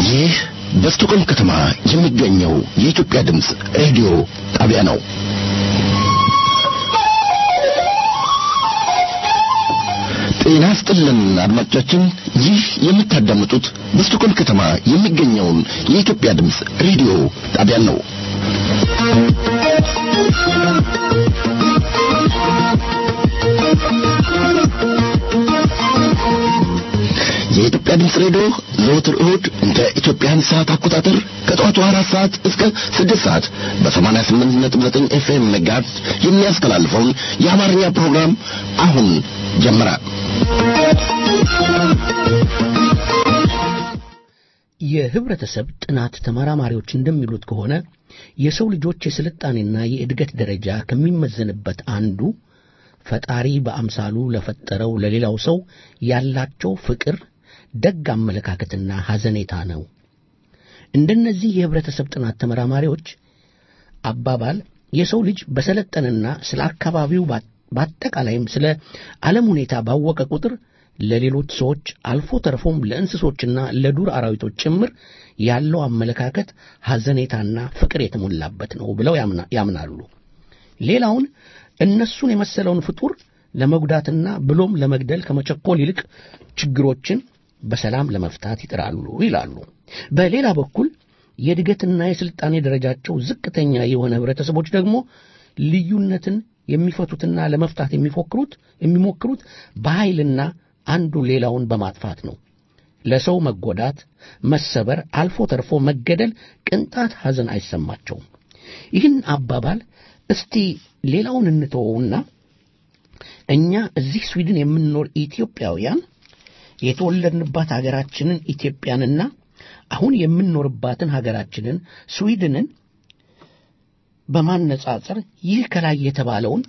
ይህ በስቶኮልም ከተማ የሚገኘው የኢትዮጵያ ድምፅ ሬዲዮ ጣቢያ ነው። ጤና ስጥልን አድማጮቻችን፣ ይህ የምታዳምጡት በስቶኮልም ከተማ የሚገኘውን የኢትዮጵያ ድምፅ ሬዲዮ ጣቢያን ነው። የኢትዮጵያ ድምፅ ሬዲዮ ዘወትር እሁድ እንደ ኢትዮጵያን ሰዓት አቆጣጠር ከጠዋቱ አራት ሰዓት እስከ ስድስት ሰዓት በሰማንያ ስምንት ነጥብ ዘጠኝ ኤፍኤም መጋዝ የሚያስተላልፈውን የአማርኛ ፕሮግራም አሁን ጀመረ። የህብረተሰብ ጥናት ተመራማሪዎች እንደሚሉት ከሆነ የሰው ልጆች የስልጣኔና የእድገት ደረጃ ከሚመዘንበት አንዱ ፈጣሪ በአምሳሉ ለፈጠረው ለሌላው ሰው ያላቸው ፍቅር፣ ደግ አመለካከትና ሐዘኔታ ነው። እንደነዚህ የህብረተሰብ ጥናት ተመራማሪዎች አባባል የሰው ልጅ በሰለጠነና ስለ አካባቢው በአጠቃላይም ስለ ዓለም ሁኔታ ባወቀ ቁጥር ለሌሎች ሰዎች አልፎ ተርፎም ለእንስሶችና ለዱር አራዊቶች ጭምር ያለው አመለካከት ሐዘኔታና ፍቅር የተሞላበት ነው ብለው ያምናሉ። ሌላውን እነሱን የመሰለውን ፍጡር ለመጉዳትና ብሎም ለመግደል ከመቸኮል ይልቅ ችግሮችን በሰላም ለመፍታት ይጥራሉ ይላሉ። በሌላ በኩል የእድገትና የሥልጣኔ ደረጃቸው ዝቅተኛ የሆነ ህብረተሰቦች ደግሞ ልዩነትን የሚፈቱትና ለመፍታት የሚፎክሩት የሚሞክሩት በኃይልና አንዱ ሌላውን በማጥፋት ነው። ለሰው መጎዳት፣ መሰበር፣ አልፎ ተርፎ መገደል ቅንጣት ሐዘን አይሰማቸውም። ይህን አባባል እስቲ ሌላውን እንተወውና እኛ እዚህ ስዊድን የምንኖር ኢትዮጵያውያን የተወለድንባት ሀገራችንን ኢትዮጵያንና አሁን የምንኖርባትን ሀገራችንን ስዊድንን በማነጻጸር ይህ ከላይ የተባለውን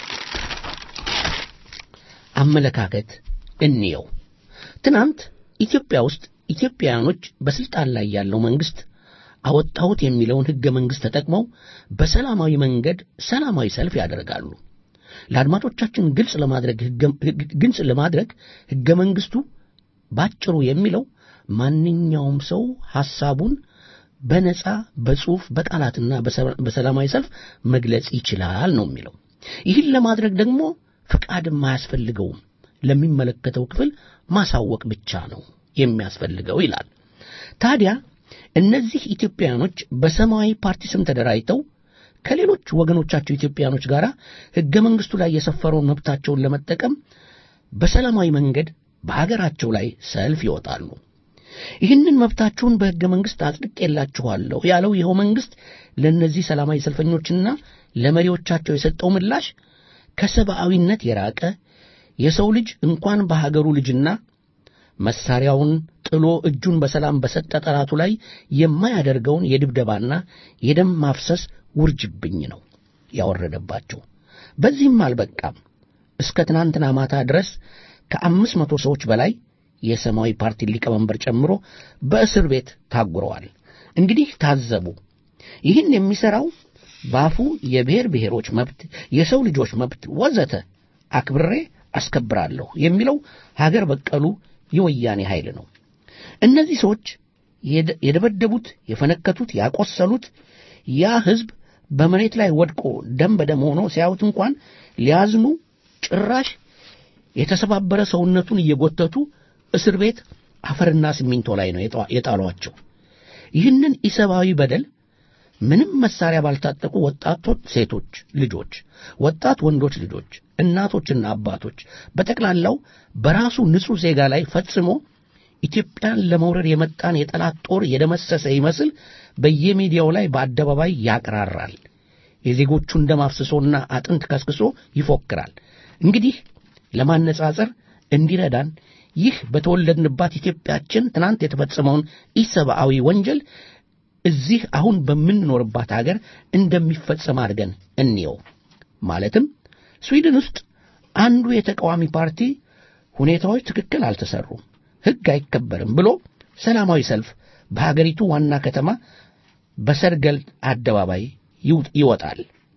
አመለካከት እንየው። ትናንት ኢትዮጵያ ውስጥ ኢትዮጵያውያኖች በስልጣን ላይ ያለው መንግስት አወጣሁት የሚለውን ሕገ መንግሥት ተጠቅመው በሰላማዊ መንገድ ሰላማዊ ሰልፍ ያደርጋሉ። ለአድማጮቻችን ግልጽ ለማድረግ ግልጽ ለማድረግ ሕገ መንግሥቱ ባጭሩ የሚለው ማንኛውም ሰው ሐሳቡን በነጻ በጽሑፍ በቃላትና በሰላማዊ ሰልፍ መግለጽ ይችላል ነው የሚለው። ይህን ለማድረግ ደግሞ ፍቃድም አያስፈልገውም፣ ለሚመለከተው ክፍል ማሳወቅ ብቻ ነው የሚያስፈልገው ይላል። ታዲያ እነዚህ ኢትዮጵያውያኖች በሰማያዊ ፓርቲ ስም ተደራጅተው ከሌሎች ወገኖቻቸው ኢትዮጵያውያኖች ጋር ሕገ መንግሥቱ ላይ የሰፈረውን መብታቸውን ለመጠቀም በሰላማዊ መንገድ በሀገራቸው ላይ ሰልፍ ይወጣሉ። ይህንን መብታችሁን በሕገ መንግሥት አጽድቄላችኋለሁ ያለው ይኸው መንግሥት ለእነዚህ ሰላማዊ ሰልፈኞችና ለመሪዎቻቸው የሰጠው ምላሽ ከሰብአዊነት የራቀ የሰው ልጅ እንኳን በሀገሩ ልጅና መሳሪያውን ጥሎ እጁን በሰላም በሰጠ ጠላቱ ላይ የማያደርገውን የድብደባና የደም ማፍሰስ ውርጅብኝ ነው ያወረደባቸው። በዚህም አልበቃም። እስከ ትናንትና ማታ ድረስ ከአምስት መቶ ሰዎች በላይ የሰማያዊ ፓርቲ ሊቀመንበር ጨምሮ በእስር ቤት ታጉረዋል። እንግዲህ ታዘቡ። ይህን የሚሠራው በአፉ የብሔር ብሔሮች መብት፣ የሰው ልጆች መብት ወዘተ አክብሬ አስከብራለሁ የሚለው ሀገር በቀሉ የወያኔ ኃይል ነው። እነዚህ ሰዎች የደበደቡት፣ የፈነከቱት፣ ያቆሰሉት ያ ሕዝብ በመሬት ላይ ወድቆ ደም በደም ሆኖ ሲያዩት እንኳን ሊያዝኑ ጭራሽ የተሰባበረ ሰውነቱን እየጎተቱ እስር ቤት አፈርና ሲሚንቶ ላይ ነው የጣሏቸው። ይህንን ኢሰብአዊ በደል ምንም መሳሪያ ባልታጠቁ ወጣቶች ሴቶች ልጆች፣ ወጣት ወንዶች ልጆች፣ እናቶችና አባቶች በጠቅላላው በራሱ ንጹሕ ዜጋ ላይ ፈጽሞ ኢትዮጵያን ለመውረድ የመጣን የጠላት ጦር የደመሰሰ ይመስል በየሚዲያው ላይ በአደባባይ ያቅራራል። የዜጎቹን ደም አፍስሶና አጥንት ከስክሶ ይፎክራል። እንግዲህ ለማነጻጸር እንዲረዳን ይህ በተወለድንባት ኢትዮጵያችን ትናንት የተፈጸመውን ኢሰብአዊ ወንጀል እዚህ አሁን በምንኖርባት አገር እንደሚፈጸም አድርገን እንየው። ማለትም ስዊድን ውስጥ አንዱ የተቃዋሚ ፓርቲ ሁኔታዎች ትክክል አልተሰሩም፣ ሕግ አይከበርም ብሎ ሰላማዊ ሰልፍ በሀገሪቱ ዋና ከተማ በሰርገል አደባባይ ይወጣል።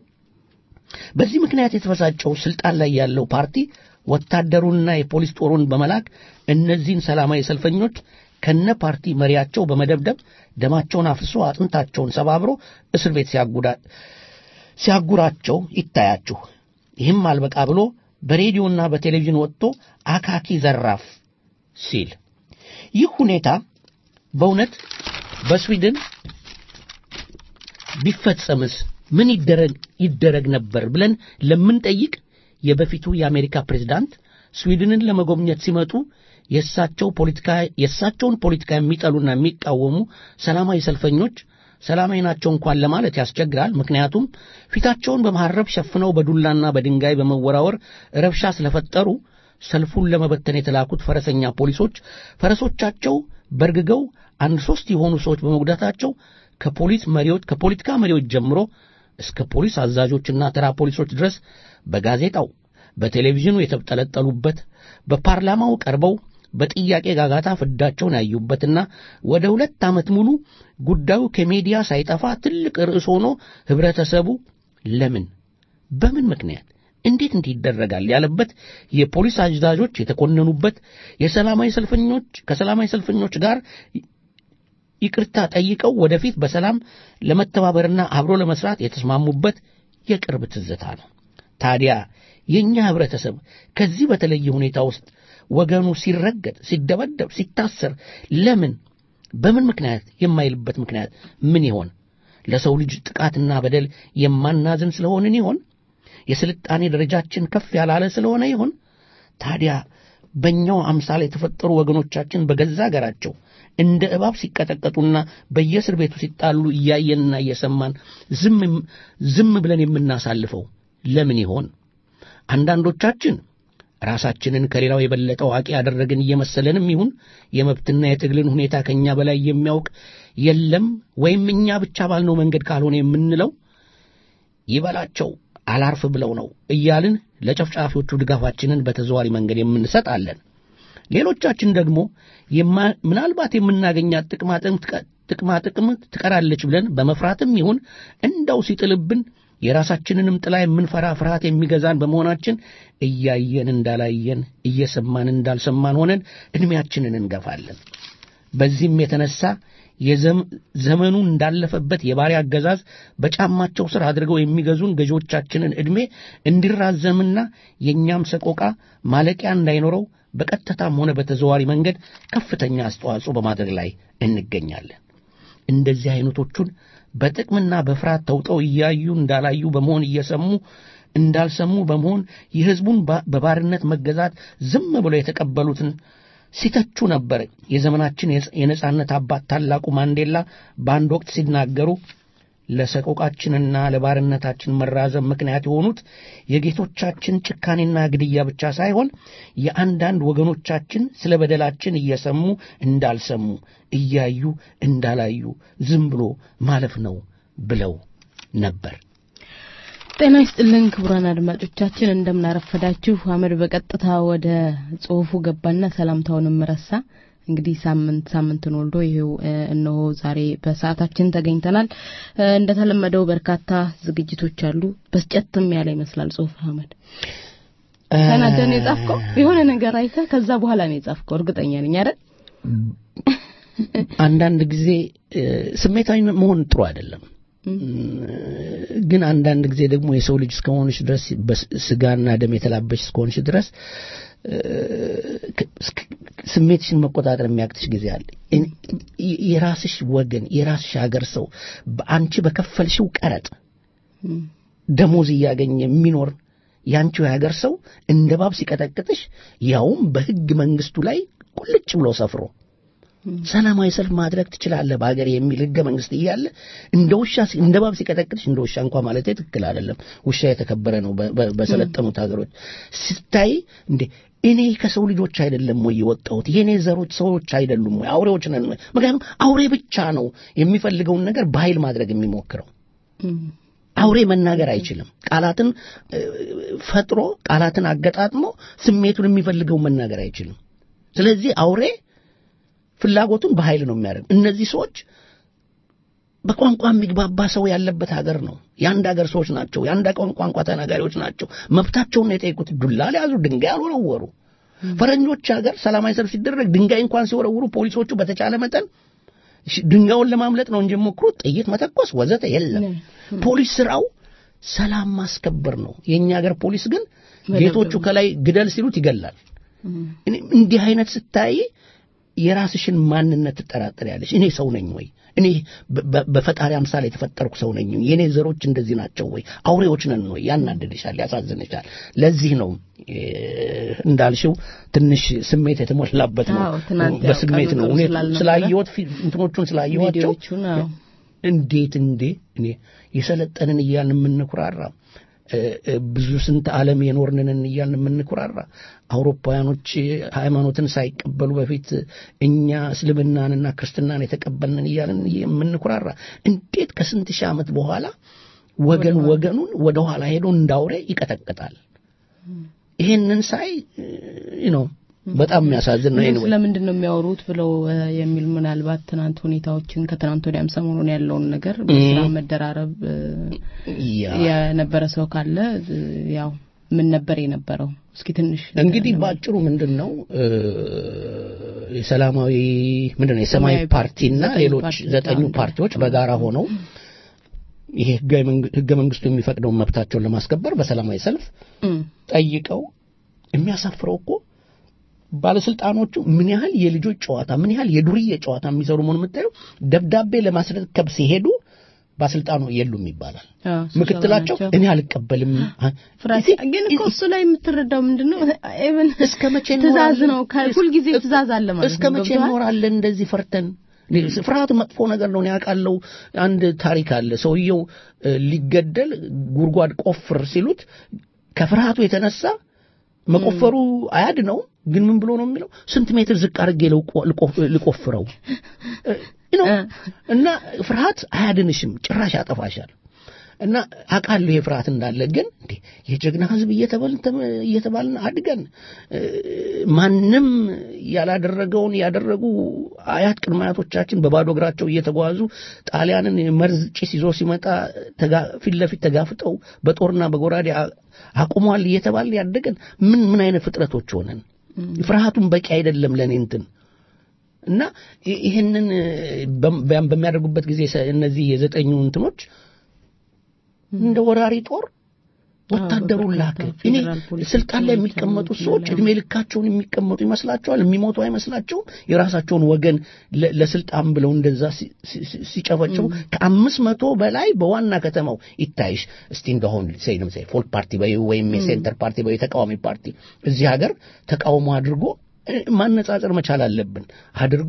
በዚህ ምክንያት የተበሳጨው ስልጣን ላይ ያለው ፓርቲ ወታደሩንና የፖሊስ ጦሩን በመላክ እነዚህን ሰላማዊ ሰልፈኞች ከነ ፓርቲ መሪያቸው በመደብደብ ደማቸውን አፍሶ አጥንታቸውን ሰባብሮ እስር ቤት ሲያጉራቸው ይታያችሁ። ይህም አልበቃ ብሎ በሬዲዮና በቴሌቪዥን ወጥቶ አካኪ ዘራፍ ሲል ይህ ሁኔታ በእውነት በስዊድን ቢፈጸምስ ምን ይደረግ ይደረግ ነበር ብለን ለምንጠይቅ የበፊቱ የአሜሪካ ፕሬዝዳንት ስዊድንን ለመጎብኘት ሲመጡ የእሳቸው ፖለቲካ የእሳቸውን ፖለቲካ የሚጠሉና የሚቃወሙ ሰላማዊ ሰልፈኞች ሰላማዊ ናቸው እንኳን ለማለት ያስቸግራል። ምክንያቱም ፊታቸውን በመሐረብ ሸፍነው በዱላና በድንጋይ በመወራወር ረብሻ ስለፈጠሩ ሰልፉን ለመበተን የተላኩት ፈረሰኛ ፖሊሶች ፈረሶቻቸው በርግገው አንድ ሶስት የሆኑ ሰዎች በመጉዳታቸው ከፖሊስ መሪዎች ከፖለቲካ መሪዎች ጀምሮ እስከ ፖሊስ አዛዦችና ተራ ፖሊሶች ድረስ በጋዜጣው በቴሌቪዥኑ የተጠለጠሉበት በፓርላማው ቀርበው በጥያቄ ጋጋታ ፍዳቸውን ያዩበትና ወደ ሁለት ዓመት ሙሉ ጉዳዩ ከሜዲያ ሳይጠፋ ትልቅ ርዕስ ሆኖ ህብረተሰቡ ለምን በምን ምክንያት እንዴት እንዲህ ይደረጋል ያለበት የፖሊስ አዛዦች የተኮነኑበት የሰላማዊ ሰልፈኞች ከሰላማዊ ሰልፈኞች ጋር ይቅርታ ጠይቀው ወደፊት በሰላም ለመተባበርና አብሮ ለመስራት የተስማሙበት የቅርብ ትዝታ ነው። ታዲያ የእኛ ህብረተሰብ ከዚህ በተለየ ሁኔታ ውስጥ ወገኑ ሲረገጥ፣ ሲደበደብ፣ ሲታሰር ለምን በምን ምክንያት የማይልበት ምክንያት ምን ይሆን? ለሰው ልጅ ጥቃትና በደል የማናዝን ስለሆንን ይሆን? የስልጣኔ ደረጃችን ከፍ ያላለ ስለሆነ ይሆን? ታዲያ በእኛው አምሳል የተፈጠሩ ወገኖቻችን በገዛ አገራቸው እንደ እባብ ሲቀጠቀጡና በየእስር ቤቱ ሲጣሉ እያየንና እየሰማን ዝም ብለን የምናሳልፈው ለምን ይሆን? አንዳንዶቻችን ራሳችንን ከሌላው የበለጠ አዋቂ ያደረግን እየመሰለንም ይሁን የመብትና የትግልን ሁኔታ ከእኛ በላይ የሚያውቅ የለም ወይም እኛ ብቻ ባልነው መንገድ ካልሆነ የምንለው ይበላቸው አላርፍ ብለው ነው እያልን ለጨፍጫፊዎቹ ድጋፋችንን በተዘዋሪ መንገድ የምንሰጣለን። ሌሎቻችን ደግሞ ምናልባት የምናገኛት ጥቅማ ጥቅም ትቀራለች ብለን በመፍራትም ይሁን እንደው ሲጥልብን የራሳችንንም ጥላ የምንፈራ ፍርሃት የሚገዛን በመሆናችን እያየን እንዳላየን እየሰማን እንዳልሰማን ሆነን ዕድሜያችንን እንገፋለን። በዚህም የተነሳ የዘመኑ እንዳለፈበት የባሪያ አገዛዝ በጫማቸው ስር አድርገው የሚገዙን ገዢዎቻችንን ዕድሜ እንዲራዘምና የእኛም ሰቆቃ ማለቂያ እንዳይኖረው በቀጥታም ሆነ በተዘዋሪ መንገድ ከፍተኛ አስተዋጽኦ በማድረግ ላይ እንገኛለን። እንደዚህ አይነቶቹን በጥቅምና በፍርሃት ተውጠው እያዩ እንዳላዩ በመሆን እየሰሙ እንዳልሰሙ በመሆን የሕዝቡን በባርነት መገዛት ዝም ብለው የተቀበሉትን ሲተቹ ነበር። የዘመናችን የነጻነት አባት ታላቁ ማንዴላ በአንድ ወቅት ሲናገሩ ለሰቆቃችንና ለባርነታችን መራዘም ምክንያት የሆኑት የጌቶቻችን ጭካኔና ግድያ ብቻ ሳይሆን የአንዳንድ ወገኖቻችን ስለ በደላችን እየሰሙ እንዳልሰሙ እያዩ እንዳላዩ ዝም ብሎ ማለፍ ነው ብለው ነበር። ጤና ይስጥልን ክቡራን አድማጮቻችን እንደምናረፈዳችሁ። አመድ በቀጥታ ወደ ጽሁፉ ገባና ሰላምታውንም ረሳ። እንግዲህ ሳምንት ሳምንትን ወልዶ ይሄው እነሆ ዛሬ በሰዓታችን ተገኝተናል። እንደተለመደው በርካታ ዝግጅቶች አሉ። በስጨትም ያለ ይመስላል ጽሁፍ አህመድ ተናደህ ነው የጻፍከው? የሆነ ነገር አይተህ ከዛ በኋላ ነው የጻፍከው? እርግጠኛ ነኝ አይደል? አንዳንድ ጊዜ ስሜታዊ መሆን ጥሩ አይደለም። ግን አንዳንድ ጊዜ ደግሞ የሰው ልጅ እስከሆንሽ ድረስ ስጋና ደም የተላበሽ እስከሆንሽ ድረስ ስሜትሽን መቆጣጠር የሚያቅትሽ ጊዜ አለ። የራስሽ ወገን የራስሽ ሀገር ሰው በአንቺ በከፈልሽው ቀረጥ ደሞዝ እያገኘ የሚኖር የአንቺው የሀገር ሰው እንደ ባብ ሲቀጠቅጥሽ ያውም በሕግ መንግስቱ ላይ ቁልጭ ብሎ ሰፍሮ ሰላማዊ ሰልፍ ማድረግ ትችላለህ በሀገር የሚል ህገ መንግስት እያለ እንደ ውሻ እንደ ባብ ሲቀጠቅጥሽ እንደ ውሻ እንኳ ማለት ትክክል አይደለም። ውሻ የተከበረ ነው በሰለጠኑት ሀገሮች ስታይ እንዴ እኔ ከሰው ልጆች አይደለም ወይ የወጣሁት? የእኔ ዘሮች ሰዎች አይደሉም ወይ? አውሬዎች ነን? ምክንያቱም አውሬ ብቻ ነው የሚፈልገውን ነገር በኃይል ማድረግ የሚሞክረው። አውሬ መናገር አይችልም። ቃላትን ፈጥሮ ቃላትን አገጣጥሞ ስሜቱን የሚፈልገውን መናገር አይችልም። ስለዚህ አውሬ ፍላጎቱን በኃይል ነው የሚያደርግ። እነዚህ ሰዎች በቋንቋ የሚግባባ ሰው ያለበት ሀገር ነው። የአንድ ሀገር ሰዎች ናቸው። የአንድ ቋንቋ ተናጋሪዎች ናቸው። መብታቸውን ነው የጠየቁት። ዱላ ሊያዙ፣ ድንጋይ አልወረወሩ። ፈረንጆች ሀገር ሰላማዊ ሰልፍ ሲደረግ ድንጋይ እንኳን ሲወረውሩ ፖሊሶቹ በተቻለ መጠን ድንጋዩን ለማምለጥ ነው እንጂ ሞክሩት ጥይት መተኮስ ወዘተ የለም። ፖሊስ ስራው ሰላም ማስከበር ነው። የእኛ ሀገር ፖሊስ ግን ጌቶቹ ከላይ ግደል ሲሉት ይገላል። እንዲህ አይነት ስታይ የራስሽን ማንነት ትጠራጠሪያለሽ። እኔ ሰው ነኝ ወይ? እኔ በፈጣሪ አምሳል የተፈጠርኩ ሰው ነኝ? የእኔ ዘሮች እንደዚህ ናቸው ወይ? አውሬዎች ነን ወይ? ያናድድሻል፣ ያሳዝንሻል። ለዚህ ነው እንዳልሽው ትንሽ ስሜት የተሞላበት ነው። በስሜት ነው ስላየሁት እንትኖቹን ስላየኋቸው እንዴት እንዴ እኔ የሰለጠንን እያልን የምንኩራራ ብዙ ስንት ዓለም የኖርንን እያልን የምንኩራራ አውሮፓውያኖች ሃይማኖትን ሳይቀበሉ በፊት እኛ እስልምናንና ክርስትናን የተቀበልንን እያልን የምንኩራራ እንዴት ከስንት ሺህ ዓመት በኋላ ወገን ወገኑን ወደ ኋላ ሄዶ እንዳውሬ ይቀጠቅጣል? ይሄንን ሳይ ነው በጣም የሚያሳዝን ነው። ስለምንድን ነው የሚያወሩት ብለው የሚል ምናልባት ትናንት ሁኔታዎችን ከትናንት ወዲያም ሰሞኑን ያለውን ነገር በስራ መደራረብ የነበረ ሰው ካለ ያው ምን ነበር የነበረው? እስኪ ትንሽ እንግዲህ በአጭሩ ምንድን ነው የሰላማዊ ምንድን ነው የሰማያዊ ፓርቲና ሌሎች ዘጠኙ ፓርቲዎች በጋራ ሆነው ይሄ ህገ መንግስቱ የሚፈቅደውን መብታቸውን ለማስከበር በሰላማዊ ሰልፍ ጠይቀው የሚያሳፍረው እኮ ባለስልጣኖቹ ምን ያህል የልጆች ጨዋታ ምን ያህል የዱርዬ ጨዋታ የሚሰሩ መሆኑ የምታየው ደብዳቤ ለማስረከብ ሲሄዱ ባለስልጣኑ የሉም ይባላል። ምክትላቸው እኔ አልቀበልም። ግን እኮ እሱ ላይ የምትረዳው ምንድን ነው? ኢቭን እስከ መቼ ትእዛዝ ነው፣ ሁልጊዜ ትእዛዝ አለ ማለት እስከ መቼ እንኖራለን እንደዚህ ፈርተን? ፍርሃት መጥፎ ነገር ነው። ያውቃለው። አንድ ታሪክ አለ። ሰውየው ሊገደል ጉድጓድ ቆፍር ሲሉት ከፍርሃቱ የተነሳ መቆፈሩ አያድ ነው። ግን ምን ብሎ ነው የሚለው? ስንት ሜትር ዝቅ አድርጌ ልቆፍረው ነው። እና ፍርሃት አያድንሽም፣ ጭራሽ ያጠፋሻል። እና አውቃለሁ ይሄ ፍርሃት እንዳለ። ግን እንዴ የጀግና ሕዝብ እየተባልን አድገን ማንም ያላደረገውን ያደረጉ አያት ቅድመ አያቶቻችን በባዶ እግራቸው እየተጓዙ ጣሊያንን መርዝ ጭስ ይዞ ሲመጣ ፊት ለፊት ተጋፍጠው በጦርና በጎራዴ አቁሟል እየተባልን ያደገን ምን ምን አይነት ፍጥረቶች ሆነን ፍርሃቱን በቂ አይደለም ለእኔ እንትን እና ይህንን በሚያደርጉበት ጊዜ እነዚህ የዘጠኙ እንትኖች እንደ ወራሪ ጦር ወታደሩን ላክ። እኔ ስልጣን ላይ የሚቀመጡት ሰዎች እድሜ ልካቸውን የሚቀመጡ ይመስላቸዋል? የሚሞቱ አይመስላቸውም? የራሳቸውን ወገን ለስልጣን ብለው እንደዛ ሲጨፈጭፉ ከአምስት መቶ በላይ በዋና ከተማው ይታይሽ እስቲ እንደሆን ሰይንም ሰይ ፎልክ ፓርቲ በይ ወይም የሴንተር ፓርቲ በይ ተቃዋሚ ፓርቲ እዚህ ሀገር ተቃውሞ አድርጎ ማነጻጸር መቻል አለብን አድርጎ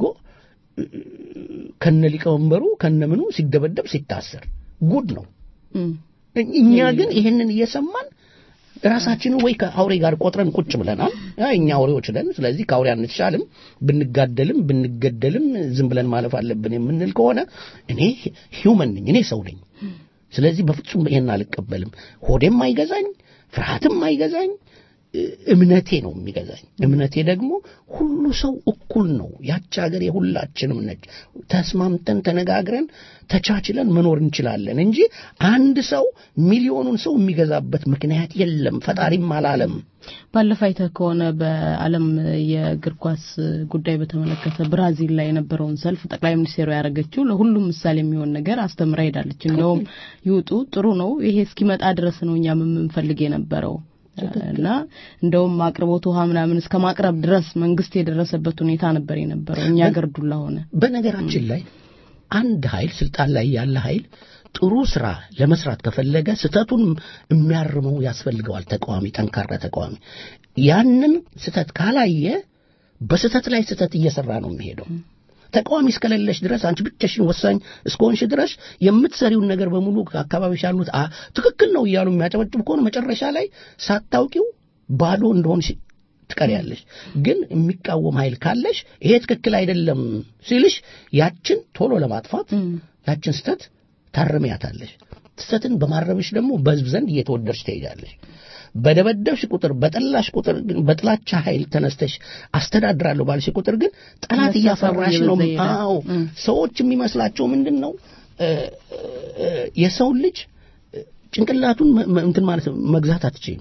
ከነ ሊቀመንበሩ ከነምኑ ሲደበደብ ሲታሰር ጉድ ነው። እኛ ግን ይህንን እየሰማን ራሳችንን ወይ ከአውሬ ጋር ቆጥረን ቁጭ ብለናል። እኛ አውሬዎች ነን፣ ስለዚህ ከአውሬ አንሻልም፣ ብንጋደልም ብንገደልም ዝም ብለን ማለፍ አለብን የምንል ከሆነ እኔ ሂውመን ነኝ፣ እኔ ሰው ነኝ። ስለዚህ በፍጹም ይሄን አልቀበልም። ሆዴም አይገዛኝ፣ ፍርሃትም አይገዛኝ፣ እምነቴ ነው የሚገዛኝ። እምነቴ ደግሞ ሁሉ ሰው እኩል ነው። ያች ሀገር የሁላችንም ነች። ተስማምተን ተነጋግረን ተቻችለን መኖር እንችላለን እንጂ አንድ ሰው ሚሊዮኑን ሰው የሚገዛበት ምክንያት የለም። ፈጣሪም አላለም። ባለፈ አይተህ ከሆነ በዓለም የእግር ኳስ ጉዳይ በተመለከተ ብራዚል ላይ የነበረውን ሰልፍ ጠቅላይ ሚኒስቴሩ ያደረገችው ለሁሉም ምሳሌ የሚሆን ነገር አስተምራ ሄዳለች። እንደውም ይውጡ ጥሩ ነው፣ ይሄ እስኪመጣ ድረስ ነው እኛም የምንፈልግ የነበረው እና እንደውም አቅርቦት ውሃ ምናምን እስከ ማቅረብ ድረስ መንግስት የደረሰበት ሁኔታ ነበር የነበረው። እኛ ሀገር ዱላ ሆነ። በነገራችን ላይ አንድ ኃይል ስልጣን ላይ ያለ ኃይል ጥሩ ስራ ለመስራት ከፈለገ ስህተቱን የሚያርመው ያስፈልገዋል። ተቃዋሚ፣ ጠንካራ ተቃዋሚ ያንን ስህተት ካላየ በስህተት ላይ ስህተት እየሰራ ነው የሚሄደው። ተቃዋሚ እስከሌለሽ ድረስ አንቺ ብቻሽን ወሳኝ እስከሆንሽ ድረስ የምትሰሪውን ነገር በሙሉ አካባቢሽ ያሉት ትክክል ነው እያሉ የሚያጨበጭቡ ከሆነ መጨረሻ ላይ ሳታውቂው ባዶ እንደሆንሽ ትቀሪያለሽ። ግን የሚቃወም ኃይል ካለሽ ይሄ ትክክል አይደለም ሲልሽ ያችን ቶሎ ለማጥፋት ያችን ስተት ታርሚያታለሽ። ስተትን በማረምሽ ደግሞ በህዝብ ዘንድ እየተወደድሽ ትሄጃለሽ። በደበደብሽ ቁጥር በጠላሽ ቁጥር ግን በጥላቻ ኃይል ተነስተሽ አስተዳድራለሁ ባልሽ ቁጥር ግን ጠላት እያፈራሽ ነው። አዎ ሰዎች የሚመስላቸው ምንድን ነው የሰውን ልጅ ጭንቅላቱን እንትን ማለት መግዛት አትችይም።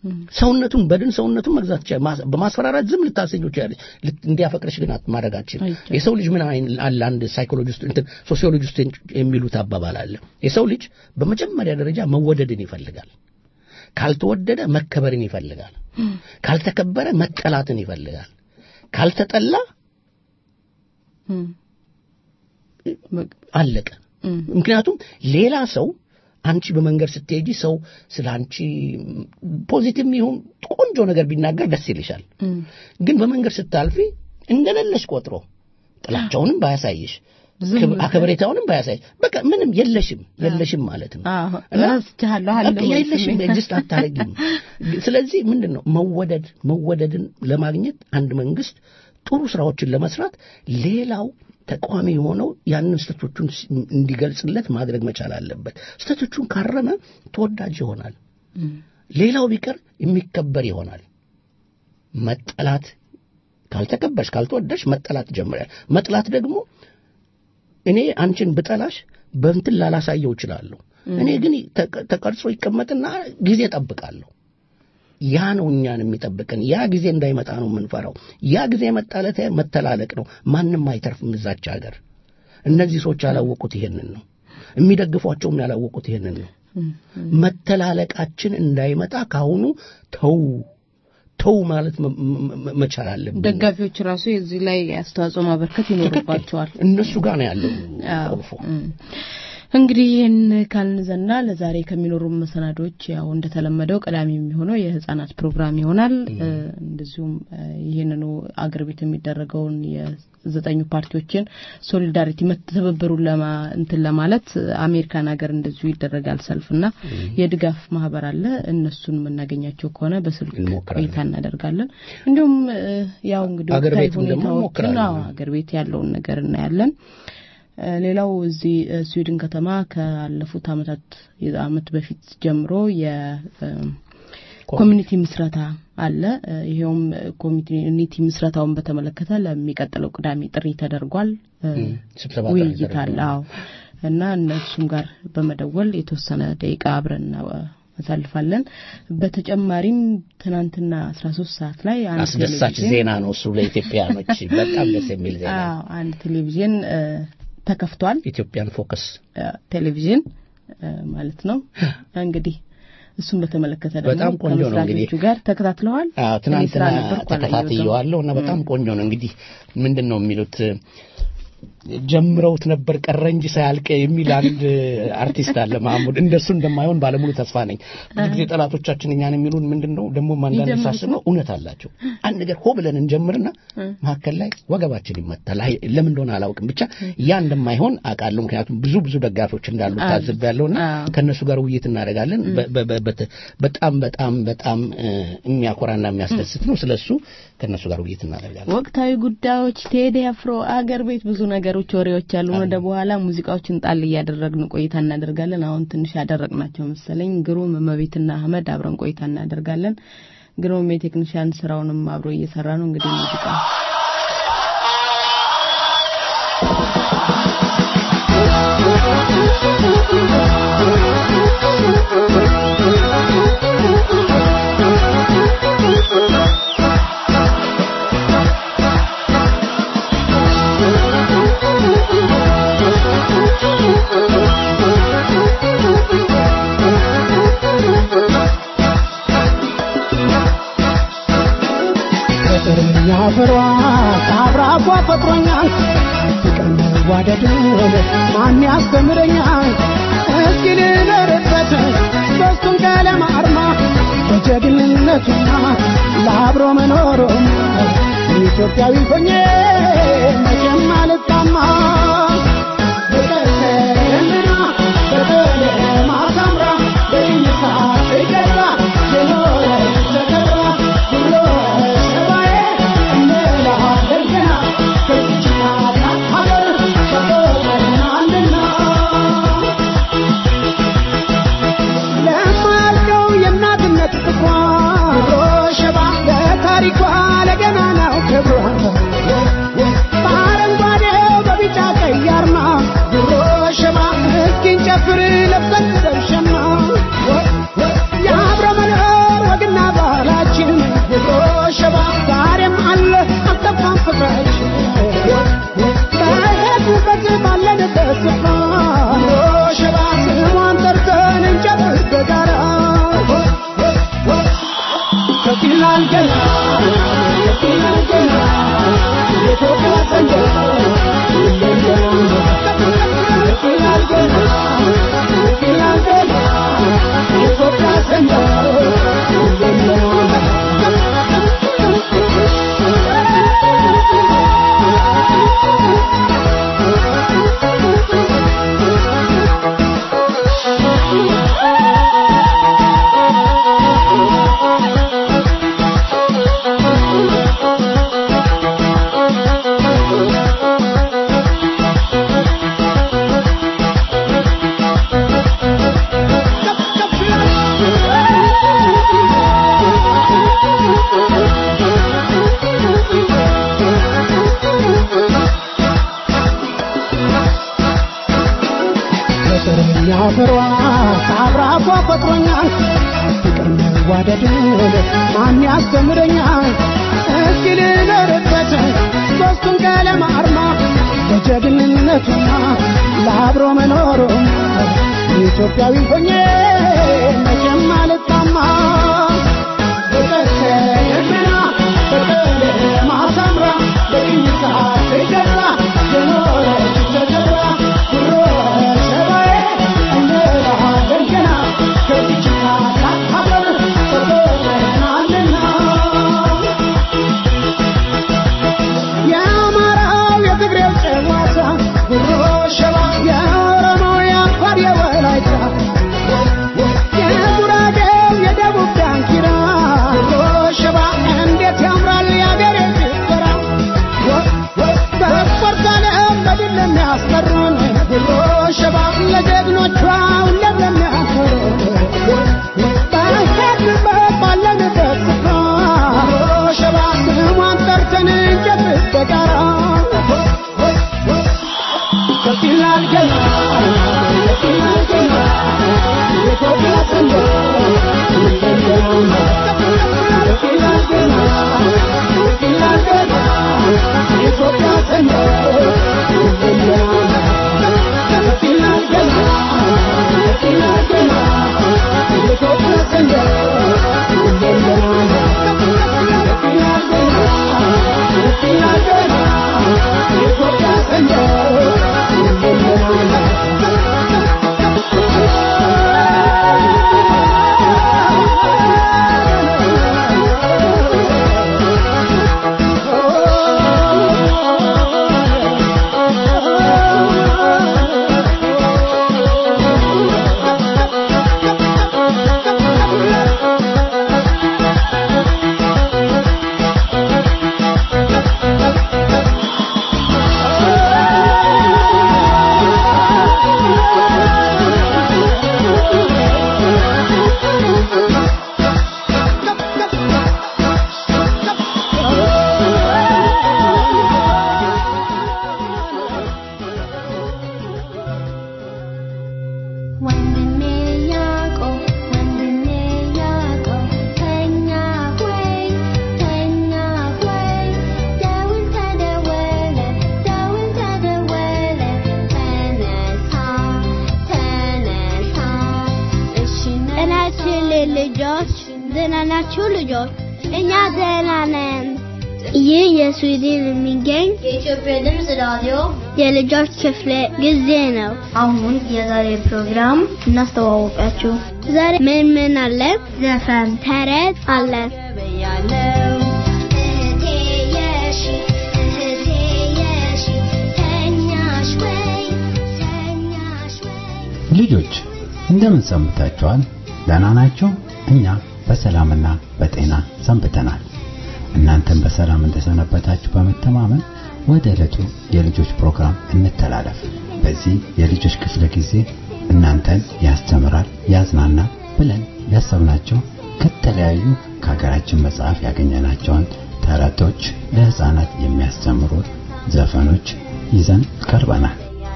ሰውነቱን በድን ሰውነቱን መግዛት ይችላል። ማስ- በማስፈራራት ዝም ልታሰኘው ይችላለች። ልት- እንዲያፈቅርሽ ግን አት- ማድረግ አትችልም። አይቻልም። የሰው ልጅ ምን አይን አለ አንድ ሳይኮሎጂስት እንትን ሶሲዮሎጂስት የሚሉት አባባል አለ። የሰው ልጅ በመጀመሪያ ደረጃ መወደድን ይፈልጋል። ካልተወደደ መከበርን ይፈልጋል። ካልተከበረ መጠላትን ይፈልጋል። ካልተጠላ እም፣ በቃ፣ አለቀ። እም፣ ምክንያቱም ሌላ ሰው አንቺ በመንገድ ስትሄጂ ሰው ስለ አንቺ ፖዚቲቭ ይሁን ቆንጆ ነገር ቢናገር ደስ ይልሻል። እም፣ ግን በመንገድ ስታልፊ እንደሌለሽ ቆጥሮ ጥላቻውንም ባያሳይሽ ዝም ክብ- ብሎ- አከብሬታውንም ባያሳይሽ በቃ ምንም የለሽም የለሽም ማለት ነው። አዎ፣ እና ረስቼሃለሁ አለ በቃ ወይ የለሽም ስሜት? ኤግዚስት አታረጊም። ስለዚህ ምንድን ነው መወደድ መወደድን ለማግኘት አንድ መንግስት ጥሩ ስራዎችን ለመስራት ሌላው ተቃዋሚ የሆነው ያንን ስህተቶቹን ሲ- እንዲገልጽለት ማድረግ መቻል አለበት። ስህተቶቹን ካረመ ተወዳጅ ይሆናል። እም፣ ሌላው ቢቀር የሚከበር ይሆናል። መጠላት ካልተከበርሽ ካልተወደድሽ መጠላት ጀምራል። መጥላት ደግሞ እኔ አንቺን ብጠላሽ በእንትን ላላሳየው እችላለሁ። እኔ ግን ተቀ- ተቀርጾ ይቀመጥና ጊዜ ጠብቃለሁ። ያ ነው እኛን የሚጠብቀን። ያ ጊዜ እንዳይመጣ ነው የምንፈራው። ያ ጊዜ መጣለት መተላለቅ ነው። ማንም አይተርፍም እዛች ሀገር። እነዚህ ሰዎች ያላወቁት ይሄንን ነው። የሚደግፏቸውም ያላወቁት ይሄንን ነው። እም፣ መተላለቃችን እንዳይመጣ ካሁኑ ተው ተው ማለት መ- መ- መቻል አለብን። ደጋፊዎች ራሱ የዚህ ላይ አስተዋጽኦ ማበርከት ይኖርባቸዋል። እነሱ ጋር ነው ያለው አዎ። ቁልፉ። እም። እንግዲህ ይህን ካልን ዘና ለዛሬ ከሚኖሩ መሰናዶች ያው እንደተለመደው ቀዳሚ የሚሆነው የህጻናት ፕሮግራም ይሆናል። እ፣ እንደዚሁም እ፣ ይህንኑ አገር ቤት የሚደረገውን የዘጠኙ ፓርቲዎችን ሶሊዳሪቲ መተባበሩን ለማ እንትን ለማለት አሜሪካን ሀገር እንደዚሁ ይደረጋል ሰልፍና የድጋፍ ማህበር አለ። እነሱን የምናገኛቸው ከሆነ በስልክ እንሞክራለን። ቆይታ እናደርጋለን። እንዲሁም እ፣ ያው እንግዲህ አገር ወቅታዊ ቤትም ደግሞ ሁኔታዎችን እንሞክራለን። አዎ፣ አገር ቤት ያለውን ነገር እናያለን። እ፣ ሌላው እዚህ እ፣ ስዊድን ከተማ ካለፉት አመታት አመት በፊት ጀምሮ የኮሚኒቲ ምስረታ አለ። እ፣ ይሄውም ኮሚኒቲ ምስረታውን በተመለከተ ለሚቀጥለው ቅዳሜ ጥሪ ተደርጓል። እ፣ እም፣ ስብሰባ ውይይት ተደርጓል። አለ። አዎ እና እነሱም ጋር በመደወል የተወሰነ ደቂቃ አብረን እናሳልፋለን። በተጨማሪም ትናንትና 13 ሰዓት ላይ አንድ አስደሳች ቴሌቪዥን- ዜና ነው እሱ ለኢትዮጵያኖች በጣም ደስ የሚል ዜና ነው። አዎ አንድ ቴሌቪዥን እ፣ ተከፍቷል። ኢትዮጵያን ፎከስ እ፣ ቴሌቪዥን እ፣ ማለት ነው። እንግዲህ እሱን በተመለከተ ደግሞ በጣም ቆንጆ ነው ከመስራቾቹ እንግዲህ። ጋር ተከታትለዋል። አዎ እኔ ትናንትና ስራ ነበርኩ አላየሁትም። ተከታትየዋለሁ እና በጣም ቆንጆ ነው። እንግዲህ ምንድን ነው የሚሉት ጀምረውት ነበር ቀረ እንጂ ሳያልቅ የሚል አንድ አርቲስት አለ ማህሙድ። እንደሱ እንደማይሆን ባለሙሉ ተስፋ ነኝ። ብዙ ጊዜ ጠላቶቻችን እኛን የሚሉን ምንድን ነው ደግሞ አንዳንድ ይጀምሩት ሳስበው እውነት አላቸው። አንድ ነገር ሆ ብለን እንጀምርና መካከል ላይ ወገባችን ይመታል። አይ ለምን እንደሆነ አላውቅም፣ ብቻ ያ እንደማይሆን አውቃለሁ። ምክንያቱም ብዙ ብዙ ደጋፊዎች እንዳሉ ታዝቤያለሁና አዎ። ከእነሱ ጋር ውይይት እናደርጋለን። በ- በ- በ- በተ- በጣም በጣም በጣም እ፣ የሚያኮራና የሚያስደስት ነው። ስለሱ ከእነሱ ጋር ውይይት እናደርጋለን። ወቅታዊ ጉዳዮች፣ ቴዲ አፍሮ፣ አገር ቤት ብዙ ነገሮች፣ ወሬዎች አሉ። ወደ በኋላ ሙዚቃዎችን ጣል እያደረግን ቆይታ እናደርጋለን። አሁን ትንሽ ያደረግናቸው መሰለኝ። ግሩም እመቤትና አህመድ አብረን ቆይታ እናደርጋለን። ግሩም የቴክኒሽያን ስራውንም አብሮ እየሰራ ነው። እንግዲህ ሙዚቃ ፍቅርኛ ፍሯ አብራኳ ፈጥሮኛል ፍቅር መዋደድን ማን ያስተምረኛል እስኪ ልኖርበት ሶስቱን ቀለም አርማ በጀግንነቱና ለአብሮ መኖሩም ኢትዮጵያዊ ሆኜ መቼም አልጣማ ፍቅር ተለምና በቀለም አሳምራ በይታ ትገዛ የኖረች ተከብራ ብሎ ሰባዬ እንላለን ገና ከዚች ታላቅ ሀገር ተቆጥረናልና ለማልቀው የእናትነት ፍቅሯ ሸባ ለታሪኳ ለገናናው ክብሯ በአረንጓዴው በቢጫ ቀይ አርማ ድሮ ሸባ እስኪን ጨፍር ለብሰን ሸማ የአብረ መኖር ወግና ባለንበት ስፍራ ሸባ ስሟን ጠርተን እንጨብር በጋራ ከፍ ይላል ገና ከፍ ይላል ገና የኢትዮጵያ ሰንደቅ ከፍ ይላል ገና ከፍ ይላል ገና የኢትዮጵያ ፍቅረኛ ፍሯ አብራኳ ፈጥሮኛል ፍቅር መዋደድን ማን ያስተምረኛል እስኪ ልኖርበት ሦስቱን ቀለም አርማ ለጀግንነቱና ለአብሮ መኖሩም ኢትዮጵያዊ ሆኜ መቼም አልጣማ በቀሰና በቀለም አሳምራ በቅኝታ ትገዛ የኖረች ተገብራ ኩሮ ሸባዬ እንላለን ገና ከዚች ታላቅ ሀገር ተቆጥረናልና የአማራው የትግሬው ጨዋታ ጉሮ ሸባ የኦሮሞው የአፋር የወላይታ የጉራጌው የደቡብ ዳንኪራ ጉሮ ሸባ እንዴት ያምራል የአገሬ ጭፈራ በስፖርት ዓለም በድል ለሚያስጠሩን ጉሮ ሸባ ለጀግኖቿ ሁሌም ለሚያኮሩን በሄድንበት ባለንበት ስፍራ ጉሮ ሸባ ስሟን ጠርተን እንጨብጥ በጋራ ከፍ ይላል ገና ከፍ ይላል ገና የኢትዮጵያ ሰንደቅ ከፍ ይላል ገና ከፍ ይላል ገና የኢትዮጵያ ሰንደቅ ከፍ ይላል ገና ከፍ ይላል ገና የኢትዮጵያ ሰንደቅ ከፍ ይላል ገና ከፍ ይላል ገና የኢትዮጵያ ወንድሜ ያዕቆብ ወንድሜ ያዕቆብ ተኛ ሆይ ተኛ ሆይ ደውል ተደወለ ደውል ተደወለ ተነሳ ተነሳ እሺ ጤናችን ልጆች ደህና ናችሁ ልጆች? እኛ ደህና ነን። ይህ የስዊድን የሚገኝ የኢትዮጵያ ድምፅ ራዲዮ የልጆች ክፍለ ጊዜ ነው። አሁን የዛሬ ፕሮግራም እናስተዋወቃችሁ። ዛሬ ምን ምን አለ? ዘፈን፣ ተረት አለ። ያለው እህቴ የሺ እህቴ የሺ ተኛሽ ወይ ተኛሽ ወይ ልጆች እንደምን ሰንብታችኋል? ደህና ናችሁ? እኛ በሰላምና በጤና ሰንብተናል። እናንተም በሰላም እንደሰነበታችሁ በመተማመን ወደ ዕለቱ የልጆች ፕሮግራም እንተላለፍ። በዚህ የልጆች ክፍለ ጊዜ እናንተን ያስተምራል፣ ያዝናናል ብለን ያሰብናቸው ከተለያዩ ከሀገራችን መጽሐፍ ያገኘናቸውን ተረቶች፣ ለህፃናት የሚያስተምሩ ዘፈኖች ይዘን ቀርበናል።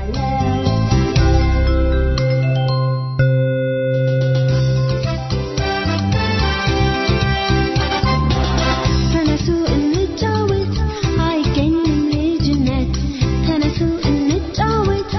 ተነሱ እንጫወት አይገኝም ልጅነት ተነሱ እንጫወት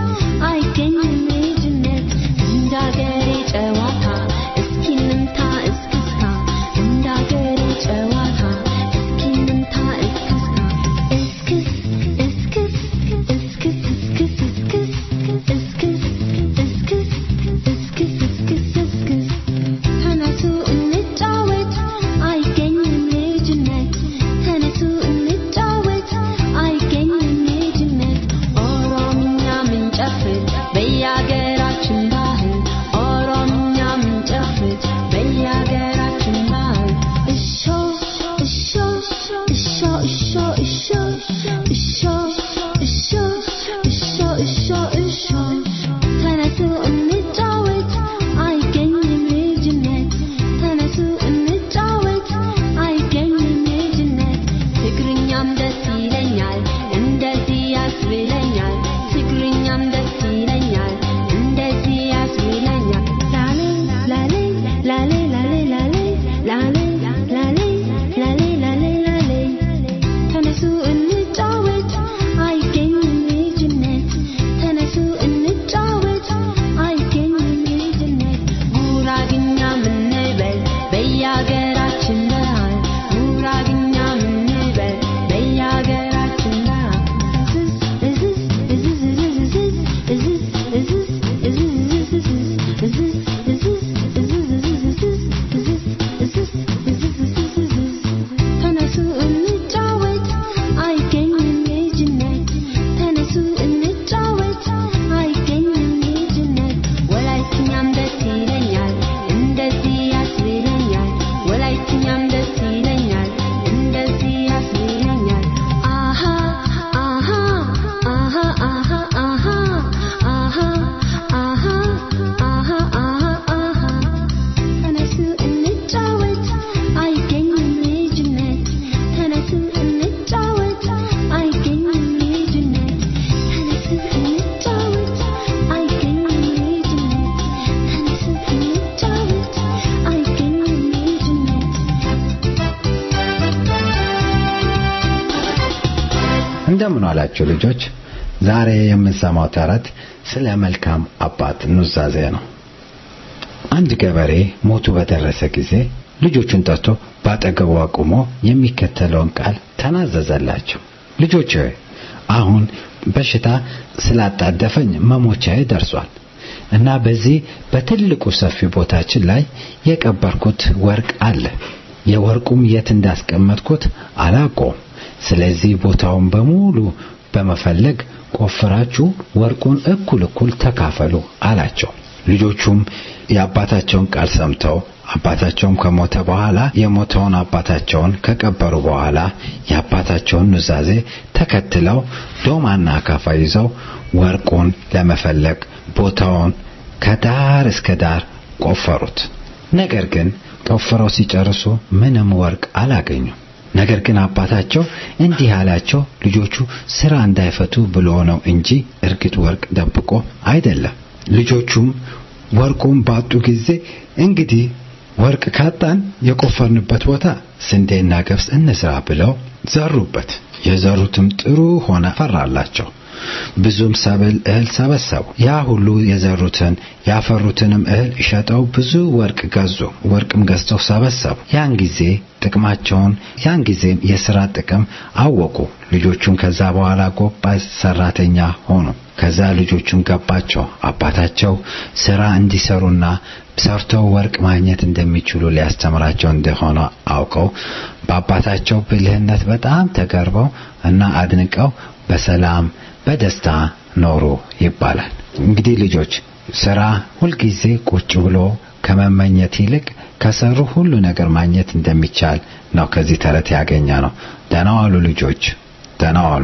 ዋላችሁ ልጆች? ዛሬ የምንሰማው ተረት ስለ መልካም አባት ኑዛዜ ነው። አንድ ገበሬ ሞቱ በደረሰ ጊዜ ልጆቹን ጠርቶ ባጠገቡ አቁሞ የሚከተለውን ቃል ተናዘዘላቸው። ልጆች ሆይ አሁን በሽታ ስላጣደፈኝ መሞቻዬ ደርሷል እና በዚህ በትልቁ ሰፊ ቦታችን ላይ የቀበርኩት ወርቅ አለ። የወርቁም የት እንዳስቀመጥኩት አላውቀውም። ስለዚህ ቦታውን በሙሉ በመፈለግ ቆፍራችሁ ወርቁን እኩል እኩል ተካፈሉ አላቸው። ልጆቹም የአባታቸውን ቃል ሰምተው አባታቸውም ከሞተ በኋላ የሞተውን አባታቸውን ከቀበሩ በኋላ የአባታቸውን ኑዛዜ ተከትለው ዶማና አካፋ ይዘው ወርቁን ለመፈለግ ቦታውን ከዳር እስከ ዳር ቆፈሩት። ነገር ግን ቆፍረው ሲጨርሱ ምንም ወርቅ አላገኙም። ነገር ግን አባታቸው እንዲህ አላቸው፣ ልጆቹ ስራ እንዳይፈቱ ብሎ ነው እንጂ እርግጥ ወርቅ ደብቆ አይደለም። ልጆቹም ወርቁን ባጡ ጊዜ እንግዲህ ወርቅ ካጣን የቆፈርንበት ቦታ ስንዴና ገብስ እንስራ ብለው ዘሩበት። የዘሩትም ጥሩ ሆነ ፈራላቸው። ብዙም ሰብል እህል ሰበሰቡ። ያ ሁሉ የዘሩትን ያፈሩትንም እህል ሸጠው ብዙ ወርቅ ገዙ። ወርቅም ገዝተው ሰበሰቡ። ያን ጊዜ ጥቅማቸውን ያን ጊዜም የሥራ ጥቅም አወቁ። ልጆቹን ከዛ በኋላ ጎባዝ ሰራተኛ ሆኑ። ከዛ ልጆቹን ገባቸው አባታቸው ሥራ እንዲሰሩና ሰርተው ወርቅ ማግኘት እንደሚችሉ ሊያስተምራቸው እንደሆነ አውቀው በአባታቸው ብልህነት በጣም ተገርበው እና አድንቀው በሰላም በደስታ ኖሩ ይባላል። እንግዲህ ልጆች ስራ ሁልጊዜ ቁጭ ብሎ ከመመኘት ይልቅ ከሰሩ ሁሉ ነገር ማግኘት እንደሚቻል ነው ከዚህ ተረት ያገኘ ነው። ደህና ዋሉ ልጆች፣ ደህና ዋሉ።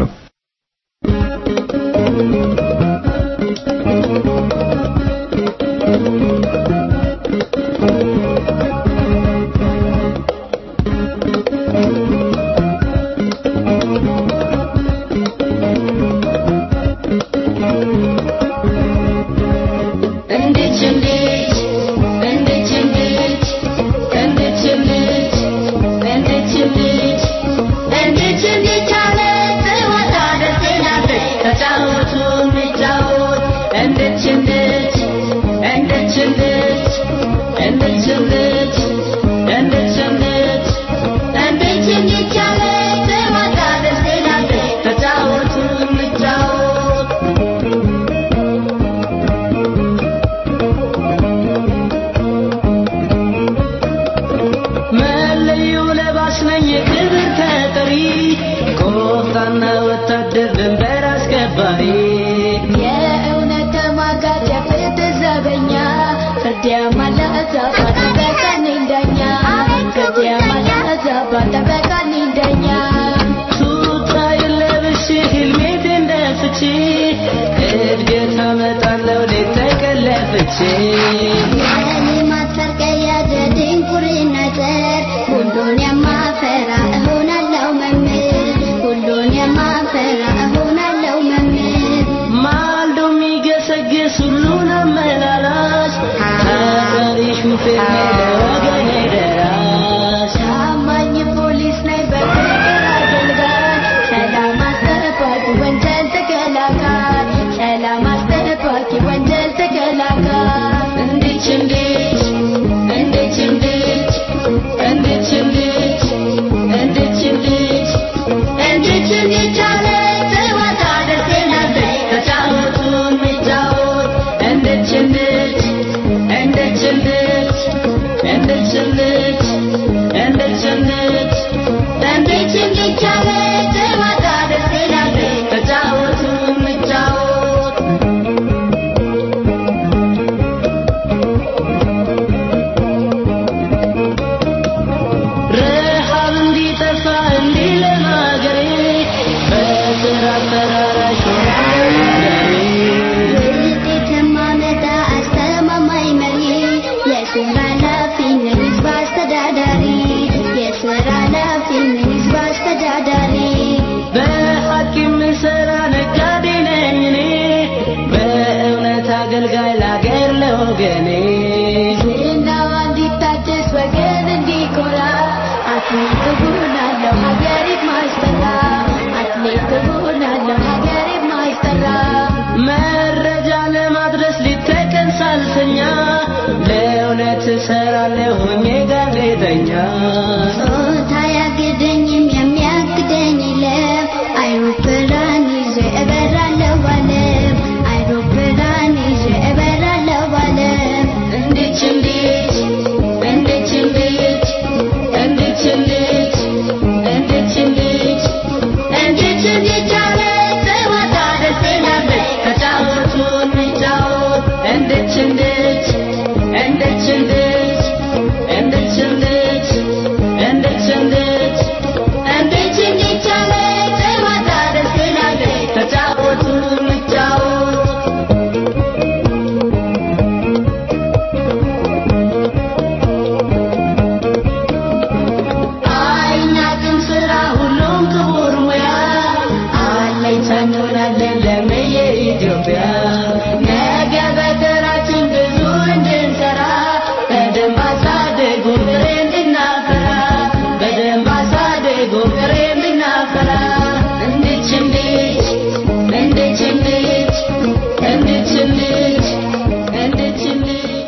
እንዴት እንዴት እንዴት እንዴት እንዴት እንዴት እንዴት እንዴት እንዴት እንዴት አለ ጥዋት አደርገናለች ተጫወቱ እንጫወት እንዴት እንዴት እንዴት እንዴት እንዴት እንዴት እንዴት እንዴት እንዴት እንዴት አለ ጥዋት አደርገናለች ተጫወቱ እንጫወት መለዮ ለባሽ ነኝ የክብር ተጠሪ ቆፍጣና ወታደር ድንበር አስከባሪ የእውነት ተሟጋች የፍትህ ዘበኛ ፍርድ ያማላዛ ባጠበቀኝ ዳኛ ፍርድ ያማላዛ ባጠበቀኝ ዳኛ ቱታ የለብሽ ህልሜት እንደፍቺ እድገት አመጣለሁ ሌት ተቀለፍቼ የእኔ ማሰርቀያ ድንቁርና ዘር ሁሉን የማፈራ እሆናለሁ መምህር ሁሉን የማፈራ እሆናለሁ መምህር ማልዶ የሚገሰግስ ሁሉን አመላላሽ ታታሪ ሹፌር ነኝ ለወገኔ ደራሽ ታማኝ ፖሊስ ነኝ በፍቅር አገልጋይ ሰላም አስጠባቂ ወንጀል ተከላካይ ሰላም አስጠባቂ ወንጀል ተከላካይ እንዴት እንዴት እንዴት እንዴት እንዴት እንዴት እንዴት እንዴት እንዴት እንዴት አለ ጥዋት አደርገናለች ተጫወቱ እንጫወት እንዴት እንዴት እንዴት እንዴት እንዴት እንዴት እንዴት እንዴት እንዴት እንዴት አለ ጥዋት አደርገናለች ተጫወቱ እንጫወት ረሃብ እንዲጠፋ እንዲለማ ሀገሬ በስራ ተራራሽ ሆናለሁ ውጤት የማመጣ አስተማማኝ መሪ የስራ ኃላፊ ነኝ ህዝብ አስተዳዳሪ የስራ ኃላፊ ነኝ ህዝብ አስተዳዳሪ በሐቅ የምሰራ ነጋዴ ነኝ እኔ በእውነት አገልጋይ ላገር ለወገኔ ዝናዋ እንዲታደስ ወገን እንዲኮራ አትሌት እሆናለሁ ሀገሪት ማስጠራ አትሌት እሆናለሁ እሰራለሁ ሆኜ ጋዜጠኛ ጾታ ያግደኝም የሚያግደኝ የለም አይሮፕላን ይዤ እበራለሁ አለም አይሮፕላን ይዤ እበራለሁ አለም እንድች እንድች እንድች እንድች እንድች እንድች እንድች እንድች እንድች እንድች አለች ጨዋታ ደስ ይላለች ተጫወቱ እንጫወት እንድች እንድች እንድች እንድች እንድች እንድች እንድች እንድች እንድች እንድች አለች ጨዋታ ደስ ይላለች ተጫወቱ እንጫወት አይናቅም ስራ ሁሉም ክቡር ሙያ አለኝታ እንሆናለን ለምየ ኢትዮጵያ ነገ በተራችን ብዙ እንድንሰራ በደንብ አሳድጉ ፍሬ እንድናፈራ በደንብ አሳድጉ ፍሬ እንድናፈራ እንድች እንድች እንድች እንድች እንድች እንድች እንድች እንድች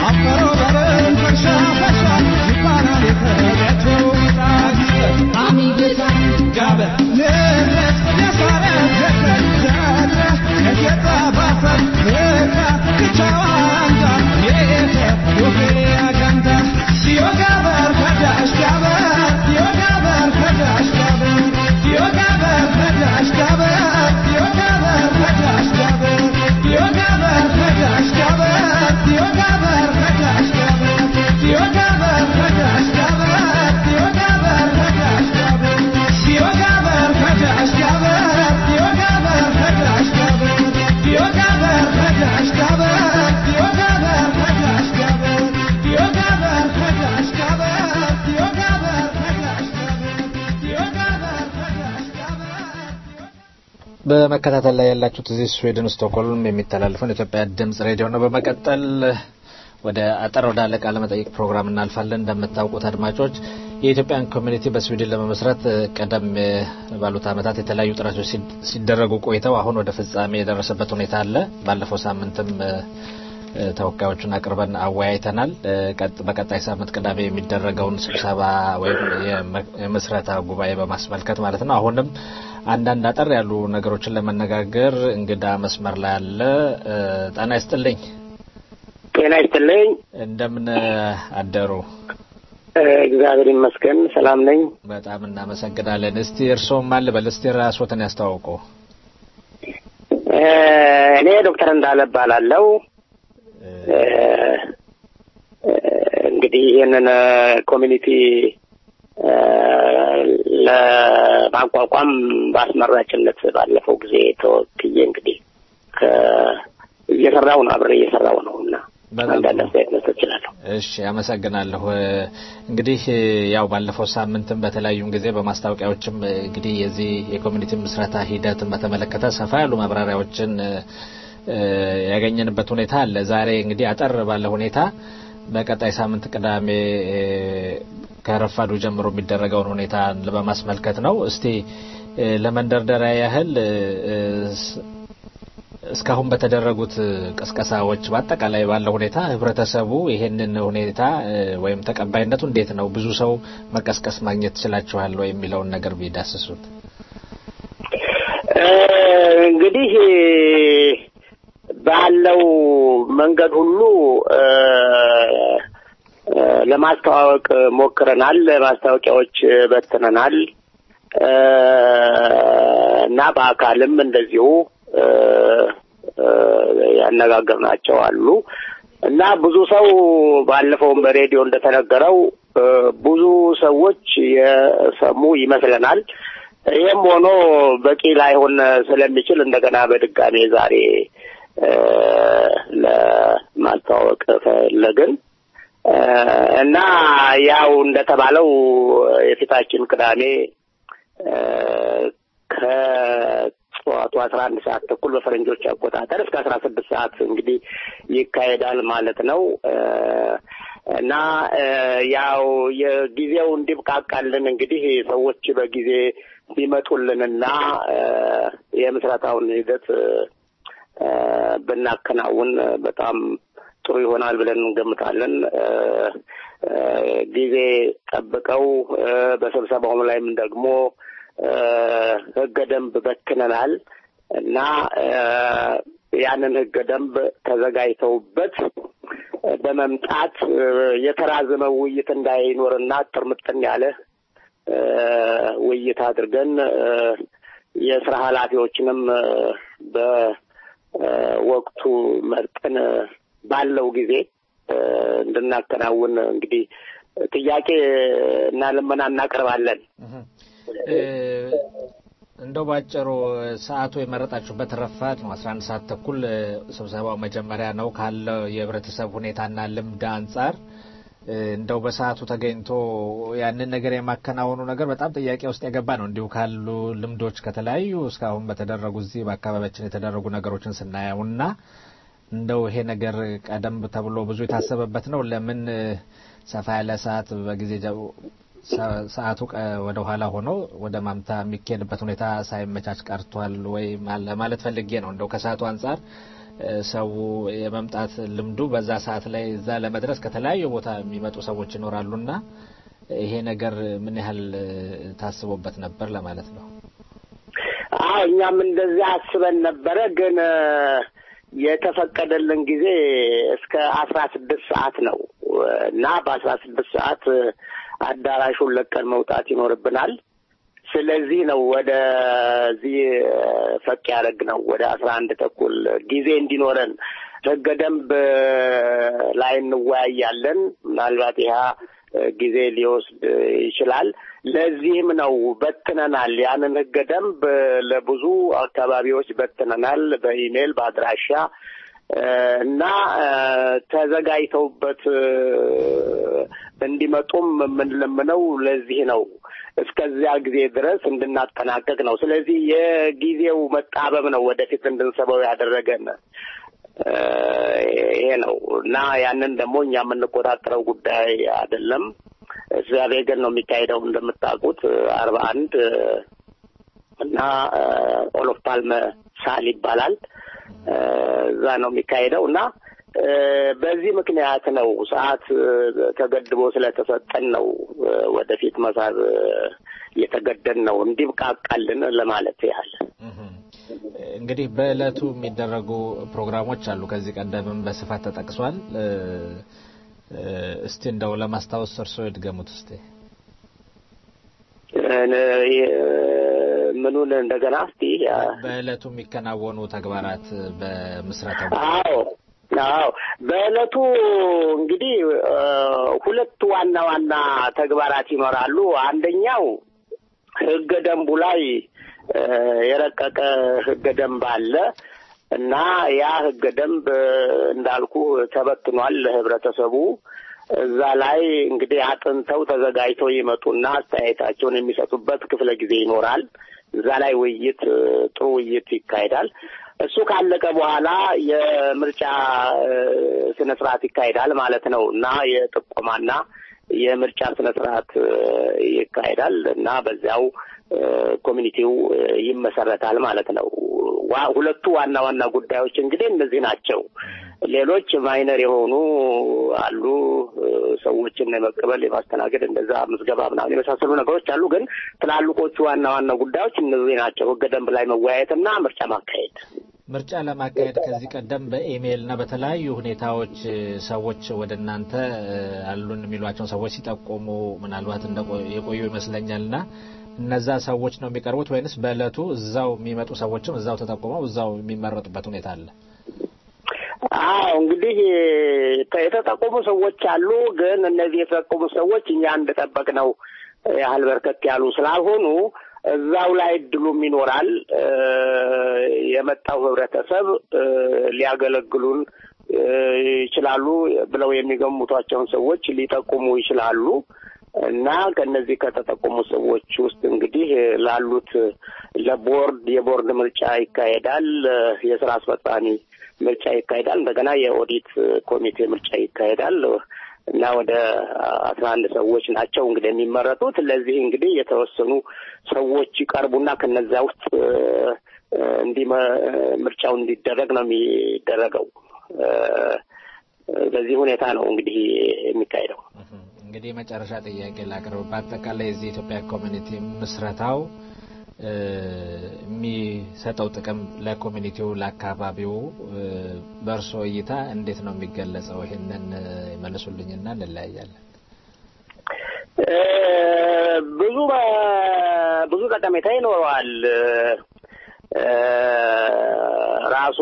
አፈሮ በርን ፈሻ ፈሻ ይባላል የተገቸው ምጣድ አሚጌታ ጋበ ንረት ያሳረ ገተር ዘረ ከጌታ ባፈር ልካ ክቻዋንዳ የተ ወፌ አጋንዳ ሲዮጋበር ከዳሽ ጋበር ሲዮጋበር ከዳሽ ጋበር ሲዮጋበር ከዳሽ ጋበር ሲዮጋበር ከዳሽ ጋበር ሲዮጋበር ከዳሽ ጋበር ሲዮጋበር ከዳሽ ጋበር ሲዮጋበር ከዳሽ ጋበር ሲዮጋበር ከዳሽ ጋበር ሲዮጋበር ከዳሽ ጋበር ሲዮጋበር ከዳሽ ጋበር ሲዮጋበር ከዳሽ ጋበር ሲዮጋበር ከዳሽ ጋበር ሲዮጋበር ከዳሽ ጋበር ሲዮጋበር ከዳሽ ጋበር ሲዮጋበር ከዳሽ ጋበር በመከታተል ላይ ያላችሁት እዚህ ስዊድን ስቶክሆልም የሚተላለፈውን የኢትዮጵያ ድምጽ ሬዲዮ ነው። በመቀጠል ወደ አጠር ወዳለ ቃለ መጠይቅ ፕሮግራም እናልፋለን። እንደምታውቁት አድማጮች የኢትዮጵያን ኮሚኒቲ በስዊድን ለመመስረት ቀደም ባሉት ዓመታት የተለያዩ ጥረቶች ሲደረጉ ቆይተው አሁን ወደ ፍጻሜ የደረሰበት ሁኔታ አለ። ባለፈው ሳምንትም ተወካዮቹን አቅርበን አወያይተናል። በቀጣይ ሳምንት ቅዳሜ የሚደረገውን ስብሰባ ወይም የምስረታ ጉባኤ በማስመልከት ማለት ነው። አሁንም አንዳንድ አጠር ያሉ ነገሮችን ለመነጋገር እንግዳ መስመር ላይ አለ። ጤና ይስጥልኝ። ጤና ይስጥልኝ። እንደምን አደሩ? እግዚአብሔር ይመስገን ሰላም ነኝ። በጣም እናመሰግናለን። እስቲ እርስዎም ማን ልበል? እስቲ ራስዎትን ያስተዋውቁ። እኔ ዶክተር እንዳለ እባላለሁ። እንግዲህ ይህንን ኮሚኒቲ ለማቋቋም በአስመራጭነት ባለፈው ጊዜ ተወክዬ እንግዲህ እየሰራው ነው አብሬ እየሰራው ነው እና አንዳንድ አስተያየት መስጠት እችላለሁ። እሺ፣ አመሰግናለሁ። እንግዲህ ያው ባለፈው ሳምንትም በተለያዩም ጊዜ በማስታወቂያዎችም እንግዲህ የዚህ የኮሚኒቲ ምስረታ ሂደትን በተመለከተ ሰፋ ያሉ ማብራሪያዎችን ያገኘንበት ሁኔታ አለ። ዛሬ እንግዲህ አጠር ባለ ሁኔታ በቀጣይ ሳምንት ቅዳሜ ከረፋዱ ጀምሮ የሚደረገውን ሁኔታ በማስመልከት ነው። እስቲ ለመንደርደሪያ ያህል እስካሁን በተደረጉት ቅስቀሳዎች በአጠቃላይ ባለው ሁኔታ ህብረተሰቡ ይሄንን ሁኔታ ወይም ተቀባይነቱ እንዴት ነው? ብዙ ሰው መቀስቀስ ማግኘት ትችላችኋል ወይ የሚለውን ነገር ቢዳስሱት። እንግዲህ ባለው መንገድ ሁሉ ለማስተዋወቅ ሞክረናል። ማስታወቂያዎች በትነናል እና በአካልም እንደዚሁ ያነጋገርናቸው አሉ እና ብዙ ሰው ባለፈውም በሬዲዮ እንደተነገረው ብዙ ሰዎች የሰሙ ይመስለናል። ይህም ሆኖ በቂ ላይሆን ስለሚችል እንደገና በድጋሜ ዛሬ ለማስተዋወቅ ፈለግን እና ያው እንደተባለው የፊታችን ቅዳሜ ከጠዋቱ አስራ አንድ ሰዓት ተኩል በፈረንጆች አቆጣጠር እስከ አስራ ስድስት ሰዓት እንግዲህ ይካሄዳል ማለት ነው እና ያው የጊዜው እንዲብቃቃልን እንግዲህ ሰዎች በጊዜ ቢመጡልንና የምስረታውን ሂደት ብናከናውን በጣም ጥሩ ይሆናል ብለን እንገምታለን። ጊዜ ጠብቀው በስብሰባውም ላይም ደግሞ ህገ ደንብ በትነናል እና ያንን ህገ ደንብ ተዘጋጅተውበት በመምጣት የተራዘመ ውይይት እንዳይኖርና ጥርምጥን ያለ ውይይት አድርገን የስራ ኃላፊዎችንም በወቅቱ መርጠን ባለው ጊዜ እንድናከናውን እንግዲህ ጥያቄ እና ልመና እናቀርባለን። እንደው ባጭሩ ሰዓቱ የመረጣችሁበት ረፋድ ነው። አስራ አንድ ሰዓት ተኩል ስብሰባው መጀመሪያ ነው። ካለው የህብረተሰብ ሁኔታና ልምድ አንጻር እንደው በሰዓቱ ተገኝቶ ያንን ነገር የማከናወኑ ነገር በጣም ጥያቄ ውስጥ የገባ ነው። እንዲሁ ካሉ ልምዶች ከተለያዩ እስካሁን በተደረጉ እዚህ በአካባቢያችን የተደረጉ ነገሮችን ስናየው እና እንደው ይሄ ነገር ቀደም ተብሎ ብዙ የታሰበበት ነው። ለምን ሰፋ ያለ ሰዓት በጊዜ ሰዓቱ ወደ ኋላ ሆኖ ወደ ማምታ የሚካሄድበት ሁኔታ ሳይመቻች ቀርቷል ወይ ለማለት ፈልጌ ነው። እንደው ከሰዓቱ አንጻር ሰው የመምጣት ልምዱ በዛ ሰዓት ላይ እዛ ለመድረስ ከተለያዩ ቦታ የሚመጡ ሰዎች ይኖራሉና ይሄ ነገር ምን ያህል ታስቦበት ነበር ለማለት ነው። አዎ እኛም እንደዚህ አስበን ነበረ ግን የተፈቀደልን ጊዜ እስከ አስራ ስድስት ሰዓት ነው እና በአስራ ስድስት ሰዓት አዳራሹን ለቀን መውጣት ይኖርብናል። ስለዚህ ነው ወደዚህ ፈቅ ያደረግ ነው ወደ አስራ አንድ ተኩል ጊዜ እንዲኖረን ህገ ደንብ ላይ እንወያያለን። ምናልባት ይህ ጊዜ ሊወስድ ይችላል። ለዚህም ነው በትነናል። ያንን ህገ ደንብ ለብዙ አካባቢዎች በትነናል፣ በኢሜይል በአድራሻ እና ተዘጋጅተውበት እንዲመጡም የምንለምነው ለዚህ ነው። እስከዚያ ጊዜ ድረስ እንድናጠናቀቅ ነው። ስለዚህ የጊዜው መጣበብ ነው ወደፊት እንድንሰበው ያደረገን ይሄ ነው እና ያንን ደግሞ እኛ የምንቆጣጠረው ጉዳይ አይደለም። እዚያ ቬገን ነው የሚካሄደው እንደምታውቁት አርባ አንድ እና ኦሎፍ ፓልመ ሳል ይባላል። እዛ ነው የሚካሄደው እና በዚህ ምክንያት ነው ሰዓት ተገድቦ ስለተሰጠን ነው ወደፊት መሳብ የተገደን ነው እንዲብቃቃልን ለማለት ያህል። እንግዲህ በእለቱ የሚደረጉ ፕሮግራሞች አሉ። ከዚህ ቀደምም በስፋት ተጠቅሷል። እስቲ እንደው ለማስታወስ እርስዎ ይድገሙት እስቲ። ምኑን እንደገና እስቲ በእለቱ የሚከናወኑ ተግባራት በምስረታ አዎ አዎ በእለቱ እንግዲህ ሁለት ዋና ዋና ተግባራት ይኖራሉ። አንደኛው ህገ ደንቡ ላይ የረቀቀ ህገ ደንብ አለ እና ያ ህገ ደንብ እንዳልኩ ተበትኗል ለህብረተሰቡ። እዛ ላይ እንግዲህ አጥንተው ተዘጋጅተው ይመጡና አስተያየታቸውን የሚሰጡበት ክፍለ ጊዜ ይኖራል። እዛ ላይ ውይይት ጥሩ ውይይት ይካሄዳል። እሱ ካለቀ በኋላ የምርጫ ስነ ስርዓት ይካሄዳል ማለት ነው እና የጥቆማና የምርጫ ስነ ስርዓት ይካሄዳል እና በዚያው ኮሚኒቲው ይመሰረታል ማለት ነው። ሁለቱ ዋና ዋና ጉዳዮች እንግዲህ እነዚህ ናቸው። ሌሎች ማይነር የሆኑ አሉ። ሰዎችን የመቀበል የማስተናገድ፣ እንደዛ ምዝገባ ምናምን የመሳሰሉ ነገሮች አሉ። ግን ትላልቆቹ ዋና ዋና ጉዳዮች እነዚህ ናቸው። ህገ ደንብ ላይ መወያየትና ምርጫ ማካሄድ። ምርጫ ለማካሄድ ከዚህ ቀደም በኢሜይል እና በተለያዩ ሁኔታዎች ሰዎች ወደ እናንተ አሉን የሚሏቸውን ሰዎች ሲጠቆሙ ምናልባት የቆዩ ይመስለኛል እና እነዛ ሰዎች ነው የሚቀርቡት ወይንስ በእለቱ እዛው የሚመጡ ሰዎችም እዛው ተጠቁመው እዛው የሚመረጡበት ሁኔታ አለ? አዎ እንግዲህ የተጠቆሙ ሰዎች አሉ። ግን እነዚህ የተጠቆሙ ሰዎች እኛ እንደጠበቅነው ያህል በርከት ያሉ ስላልሆኑ እዛው ላይ እድሉም ይኖራል። የመጣው ህብረተሰብ ሊያገለግሉን ይችላሉ ብለው የሚገምቷቸውን ሰዎች ሊጠቁሙ ይችላሉ እና ከነዚህ ከተጠቆሙ ሰዎች ውስጥ እንግዲህ ላሉት ለቦርድ የቦርድ ምርጫ ይካሄዳል። የስራ አስፈጻሚ ምርጫ ይካሄዳል። እንደገና የኦዲት ኮሚቴ ምርጫ ይካሄዳል እና ወደ አስራ አንድ ሰዎች ናቸው እንግዲህ የሚመረጡት። ለዚህ እንግዲህ የተወሰኑ ሰዎች ይቀርቡና ከነዚያ ውስጥ እንዲህ ምርጫው እንዲደረግ ነው የሚደረገው። በዚህ ሁኔታ ነው እንግዲህ የሚካሄደው። እንግዲህ የመጨረሻ ጥያቄ ላቅርብ። በአጠቃላይ የዚህ የኢትዮጵያ ኮሚኒቲ ምስረታው የሚሰጠው ጥቅም ለኮሚኒቲው፣ ለአካባቢው በእርስዎ እይታ እንዴት ነው የሚገለጸው? ይህንን ይመልሱልኝና እንለያያለን። ብዙ ብዙ ጠቀሜታ ይኖረዋል። ራሱ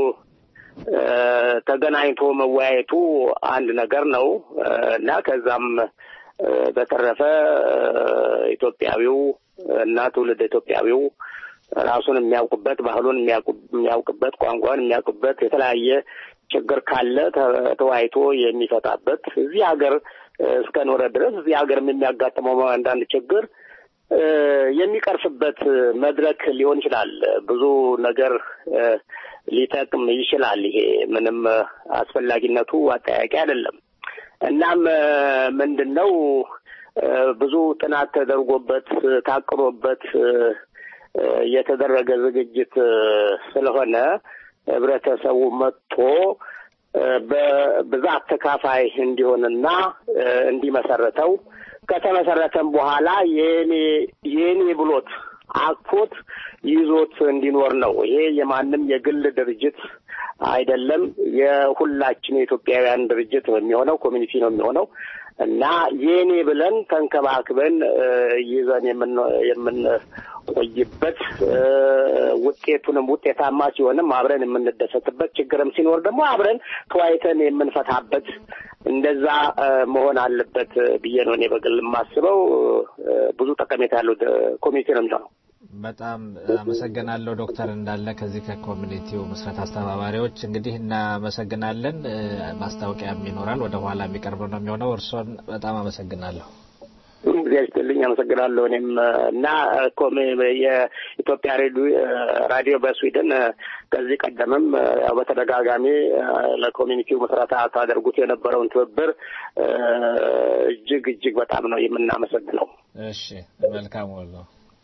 ተገናኝቶ መወያየቱ አንድ ነገር ነው እና ከዛም በተረፈ ኢትዮጵያዊው እና ትውልድ ኢትዮጵያዊው ራሱን የሚያውቅበት ባህሉን የሚያውቅበት ቋንቋን የሚያውቅበት የተለያየ ችግር ካለ ተወያይቶ የሚፈታበት እዚህ ሀገር እስከኖረ ድረስ እዚህ ሀገር የሚያጋጥመው አንዳንድ ችግር የሚቀርፍበት መድረክ ሊሆን ይችላል። ብዙ ነገር ሊጠቅም ይችላል። ይሄ ምንም አስፈላጊነቱ አጠያቂ አይደለም። እናም ምንድን ነው ብዙ ጥናት ተደርጎበት ታቅዶበት የተደረገ ዝግጅት ስለሆነ ህብረተሰቡ መጥቶ በብዛት ተካፋይ እንዲሆንና እንዲመሰረተው ከተመሰረተም በኋላ የኔ የኔ ብሎት አቅፎት ይዞት እንዲኖር ነው። ይሄ የማንም የግል ድርጅት አይደለም። የሁላችን የኢትዮጵያውያን ድርጅት ነው የሚሆነው፣ ኮሚኒቲ ነው የሚሆነው እና የኔ ብለን ተንከባክበን ይዘን የምንቆይበት ውጤቱንም ውጤታማ ሲሆንም አብረን የምንደሰትበት ችግርም ሲኖር ደግሞ አብረን ተወያይተን የምንፈታበት እንደዛ መሆን አለበት ብዬ ነው እኔ በግል የማስበው። ብዙ ጠቀሜታ ያለው ኮሚኒቲ ነው የሚሆነው። በጣም አመሰግናለሁ ዶክተር እንዳለ ከዚህ ከኮሚኒቲው ምስረት አስተባባሪዎች እንግዲህ እናመሰግናለን። ማስታወቂያም ይኖራል ወደ ኋላ የሚቀርበው ነው የሚሆነው። እርስዎን በጣም አመሰግናለሁ። እግዚአብሔር ይስጥልኝ። አመሰግናለሁ። እኔም እና የኢትዮጵያ ራዲዮ በስዊድን ከዚህ ቀደምም ያው በተደጋጋሚ ለኮሚኒቲው መስረታ ታደርጉት የነበረውን ትብብር እጅግ እጅግ በጣም ነው የምናመሰግነው። እሺ፣ መልካም ወሎ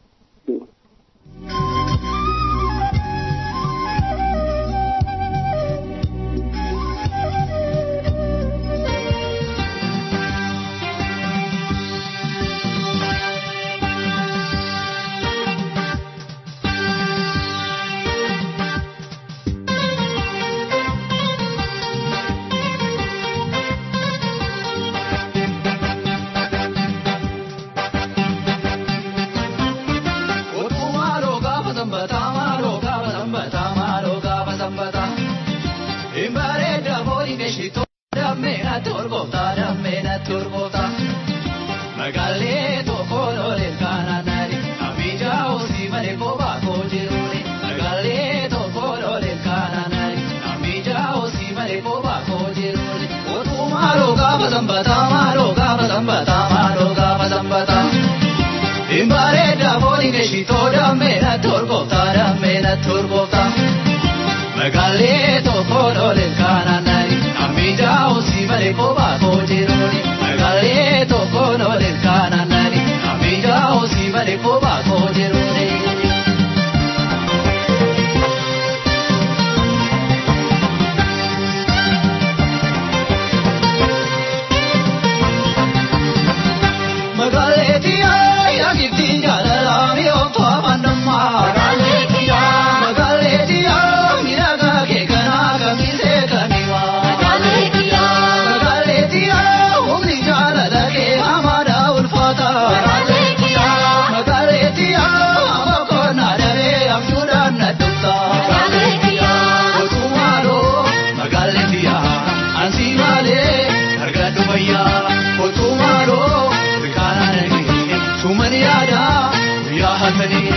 Magalee tokko loleen kaananani ammiidhaa osii malee kophaa koojiruuni. Magalee tokko loleen kaananani ammiidhaa osii malee kophaa koojiruuni. Magalee tiyaa yaa giftiin jaalalaa mi'ooftu amannummaa. Magalee tiyaa. Magalee tiyaa miidhagaa kee kanaa kamisee kamiwaa. Magalee tiyaa. Magalee tiyaa humni jaalala kee hamaadhaa ulfaata. Magalee tiyaa. Magalee tiyaa amma koonaa daree abjuudhaan na dhufta. Magalee tiyaa. Otuumaaloo magaalee tiyaa ansii maalee argadhu fayyaa. Otuumaaloo bikaanaa nagee sumani yaadaa guyyaa halkanii.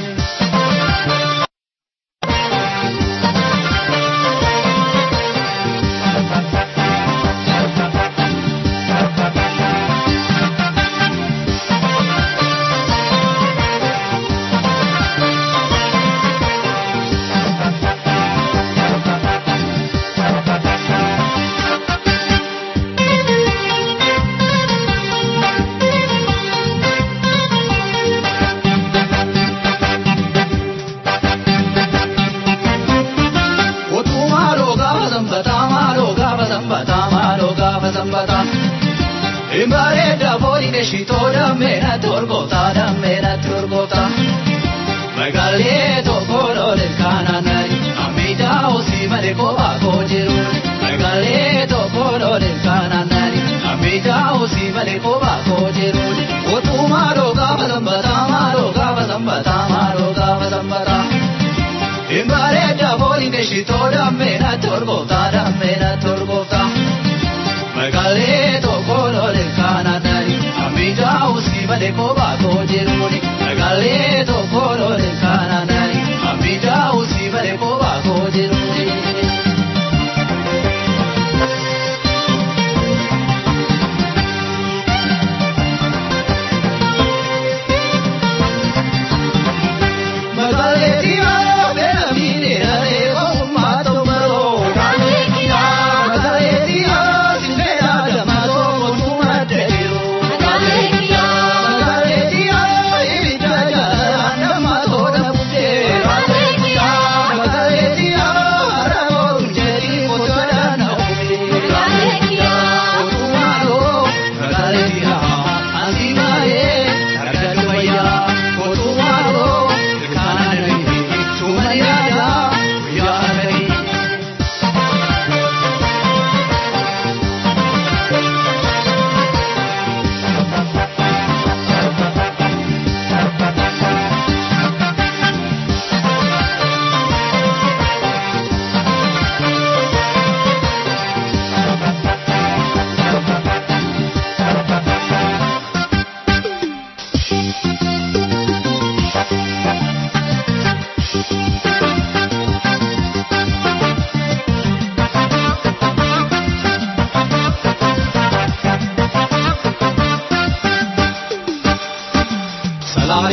Otuumaaloo gaafa sanbataa maaloo gaafa sanbataa maaloo gaafa sanbataa. Imbareeda fooni keeshitoo dammeena torgoota dammeena torgoota. Magaalee tokko looleen kaananani ammiidhaa osii malee kophaa koo jiruuni. Magaalee tokko looleen kaananani ammiidhaa osii malee kophaa koo jiruuni. Otuumaaloo gaafa sanbataa maaloo gaafa sanbataa maaloo gaafa sanbataa. Imbareeda fooni keeshitoo dammeena torgoota dammeena torgoota. Magaalee tokko looleen kaananani ammiidhaa osii malee kophaa koo jiruuni. Magaalee tokko looleen kaananani ammiidhaa osii malee kophaa koo jiruuni. Magaalee tiyaa beela miidhagee ogummaa ta'u maroo. Magaalee tiyaa magaalee tiyaa sinbeela damatoo mootummaa dheeroo. Magaalee tiyaa magaalee tiyaa ibidda jaalalaa nama tola buddee. Magaalee tiyaa magaalee tiyaa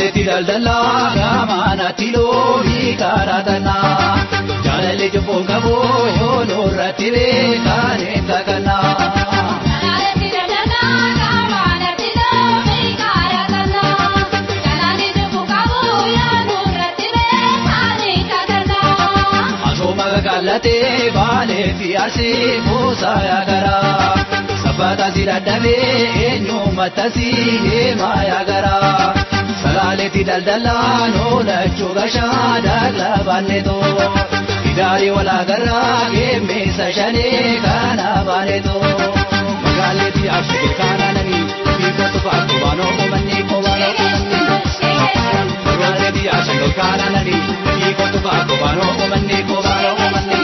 Salaaletti daldalaa gaamaanatti loonii kaaratanaa. Jaalalli jubbuun qabu yoo nurratti beekan hin kakannaa. Salaaletti daldalaa gaamaanatti loonii kaaratanaa. Jaalalli jubbuun qabu yoo nurratti beekan hin kakannaa. Asuma kakaallatee baalee fi arsii kuusaa yaagaraa. Sabbata si dadhabee eenyummatta si heemaa yaagaraa. Salaaletti daldalaa noolachuu gashaa daalaa baanneetoo. Idaarii walaagarraa geemmeessa shanee kana baaneetoo. Magaaletti abshigil kaanananii biifatu faatu baanoo qomanni qobaanoo qomanni. Magaaletti abshigil kaanananii biifatu faatu baanoo qomanni qobaanoo qomanni.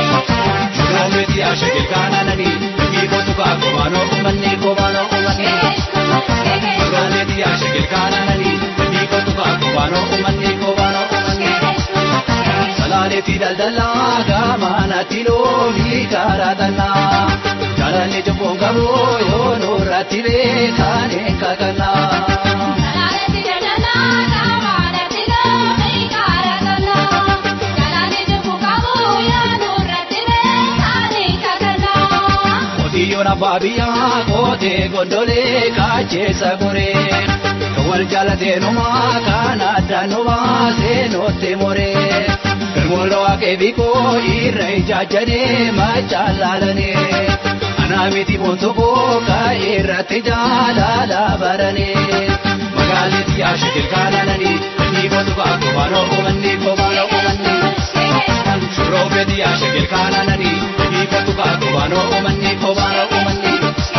Magaaletti abshigil kaanananii biifatu faatu baanoo qomanni qobaanoo qomanni. Magaaletti abshigil kaanananii biifatu faatu baanoo qomanni qobaanoo qomanni. Salaaletti daldalaa gaamaanatti loonii kaaratanaa. Jaalalli jubbuun qabu yoo nurratti beekan hin kakannaa. Salaaletti daldalaa gaamaanatti loonii kaaratanaa. Jaalalli jubbuun qabu yoo nurratti beekan hin kakannaa. Qotiyyoon abbaa biyyaa qotee gondolee kacheessa goree. Kan wal jaalateenumaa kan addaan nu baasee nootti moree. Garmoota waaqee biikoo irra ijaajjanee machaan laalanee. Anaa miti boonsokoo ka'ee irratti jaalala baranee. Magaaletti ashikil kaanananii ni botu baakoo baanoo qomanni qobaanoo qomanni. Shuroobeeti ashikil kaanananii ni botu baakoo baanoo qomanni qobaanoo qomanni.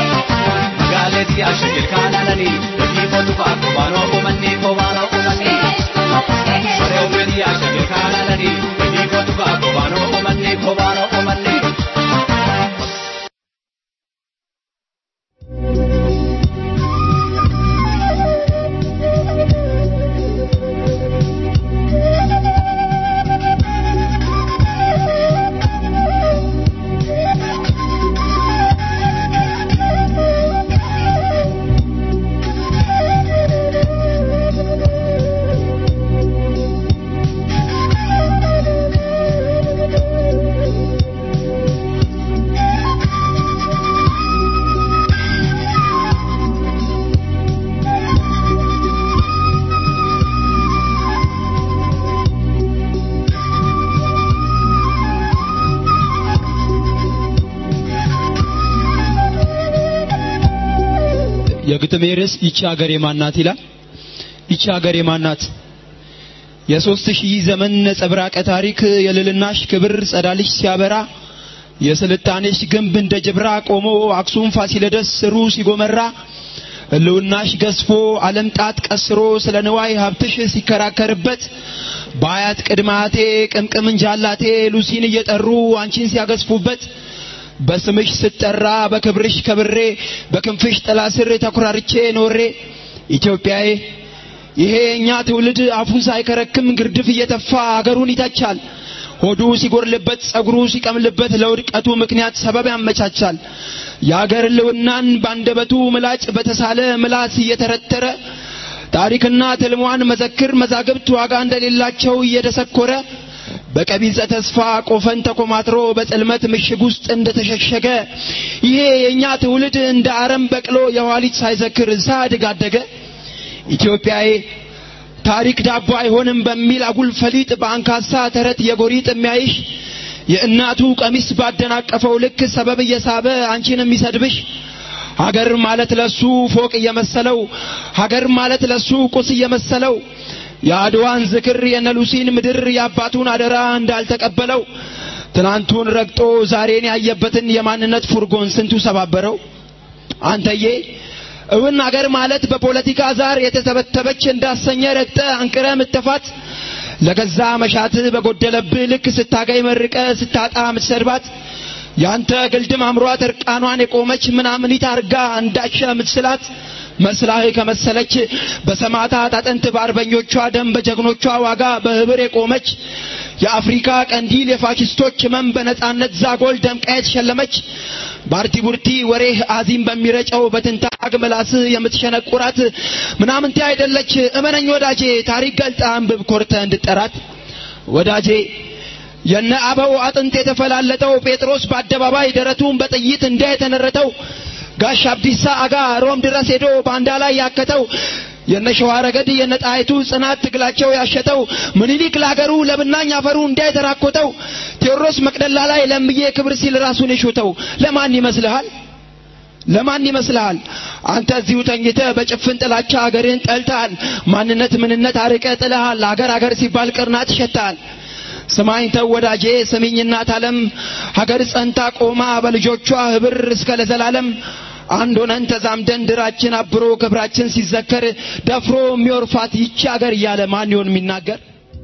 Magaaletti ashikil kaanananii ni botu baakoo baanoo qomanni qobaanoo qomanni. Shuroobeeti ashikil kaanananii ni botu baakoo baanoo qomanni qobaanoo qomanni. የግጥሜ ርዕስ ይቺ ሀገር የማናት ይላል። ይቺ ሀገር የማናት? የሶስት ሺህ ዘመን ነጸብራቀ ታሪክ የልልናሽ ክብር ጸዳልሽ ሲያበራ የስልጣኔሽ ግንብ እንደ ጅብራ ቆሞ አክሱም ፋሲለደስ ስሩ ሲጎመራ ህልውናሽ ገዝፎ ዓለም ጣት ቀስሮ ስለ ንዋይ ሀብትሽ ሲከራከርበት በአያት ቅድማቴ ቅምቅም እንጃላቴ ሉሲን እየጠሩ አንቺን ሲያገዝፉበት በስምሽ ስጠራ በክብርሽ ከብሬ በክንፍሽ ጥላ ስር ተኩራርቼ ኖሬ ኢትዮጵያዬ ይሄ እኛ ትውልድ አፉን ሳይከረክም ግርድፍ እየተፋ አገሩን ይተቻል። ሆዱ ሲጎርልበት ጸጉሩ ሲቀምልበት ለውድቀቱ ምክንያት ሰበብ ያመቻቻል። የአገር ልውናን ባንደበቱ ምላጭ በተሳለ ምላስ እየተረተረ ታሪክና ትልሟን መዘክር መዛግብት ዋጋ እንደሌላቸው እየደሰኮረ በቀቢጸ ተስፋ ቆፈን ተኮማትሮ በጽልመት ምሽግ ውስጥ እንደተሸሸገ ይሄ የእኛ ትውልድ እንደ አረም በቅሎ የኋሊት ሳይዘክር ሳያድግ አደገ። ኢትዮጵያዬ ታሪክ ዳቦ አይሆንም በሚል አጉል ፈሊጥ በአንካሳ ተረት የጎሪጥ የሚያይሽ የእናቱ ቀሚስ ባደናቀፈው ልክ ሰበብ እየሳበ አንቺን የሚሰድብሽ ሀገር ማለት ለሱ ፎቅ እየመሰለው ሀገር ማለት ለሱ ቁስ እየመሰለው የአድዋን ዝክር የነሉሲን ምድር የአባቱን አደራ እንዳልተቀበለው ትናንቱን ረግጦ ዛሬን ያየበትን የማንነት ፉርጎን ስንቱ ሰባበረው። አንተዬ እውን አገር ማለት በፖለቲካ ዛር የተተበተበች እንዳሰኘ ረግጠ አንቅረ ምተፋት ለገዛ መሻት በጎደለብህ ልክ ስታገኝ መርቀ ስታጣ ምትሰድባት ያንተ ግልድም አምሯት እርቃኗን የቆመች ምናምኒት አርጋ እንዳሸ ምትስላት መስላህ ከመሰለች በሰማዕታት አጥንት በአርበኞቿ ደም በጀግኖቿ ዋጋ በህብር የቆመች የአፍሪካ ቀንዲል የፋሽስቶች ህመም በነጻነት ዛጎል ደምቃ የተሸለመች ባርቲ ቡርቲ ወሬህ አዚም በሚረጨው በትንታግ ምላስህ የምትሸነቁራት ምናምንቴ አይደለች እመነኝ ወዳጄ ታሪክ ገልጣ አንብብ ኮርተ እንድጠራት ወዳጄ የነ አበው አጥንት የተፈላለጠው ጴጥሮስ በአደባባይ ደረቱን በጥይት እንደ የተነረተው ጋሽ አብዲሳ አጋ ሮም ድረስ ሄዶ ባንዳ ላይ ያከተው የነ ሸዋ ረገድ የነ ጣይቱ ጽናት ትግላቸው ያሸተው ምኒልክ ለአገሩ ለብናኝ አፈሩ እንዳይተራኮተው ቴዎድሮስ መቅደላ ላይ ለምዬ ክብር ሲል ራሱን የሾተው ለማን ይመስልሃል? ለማን ይመስልሃል? አንተ እዚሁ ተኝተህ በጭፍን ጥላቻ አገርህን ጠልተሃል። ማንነት ምንነት አርቀ ጥለሃል። አገር አገር ሲባል ቅርናት ይሸታል። ስማኝ ተው ወዳጄ ስሚኝ እናት ዓለም ሀገር ጸንታ ቆማ በልጆቿ ህብር እስከ ለዘላለም አንድ ሆነን ተዛምደን ድራችን አብሮ ክብራችን ሲዘከር ደፍሮ የሚወርፋት ይቺ ሀገር እያለ ማን ይሆን የሚናገር?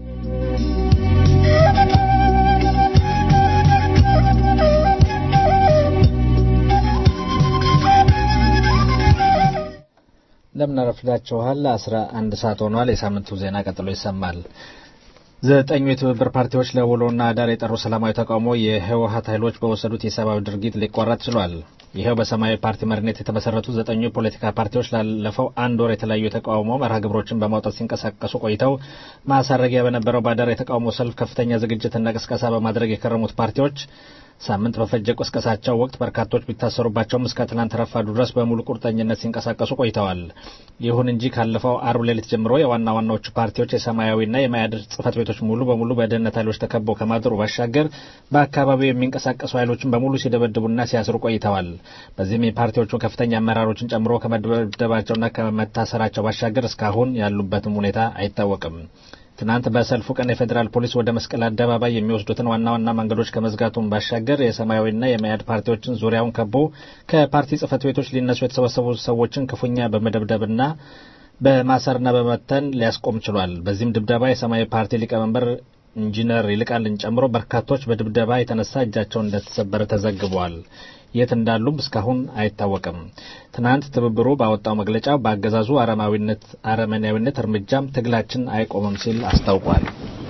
እንደምን አረፍዳችኋል። አስራ አንድ ሰዓት ሆኗል። የሳምንቱ ዜና ቀጥሎ ይሰማል። ዘጠኙ የትብብር ፓርቲዎች ለውሎና አዳር የጠሩ ሰላማዊ ተቃውሞ የህወሀት ኃይሎች በወሰዱት የሰብአዊ ድርጊት ሊቋረጥ ችሏል። ይኸው በሰማያዊ ፓርቲ መሪነት የተመሰረቱ ዘጠኙ የፖለቲካ ፓርቲዎች ላለፈው አንድ ወር የተለያዩ የተቃውሞ መርሃ ግብሮችን በማውጣት ሲንቀሳቀሱ ቆይተው ማሳረጊያ በነበረው በአዳር የተቃውሞ ሰልፍ ከፍተኛ ዝግጅትና ቅስቀሳ በማድረግ የከረሙት ፓርቲዎች ሳምንት በፈጀ ቅስቀሳቸው ወቅት በርካቶች ቢታሰሩባቸውም እስከ ትናንት ረፋዱ ድረስ በሙሉ ቁርጠኝነት ሲንቀሳቀሱ ቆይተዋል። ይሁን እንጂ ካለፈው አርብ ሌሊት ጀምሮ የዋና ዋናዎቹ ፓርቲዎች የሰማያዊና የማያድ ጽህፈት ቤቶች ሙሉ በሙሉ በደህንነት ኃይሎች ተከበው ከማደሩ ባሻገር በአካባቢው የሚንቀሳቀሱ ኃይሎችን በሙሉ ሲደበድቡና ሲያስሩ ቆይተዋል። በዚህም የፓርቲዎቹ ከፍተኛ አመራሮችን ጨምሮ ከመደብደባቸውና ከመታሰራቸው ባሻገር እስካሁን ያሉበትም ሁኔታ አይታወቅም። ትናንት በሰልፉ ቀን የፌዴራል ፖሊስ ወደ መስቀል አደባባይ የሚወስዱትን ዋና ዋና መንገዶች ከመዝጋቱን ባሻገር የሰማያዊና የመያድ ፓርቲዎችን ዙሪያውን ከቦ ከፓርቲ ጽህፈት ቤቶች ሊነሱ የተሰበሰቡ ሰዎችን ክፉኛ በመደብደብና በማሰርና በመተን ሊያስቆም ችሏል። በዚህም ድብደባ የሰማያዊ ፓርቲ ሊቀመንበር ኢንጂነር ይልቃልን ጨምሮ በርካቶች በድብደባ የተነሳ እጃቸውን እንደተሰበረ ተዘግበዋል። የት እንዳሉም እስካሁን አይታወቅም። ትናንት ትብብሩ ባወጣው መግለጫ በአገዛዙ አረማዊነት አረመኔያዊነት እርምጃም ትግላችን አይቆምም ሲል አስታውቋል።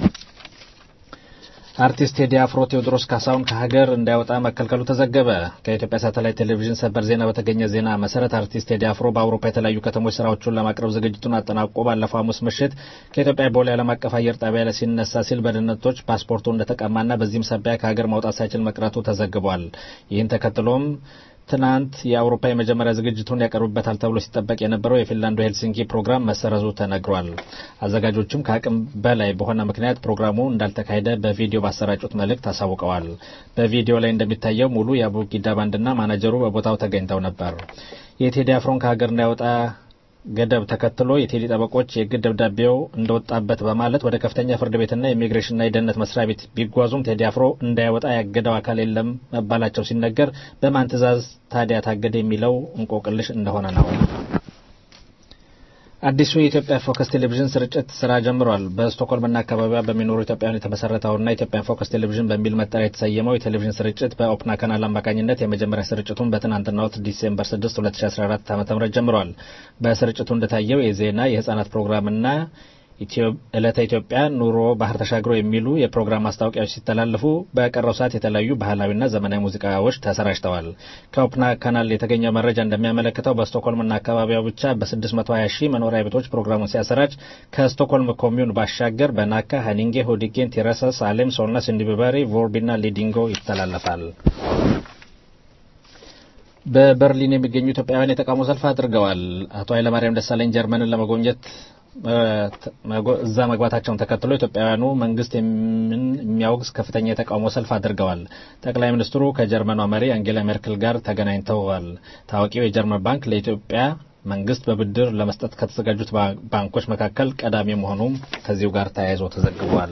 አርቲስት ቴዲ አፍሮ ቴዎድሮስ ካሳሁን ከሀገር እንዳይወጣ መከልከሉ ተዘገበ። ከኢትዮጵያ ሳተላይት ቴሌቪዥን ሰበር ዜና በተገኘ ዜና መሰረት አርቲስት ቴዲ አፍሮ በአውሮፓ የተለያዩ ከተሞች ስራዎቹን ለማቅረብ ዝግጅቱን አጠናቆ ባለፈው ሐሙስ ምሽት ከኢትዮጵያ ቦሌ ዓለም አቀፍ አየር ጣቢያ ላይ ሲነሳ ሲል በደህንነቶች ፓስፖርቱ እንደተቀማና በዚህም ሳቢያ ከሀገር ማውጣት ሳይችል መቅረቱ ተዘግቧል። ይህን ተከትሎም ትናንት የአውሮፓ የመጀመሪያ ዝግጅቱን ያቀርብበታል ተብሎ ሲጠበቅ የነበረው የፊንላንዱ ሄልሲንኪ ፕሮግራም መሰረዙ ተነግሯል። አዘጋጆቹም ከአቅም በላይ በሆነ ምክንያት ፕሮግራሙ እንዳልተካሄደ በቪዲዮ ባሰራጩት መልእክት አሳውቀዋል። በቪዲዮ ላይ እንደሚታየው ሙሉ የአቡጊዳ ባንድና ማናጀሩ በቦታው ተገኝተው ነበር። የቴዲ አፍሮን ከሀገር እንዳይወጣ ገደብ ተከትሎ የቴዲ ጠበቆች የእግድ ደብዳቤው እንደወጣበት በማለት ወደ ከፍተኛ ፍርድ ቤትና የኢሚግሬሽንና የደህንነት መስሪያ ቤት ቢጓዙም ቴዲ አፍሮ እንዳይወጣ ያገደው አካል የለም መባላቸው ሲነገር በማን ትዕዛዝ ታዲያ ታገደ የሚለው እንቆቅልሽ እንደሆነ ነው። አዲሱ የኢትዮጵያ ፎከስ ቴሌቪዥን ስርጭት ስራ ጀምሯል። በስቶክሆልምና አካባቢዋ በሚኖሩ ኢትዮጵያውያን የተመሰረተውና ኢትዮጵያን ፎከስ ቴሌቪዥን በሚል መጠሪያ የተሰየመው የቴሌቪዥን ስርጭት በኦፕና ካናል አማካኝነት የመጀመሪያ ስርጭቱን በትናንትናው ዕለት ዲሴምበር 6 2014 ዓ.ም ጀምሯል። በስርጭቱ እንደታየው የዜና የህጻናት ፕሮግራምና ዕለተ ኢትዮጵያ ኑሮ ባህር ተሻግሮ የሚሉ የፕሮግራም ማስታወቂያዎች ሲተላለፉ በቀረው ሰዓት የተለያዩ ባህላዊና ዘመናዊ ሙዚቃዎች ተሰራጭተዋል። ከኦፕና ካናል የተገኘው መረጃ እንደሚያመለክተው በስቶክሆልምና አካባቢዋ ብቻ በ620 ሺህ መኖሪያ ቤቶች ፕሮግራሙን ሲያሰራጭ ከስቶክሆልም ኮሚዩን ባሻገር በናካ፣ ሃኒንጌ፣ ሁዲጌን፣ ቲረሰ፣ ሳሌም፣ ሶልናስ፣ እንዲበሪ፣ ቮርቢና ሊዲንጎ ይተላለፋል። በበርሊን የሚገኙ ኢትዮጵያውያን የተቃውሞ ሰልፍ አድርገዋል። አቶ ኃይለማርያም ደሳለኝ ጀርመንን ለመጎብኘት እዛ መግባታቸውን ተከትሎ ኢትዮጵያውያኑ መንግስት የሚያወግዝ ከፍተኛ የተቃውሞ ሰልፍ አድርገዋል። ጠቅላይ ሚኒስትሩ ከጀርመኗ መሪ አንጌላ ሜርክል ጋር ተገናኝተዋል። ታዋቂው የጀርመን ባንክ ለኢትዮጵያ መንግስት በብድር ለመስጠት ከተዘጋጁት ባንኮች መካከል ቀዳሚ መሆኑም ከዚሁ ጋር ተያይዞ ተዘግቧል።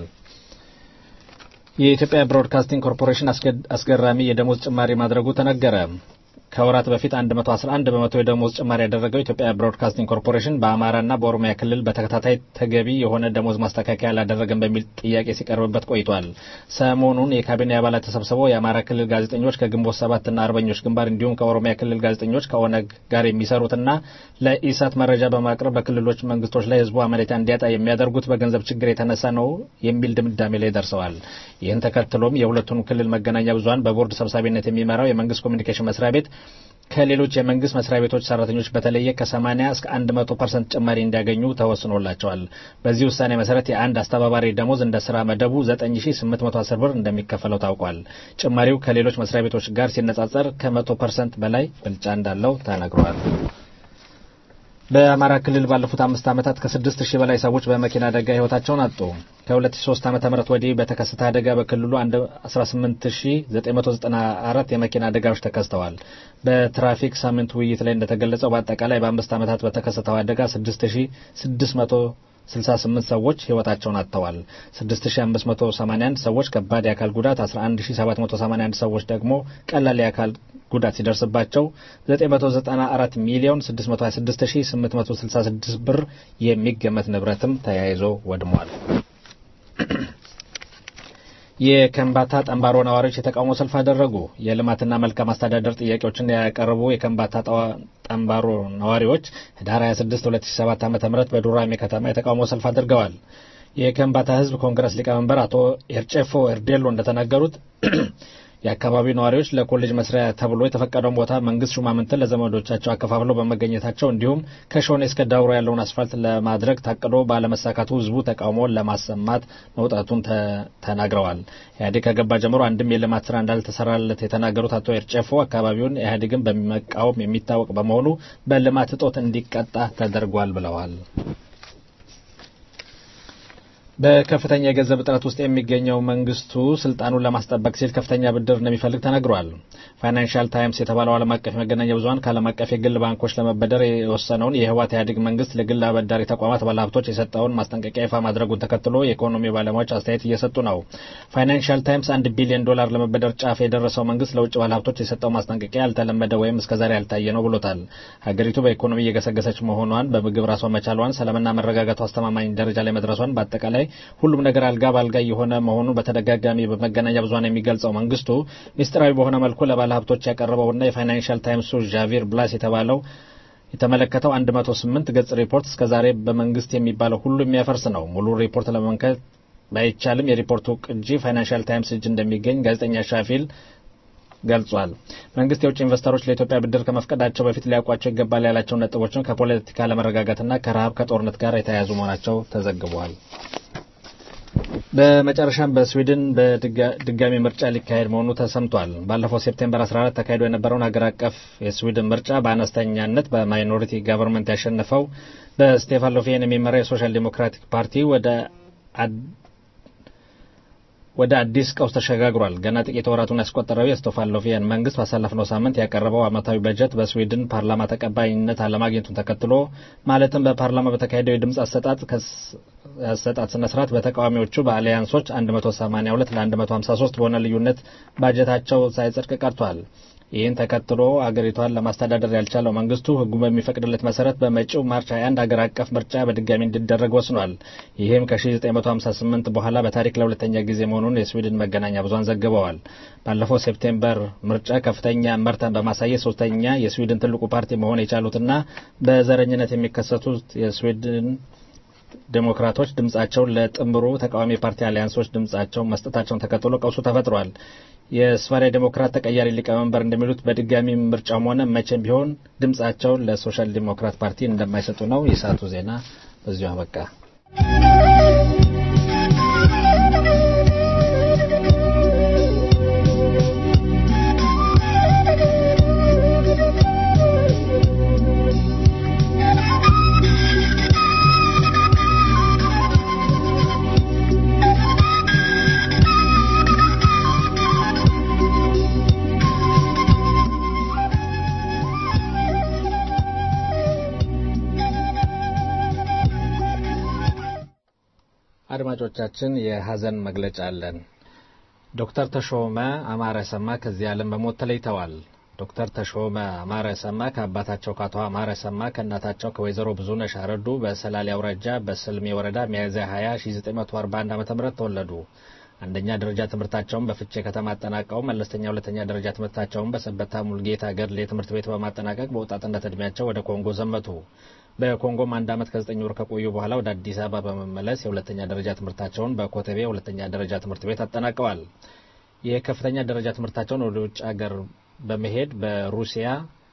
የኢትዮጵያ ብሮድካስቲንግ ኮርፖሬሽን አስገራሚ የደሞዝ ጭማሪ ማድረጉ ተነገረ። ከወራት በፊት 111 በመቶ የደሞዝ ጭማሪ ያደረገው ኢትዮጵያ ብሮድካስቲንግ ኮርፖሬሽን በአማራና በኦሮሚያ ክልል በተከታታይ ተገቢ የሆነ ደሞዝ ማስተካከያ አላደረገም በሚል ጥያቄ ሲቀርብበት ቆይቷል። ሰሞኑን የካቢኔ አባላት ተሰብስበው የአማራ ክልል ጋዜጠኞች ከግንቦት ሰባትና አርበኞች ግንባር እንዲሁም ከኦሮሚያ ክልል ጋዜጠኞች ከኦነግ ጋር የሚሰሩትና ለኢሳት መረጃ በማቅረብ በክልሎች መንግስቶች ላይ ህዝቡ አመኔታ እንዲያጣ የሚያደርጉት በገንዘብ ችግር የተነሳ ነው የሚል ድምዳሜ ላይ ደርሰዋል። ይህን ተከትሎም የሁለቱንም ክልል መገናኛ ብዙኃን በቦርድ ሰብሳቢነት የሚመራው የመንግስት ኮሚኒኬሽን መስሪያ ቤት ከሌሎች የመንግስት መስሪያ ቤቶች ሰራተኞች በተለየ ከ80 እስከ 100 ፐርሰንት ጭማሪ እንዲያገኙ ተወስኖላቸዋል። በዚህ ውሳኔ መሰረት የአንድ አስተባባሪ ደሞዝ እንደ ስራ መደቡ 9810 ብር እንደሚከፈለው ታውቋል። ጭማሪው ከሌሎች መስሪያ ቤቶች ጋር ሲነጻጸር ከ100 ፐርሰንት በላይ ብልጫ እንዳለው ተነግሯል። በአማራ ክልል ባለፉት አምስት ዓመታት ከስድስት ሺህ በላይ ሰዎች በመኪና አደጋ ህይወታቸውን አጡ። ከ2003 ዓ ም ወዲህ በተከሰተ አደጋ በክልሉ 18994 የመኪና አደጋዎች ተከስተዋል። በትራፊክ ሳምንት ውይይት ላይ እንደተገለጸው በአጠቃላይ በአምስት ዓመታት በተከሰተው አደጋ 6668 ሰዎች ህይወታቸውን አጥተዋል። 6581 ሰዎች ከባድ የአካል ጉዳት፣ 11781 ሰዎች ደግሞ ቀላል የአካል ጉዳት ሲደርስባቸው 994 ሚሊዮን 626866 ብር የሚገመት ንብረትም ተያይዞ ወድሟል። የከምባታ ጠንባሮ ነዋሪዎች የተቃውሞ ሰልፍ አደረጉ። የልማትና መልካም አስተዳደር ጥያቄዎችን ያቀረቡ የከምባታ ጠንባሮ ነዋሪዎች ህዳር 26 2007 ዓ.ም በዱራሜ ከተማ የተቃውሞ ሰልፍ አድርገዋል። የከምባታ ህዝብ ኮንግረስ ሊቀመንበር አቶ ኤርጨፎ ኤርዴሎ እንደተናገሩት የአካባቢው ነዋሪዎች ለኮሌጅ መስሪያ ተብሎ የተፈቀደውን ቦታ መንግስት ሹማምንትን ለዘመዶቻቸው አከፋፍለው በመገኘታቸው እንዲሁም ከሾኔ እስከ ዳውሮ ያለውን አስፋልት ለማድረግ ታቅዶ ባለመሳካቱ ህዝቡ ተቃውሞውን ለማሰማት መውጣቱን ተናግረዋል። ኢህአዴግ ከገባ ጀምሮ አንድም የልማት ስራ እንዳልተሰራለት የተናገሩት አቶ ኤርጨፎ አካባቢውን ኢህአዴግን በመቃወም የሚታወቅ በመሆኑ በልማት እጦት እንዲቀጣ ተደርጓል ብለዋል። በከፍተኛ የገንዘብ እጥረት ውስጥ የሚገኘው መንግስቱ ስልጣኑን ለማስጠበቅ ሲል ከፍተኛ ብድር እንደሚፈልግ ተነግሯል። ፋይናንሻል ታይምስ የተባለው ዓለም አቀፍ መገናኛ ብዙኃን ከዓለም አቀፍ የግል ባንኮች ለመበደር የወሰነውን የህወሓት ኢህአዴግ መንግስት ለግል አበዳሪ ተቋማት ባለሀብቶች የሰጠውን ማስጠንቀቂያ ይፋ ማድረጉን ተከትሎ የኢኮኖሚ ባለሙያዎች አስተያየት እየሰጡ ነው። ፋይናንሻል ታይምስ አንድ ቢሊዮን ዶላር ለመበደር ጫፍ የደረሰው መንግስት ለውጭ ባለሀብቶች የሰጠው ማስጠንቀቂያ ያልተለመደ ወይም እስከዛሬ ያልታየ ነው ብሎታል። ሀገሪቱ በኢኮኖሚ እየገሰገሰች መሆኗን፣ በምግብ ራሷን መቻሏን፣ ሰላምና መረጋጋቱ አስተማማኝ ደረጃ ላይ መድረሷን በአጠቃላይ ሁሉም ነገር አልጋ ባልጋ የሆነ መሆኑን በተደጋጋሚ በመገናኛ ብዙኃን የሚገልጸው መንግስቱ ሚስጥራዊ በሆነ መልኩ ለባለ ሀብቶች ያቀረበውና የፋይናንሻል ታይምሱ ዣቪር ብላስ የተባለው የተመለከተው 108 ገጽ ሪፖርት እስከዛሬ በመንግስት የሚባለው ሁሉ የሚያፈርስ ነው። ሙሉ ሪፖርት ለመመልከት ባይቻልም የሪፖርቱ ቅጂ ፋይናንሻል ታይምስ እጅ እንደሚገኝ ጋዜጠኛ ሻፊል ገልጿል። መንግስት የውጭ ኢንቨስተሮች ለኢትዮጵያ ብድር ከመፍቀዳቸው በፊት ሊያውቋቸው ይገባል ያላቸው ነጥቦችን ከፖለቲካ ለመረጋጋትና ከረሃብ ከጦርነት ጋር የተያያዙ መሆናቸው ተዘግቧል። በመጨረሻም በስዊድን በድጋሚ ምርጫ ሊካሄድ መሆኑ ተሰምቷል። ባለፈው ሴፕቴምበር 14 ተካሂዶ የነበረውን ሀገር አቀፍ የስዊድን ምርጫ በአነስተኛነት በማይኖሪቲ ጋቨርንመንት ያሸነፈው በስቴፋን ሎፌን የሚመራ የሶሻል ዲሞክራቲክ ፓርቲ ወደ ወደ አዲስ ቀውስ ተሸጋግሯል። ገና ጥቂት ወራቱን ያስቆጠረው የስቶፋን ሎፊያን መንግስት ባሳለፍነው ሳምንት ያቀረበው ዓመታዊ በጀት በስዊድን ፓርላማ ተቀባይነት አለማግኘቱን ተከትሎ ማለትም በፓርላማ በተካሄደው የድምፅ አሰጣጥ አሰጣጥ ስነ ስርዓት በተቃዋሚዎቹ በአሊያንሶች 182 ለ153 በሆነ ልዩነት ባጀታቸው ሳይጸድቅ ቀርቷል። ይህን ተከትሎ አገሪቷን ለማስተዳደር ያልቻለው መንግስቱ ህጉ በሚፈቅድለት መሰረት በመጪው ማርች 21 አገር አቀፍ ምርጫ በድጋሚ እንዲደረግ ወስኗል። ይህም ከ1958 በኋላ በታሪክ ለሁለተኛ ጊዜ መሆኑን የስዊድን መገናኛ ብዙኃን ዘግበዋል። ባለፈው ሴፕቴምበር ምርጫ ከፍተኛ መርታን በማሳየት ሶስተኛ የስዊድን ትልቁ ፓርቲ መሆን የቻሉትና በዘረኝነት የሚከሰቱት የስዊድን ዴሞክራቶች ድምጻቸውን ለጥምሩ ተቃዋሚ ፓርቲ አሊያንሶች ድምጻቸውን መስጠታቸውን ተከትሎ ቀውሱ ተፈጥሯል። የስፋሪያ ዴሞክራት ተቀያሪ ሊቀመንበር እንደሚሉት በድጋሚ ምርጫም ሆነ መቼም ቢሆን ድምጻቸውን ለሶሻል ዲሞክራት ፓርቲ እንደማይሰጡ ነው። የሰዓቱ ዜና በዚሁ አበቃ። አድማጮቻችን የሀዘን መግለጫ አለን። ዶክተር ተሾመ አማረ ሰማ ከዚህ ዓለም በሞት ተለይተዋል። ዶክተር ተሾመ አማረ ሰማ ከአባታቸው ከአቶ አማረ ሰማ ከእናታቸው ከወይዘሮ ብዙነሽ አረዱ በሰላሌ አውራጃ በስልሜ ወረዳ ሚያዝያ 20 1941 ዓ ም ተወለዱ። አንደኛ ደረጃ ትምህርታቸውን በፍቼ ከተማ አጠናቀው መለስተኛ ሁለተኛ ደረጃ ትምህርታቸውን በሰበታ ሙልጌታ ገድሌ ትምህርት ቤት በማጠናቀቅ በወጣትነት እድሜያቸው ወደ ኮንጎ ዘመቱ። በኮንጎም አንድ ዓመት ከዘጠኝ ወር ከቆዩ በኋላ ወደ አዲስ አበባ በመመለስ የሁለተኛ ደረጃ ትምህርታቸውን በኮተቤ ሁለተኛ ደረጃ ትምህርት ቤት አጠናቀዋል። የከፍተኛ ደረጃ ትምህርታቸውን ወደ ውጭ ሀገር በመሄድ በሩሲያ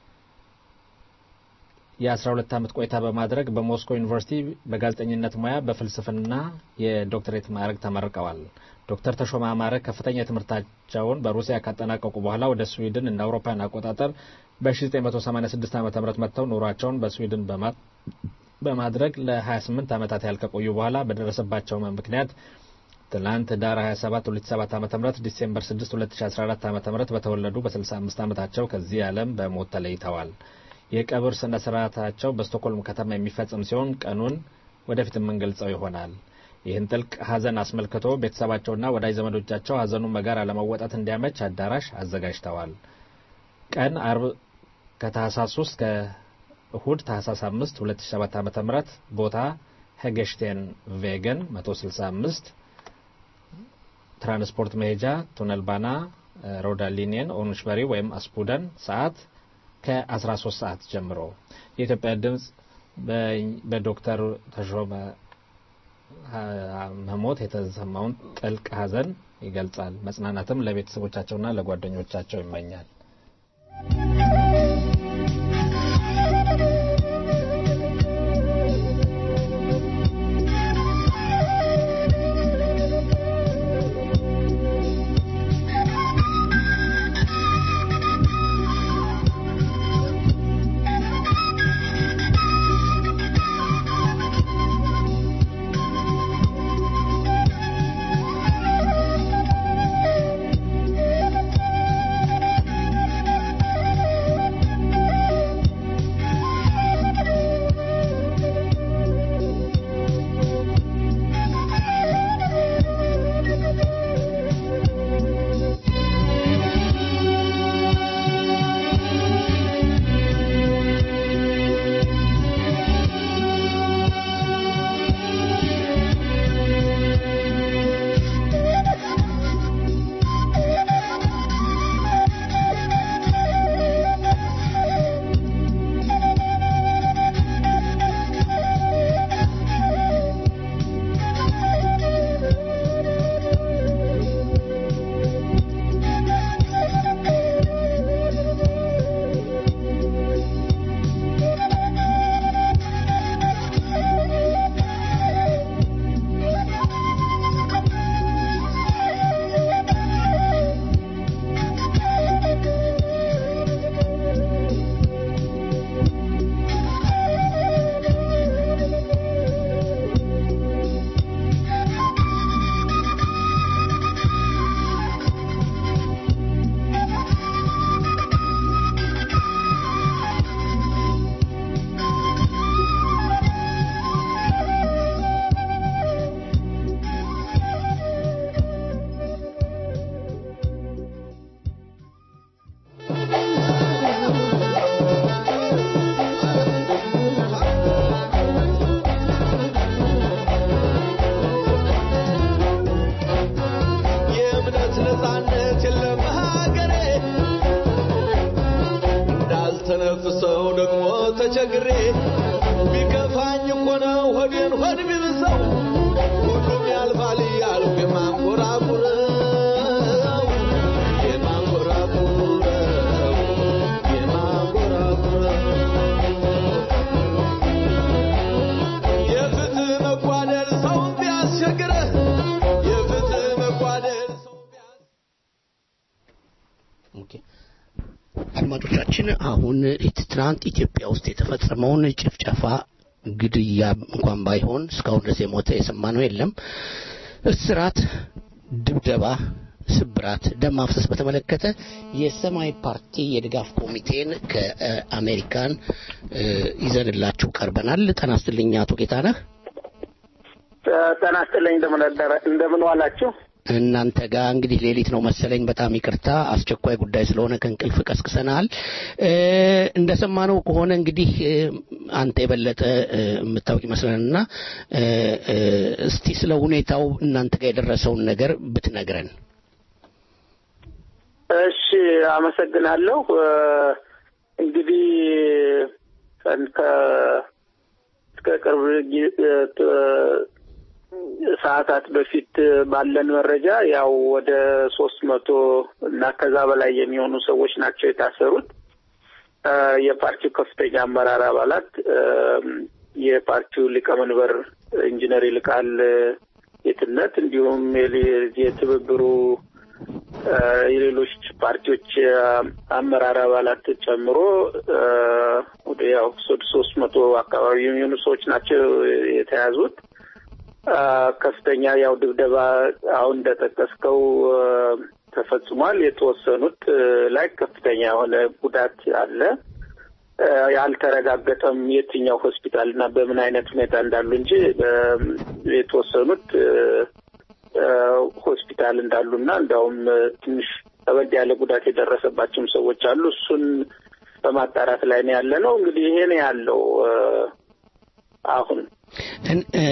የ12 ዓመት ቆይታ በማድረግ በሞስኮ ዩኒቨርሲቲ በጋዜጠኝነት ሙያ በፍልስፍና የዶክተሬት ማዕረግ ተመርቀዋል። ዶክተር ተሾመ አማረ ከፍተኛ ትምህርታቸውን በሩሲያ ካጠናቀቁ በኋላ ወደ ስዊድን እንደ አውሮፓውያን አቆጣጠር በ1986 ዓ ም መጥተው ኑሯቸውን በስዊድን በማድረግ ለ28 ዓመታት ያህል ከቆዩ በኋላ በደረሰባቸው ምክንያት ትናንት ዳር 27 2007 ዓ.ም ዲሴምበር 6 2014 ዓ.ም በተወለዱ በ65 ዓመታቸው ከዚህ ዓለም በሞት ተለይተዋል። የቀብር ስነ ስርዓታቸው በስቶክሆልም ከተማ የሚፈጸም ሲሆን ቀኑን ወደፊት የምንገልጸው ይሆናል። ይህን ጥልቅ ሐዘን አስመልክቶ ቤተሰባቸውና ወዳጅ ዘመዶቻቸው ሐዘኑን በጋራ ለመወጣት እንዲያመች አዳራሽ አዘጋጅተዋል። ቀን አርብ ከታህሳስ 3 ከእሁድ ታህሳስ 5 2007 ዓ.ም ቦታ ሄገሽቴን ቬገን 165 ትራንስፖርት መሄጃ ቱነል ባና ሮዳ ሊኒየን ኦኑሽበሪ ወይም አስፑደን ሰዓት ከ13 ሰዓት ጀምሮ የኢትዮጵያ ድምፅ በዶክተር ተሾመ መሞት የተሰማውን ጥልቅ ሐዘን ይገልጻል። መጽናናትም ለቤተሰቦቻቸውና ለጓደኞቻቸው ይመኛል። የእምነት ነፃነት የለም ሀገሬ እንዳልተነፍሰው ደግሞ ተቸግሬ ቢከፋኝ እኮ ነው ሆዴን ሆድ ቢብሰው ሁሉም ያልፋል እያልኩ የማንጎራጉረው የማንጎራጉረው የማንጎራጉረው የፍትህ መጓደል ሰውን ቢያስቸግረህ የፍትህ መጓደል ሰው ኦኬ። አድማጮቻችን አሁን ትናንት ኢትዮጵያ ውስጥ የተፈጸመውን ጭፍጨፋ ግድያ እንኳን ባይሆን እስካሁን ድረስ የሞተ የሰማነው የለም። እስራት፣ ድብደባ፣ ስብራት፣ ደም ማፍሰስ በተመለከተ የሰማያዊ ፓርቲ የድጋፍ ኮሚቴን ከአሜሪካን እ፣ ይዘንላችሁ ቀርበናል። ጤና ይስጥልኝ አቶ ጌታነህ። ጤና ይስጥልኝ እንደምን አደረ- እንደምን ዋላችሁ? እናንተ ጋር እንግዲህ ሌሊት ነው መሰለኝ። በጣም ይቅርታ አስቸኳይ ጉዳይ ስለሆነ ከእንቅልፍ ቀስቅሰናል። እ፣ እንደሰማነው ከሆነ እንግዲህ እ፣ አንተ የበለጠ እ፣ የምታውቅ ይመስለንና እ፣ እ፣ እስቲ ስለ ሁኔታው እናንተ ጋር የደረሰውን ነገር ብትነግረን። እሺ አመሰግናለሁ። እ፣ እንግዲህ ከ- ከ- እስከ ቅርብ ጊዜ ት- ሰዓታት በፊት ባለን መረጃ ያው ወደ ሶስት መቶ እና ከዛ በላይ የሚሆኑ ሰዎች ናቸው የታሰሩት። እ፣ የፓርቲው ከፍተኛ አመራር አባላት እ፣ የፓርቲው ሊቀመንበር ኢንጂነር ይልቃል ጌትነት እንዲሁም የሊ- የትብብሩ እ፣ የሌሎች ፓርቲዎች እ፣ አመራር አባላት ጨምሮ እ፣ ወደ ያው ሶስት ሶስት መቶ አካባቢ የሚሆኑ ሰዎች ናቸው የተያዙት። እ፣ ከፍተኛ ያው ድብደባ አሁን እንደጠቀስከው እ፣ ተፈጽሟል። የተወሰኑት እ፣ ላይ ከፍተኛ የሆነ ጉዳት አለ። እ፣ ያልተረጋገጠም የትኛው ሆስፒታል እና በምን አይነት ሁኔታ እንዳሉ እንጂ እ፣ የተወሰኑት እ፣ እ፣ ሆስፒታል እንዳሉና እንዲያውም እ፣ ትንሽ ከበድ ያለ ጉዳት የደረሰባቸውም ሰዎች አሉ። እሱን በማጣራት ላይ ነው ያለ ነው። እንግዲህ ይሄ ነው ያለው እ፣ አሁን እን- እ፣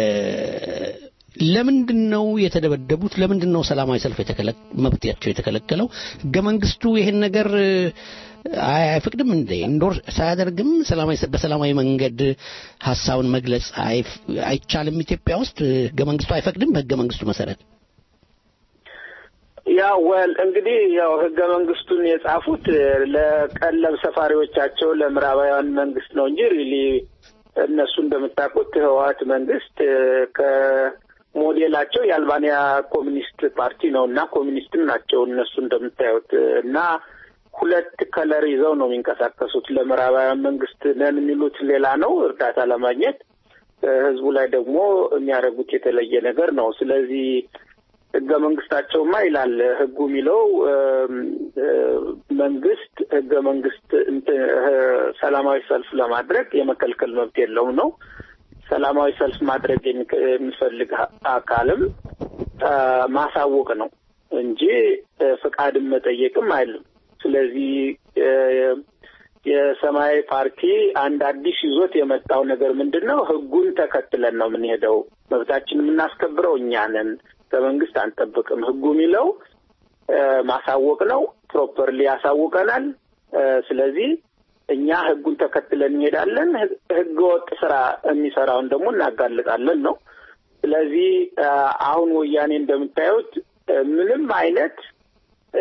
ለምንድን ነው የተደበደቡት? ለምንድን ነው ሰላማዊ ሰልፍ የተከለ መብታቸው የተከለከለው? ህገ መንግስቱ ይሄን ነገር እ፣ አይ- አይፈቅድም እንዴ? ኢንዶር ሳያደርግም ሰላማዊ ሰ- በሰላማዊ መንገድ ሀሳብን መግለጽ አይፍ- አይቻልም? ኢትዮጵያ ውስጥ እ፣ ህገ መንግስቱ አይፈቅድም? በህገ መንግስቱ መሰረት ያው ወል እንግዲህ ያው ህገ መንግስቱን የጻፉት እ፣ ለቀለብ ሰፋሪዎቻቸው ለምዕራባውያን መንግስት ነው እንጂ ሪሊ እነሱ እንደምታውቁት ህወሀት መንግስት እ፣ ከሞዴላቸው የአልባንያ ኮሚኒስት ፓርቲ ነው እና ኮሚኒስትም ናቸው እነሱ እንደምታዩት እ፣ እና ሁለት ከለር ይዘው ነው የሚንቀሳቀሱት። ለምዕራባውያን መንግስት ነን የሚሉት ሌላ ነው እርዳታ ለማግኘት እ፣ ህዝቡ ላይ ደግሞ የሚያደርጉት የተለየ ነገር ነው። ስለዚህ ህገ መንግስታቸውማ ይላል ህጉ የሚለው እም፣ እ፣ መንግስት ህገ መንግስት እንትን፣ እ፣ ሰላማዊ ሰልፍ ለማድረግ የመከልከል መብት የለውም ነው። ሰላማዊ ሰልፍ ማድረግ የሚከ- የሚፈልግ አ- አካልም አ፣ ማሳወቅ ነው እንጂ እ፣ ፍቃድን መጠየቅም አይልም። ስለዚህ እ፣ የሰማያዊ ፓርቲ አንድ አዲስ ይዞት የመጣው ነገር ምንድን ነው? ህጉን ተከትለን ነው የምንሄደው። መብታችን የምናስከብረው እኛ ነን፣ ከመንግስት አንጠብቅም። ህጉ የሚለው እ፣ ማሳወቅ ነው። ፕሮፐርሊ ያሳውቀናል። እ፣ ስለዚህ እኛ ህጉን ተከትለን እንሄዳለን። ህግ- ህገወጥ ስራ የሚሰራውን ደግሞ እናጋልጣለን ነው። ስለዚህ እ፣ አሁን ወያኔ እንደምታዩት እ፣ ምንም አይነት እ፣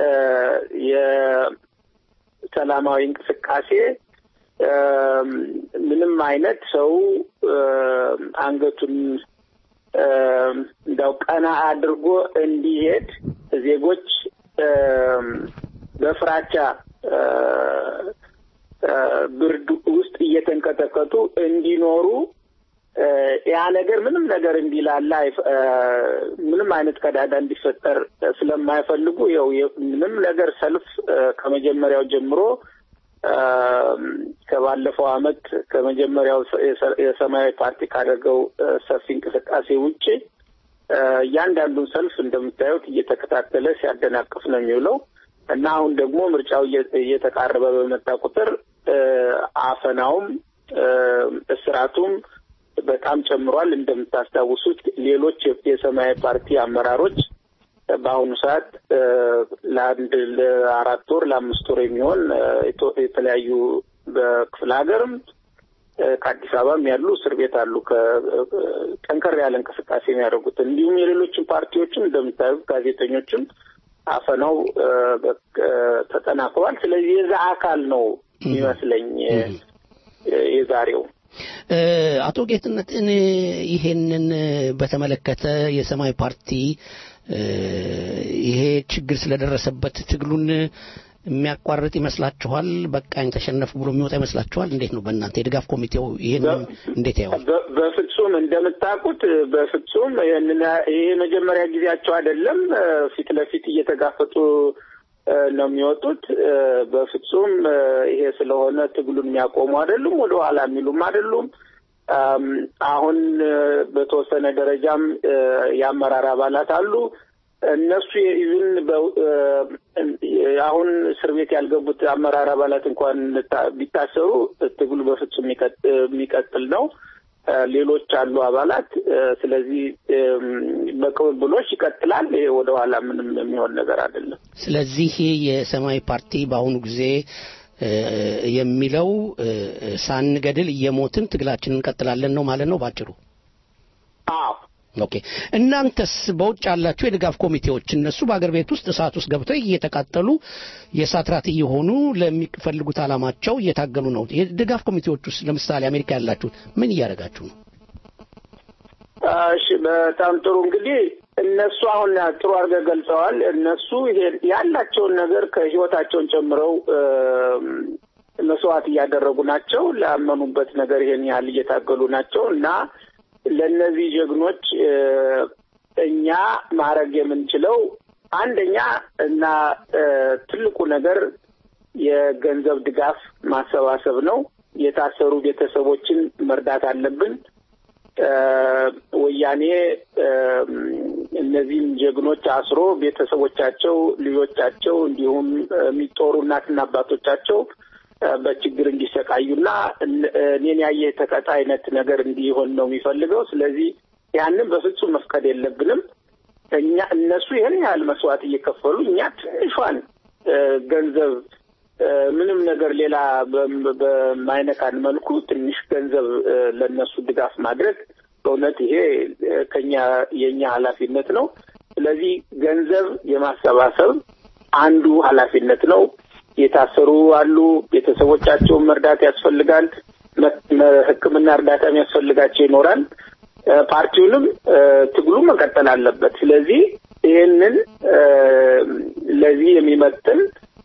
የሰላማዊ እንቅስቃሴ እ፣ ምንም አይነት ሰው እ፣ አንገቱን እ፣ እንዳው ቀና አድርጎ እንዲሄድ ዜጎች እ፣ በፍራቻ እ፣ እ፣ ብርድ ውስጥ እየተንቀጠቀጡ እንዲኖሩ እ፣ ያ ነገር ምንም ነገር እንዲላላ አይፈ- እ፣ ምንም አይነት ቀዳዳ እንዲፈጠር ስለማይፈልጉ ያው የ- ምንም ነገር ሰልፍ እ፣ ከመጀመሪያው ጀምሮ እ፣ ከባለፈው አመት ከመጀመሪያው ሰ- የሰ- የሰማያዊ ፓርቲ ካደረገው እ፣ ሰፊ እንቅስቃሴ ውጭ እ፣ እያንዳንዱን ሰልፍ እንደምታዩት እየተከታተለ ሲያደናቅፍ ነው የሚውለው እና አሁን ደግሞ ምርጫው እየ- እየተቃረበ በመጣ ቁጥር እ፣ አፈናውም እ፣ እስራቱም በጣም ጨምሯል። እንደምታስታውሱት ሌሎች የ- የሰማያዊ ፓርቲ አመራሮች በአሁኑ ሰዓት እ፣ ለአንድ ለአራት ወር ለአምስት ወር የሚሆን እ፣ የቶ- የተለያዩ በክፍለ ሀገርም እ፣ ከአዲስ አበባም ያሉ እስር ቤት አሉ። ከ- እ፣ ጠንከር ያለ እንቅስቃሴ የሚያደርጉት እንዲሁም የሌሎችም ፓርቲዎችም እንደምታዩት ጋዜጠኞችም አፈናው እ፣ በ- እ፣ ተጠናክሯል። ስለዚህ የዛ አካል ነው የሚመስለኝ እ፣ የዛሬው እ፣ አቶ ጌትነት እኔ ይሄንን እ፣ በተመለከተ የሰማያዊ ፓርቲ እ፣ ይሄ ችግር ስለደረሰበት ትግሉን የሚያቋርጥ ይመስላችኋል? በቃኝ ተሸነፉ ብሎ የሚወጣ ይመስላችኋል? እንዴት ነው በእናንተ የድጋፍ ኮሚቴው ይሄንን እንዴት ያየዋል? በ- በፍጹም እንደምታውቁት በፍጹም ይህንን ይሄ የመጀመሪያ ጊዜያቸው አይደለም። እ፣ ፊት ለፊት እየተጋፈጡ እ፣ ነው የሚወጡት። እ፣ በፍጹም እ፣ ይሄ ስለሆነ ትግሉን የሚያቆሙ አይደሉም፣ ወደ ኋላ የሚሉም አይደሉም። አም፣ አሁን እ፣ በተወሰነ ደረጃም እ፣ የአመራር አባላት አሉ። እነሱ ኢቭን አሁን እስር ቤት ያልገቡት አመራር አባላት እንኳን ታ- ቢታሰሩ ትግሉ በፍጹም የሚቀጥ- የሚቀጥል ነው። እ፣ ሌሎች አሉ አባላት። እ፣ ስለዚህ እም፣ በቅብብሎች ይቀጥላል። ይሄ ወደኋላ ምንም የሚሆን ነገር አይደለም። ስለዚህ የሰማያዊ ፓርቲ በአሁኑ ጊዜ እ፣ የሚለው እ፣ ሳንገድል እየሞትን ትግላችንን እንቀጥላለን ነው ማለት ነው ባጭሩ። አዎ ኦኬ። እናንተስ በውጭ ያላችሁ የድጋፍ ኮሚቴዎች እነሱ በአገር ቤት ውስጥ እሳት ውስጥ ገብተው እየተቃጠሉ የእሳት ራት እየሆኑ ለሚፈልጉት ዓላማቸው እየታገሉ ነው። የድጋፍ ኮሚቴዎች ውስጥ ለምሳሌ አሜሪካ ያላችሁት ምን እያደረጋችሁ ነው? እሺ በጣም ጥሩ እንግዲህ እነሱ አሁን ጥሩ አድርገህ ገልጸዋል። እነሱ ይሄ ያላቸውን ነገር ከህይወታቸውን ጨምረው እም፣ መስዋዕት እያደረጉ ናቸው። ላመኑበት ነገር ይሄን ያህል እየታገሉ ናቸው እና ለእነዚህ ጀግኖች እ፣ እኛ ማድረግ የምንችለው አንደኛ እና እ፣ ትልቁ ነገር የገንዘብ ድጋፍ ማሰባሰብ ነው። የታሰሩ ቤተሰቦችን መርዳት አለብን። እ፣ ወያኔ እም፣ እነዚህን ጀግኖች አስሮ ቤተሰቦቻቸው፣ ልጆቻቸው እንዲሁም የሚጦሩ እናትና አባቶቻቸው እ፣ በችግር እንዲሰቃዩና እን- እኔን ያየ ተቀጣ አይነት ነገር እንዲሆን ነው የሚፈልገው። ስለዚህ ያንን በፍጹም መፍቀድ የለብንም። እኛ እነሱ ይህን ያህል መስዋዕት እየከፈሉ እኛ ትንሿን እ፣ ገንዘብ እ፣ ምንም ነገር ሌላ በም- በማይነካን መልኩ ትንሽ ገንዘብ እ፣ ለእነሱ ድጋፍ ማድረግ በእውነት ይሄ እ፣ ከኛ የእኛ ኃላፊነት ነው። ስለዚህ ገንዘብ የማሰባሰብ አንዱ ኃላፊነት ነው። የታሰሩ አሉ። ቤተሰቦቻቸውን መርዳት ያስፈልጋል። መ- መ- ሕክምና እርዳታ የሚያስፈልጋቸው ይኖራል። እ፣ ፓርቲውንም እ፣ ትግሉ መቀጠል አለበት። ስለዚህ ይህንን እ፣ ለዚህ የሚመጥን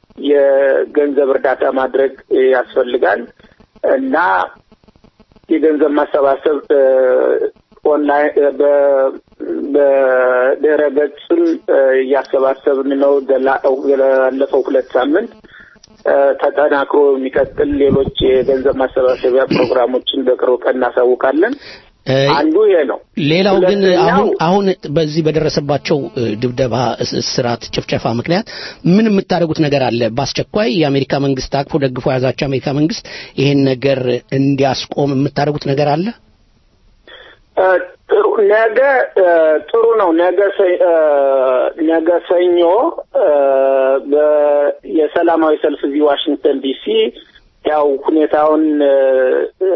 የገንዘብ እርዳታ ማድረግ እ፣ ያስፈልጋል እና የገንዘብ ማሰባሰብ እ፣ ኦንላይን እ፣ በ- በድረ ገጽም እ፣ እያሰባሰብን ነው። ገላ- ላለፈው ሁለት ሳምንት እ፣ ተጠናክሮ የሚቀጥል ሌሎች የገንዘብ ማሰባሰቢያ ፕሮግራሞችን በቅርብ ቀን እናሳውቃለን። እ፣ አንዱ ይሄ ነው። ሌላው ግን ሁለተኛው- አሁን አሁን በዚህ በደረሰባቸው እ፣ ድብደባ፣ እስ- እስራት፣ ጭፍጨፋ ምክንያት ምን የምታደርጉት ነገር አለ? በአስቸኳይ የአሜሪካ መንግስት አቅፎ ደግፎ የያዛቸው የአሜሪካ መንግስት ይሄን ነገር እንዲያስቆም የምታደርጉት ነገር አለ? እ፣ ጥሩ ነገ እ፣ ጥሩ ነው። ነገ ሰ- እ፣ ነገ ሰኞ እ፣ በ- የሰላማዊ ሰልፍ እዚህ ዋሽንግተን ዲሲ ያው ሁኔታውን እ፣ እ፣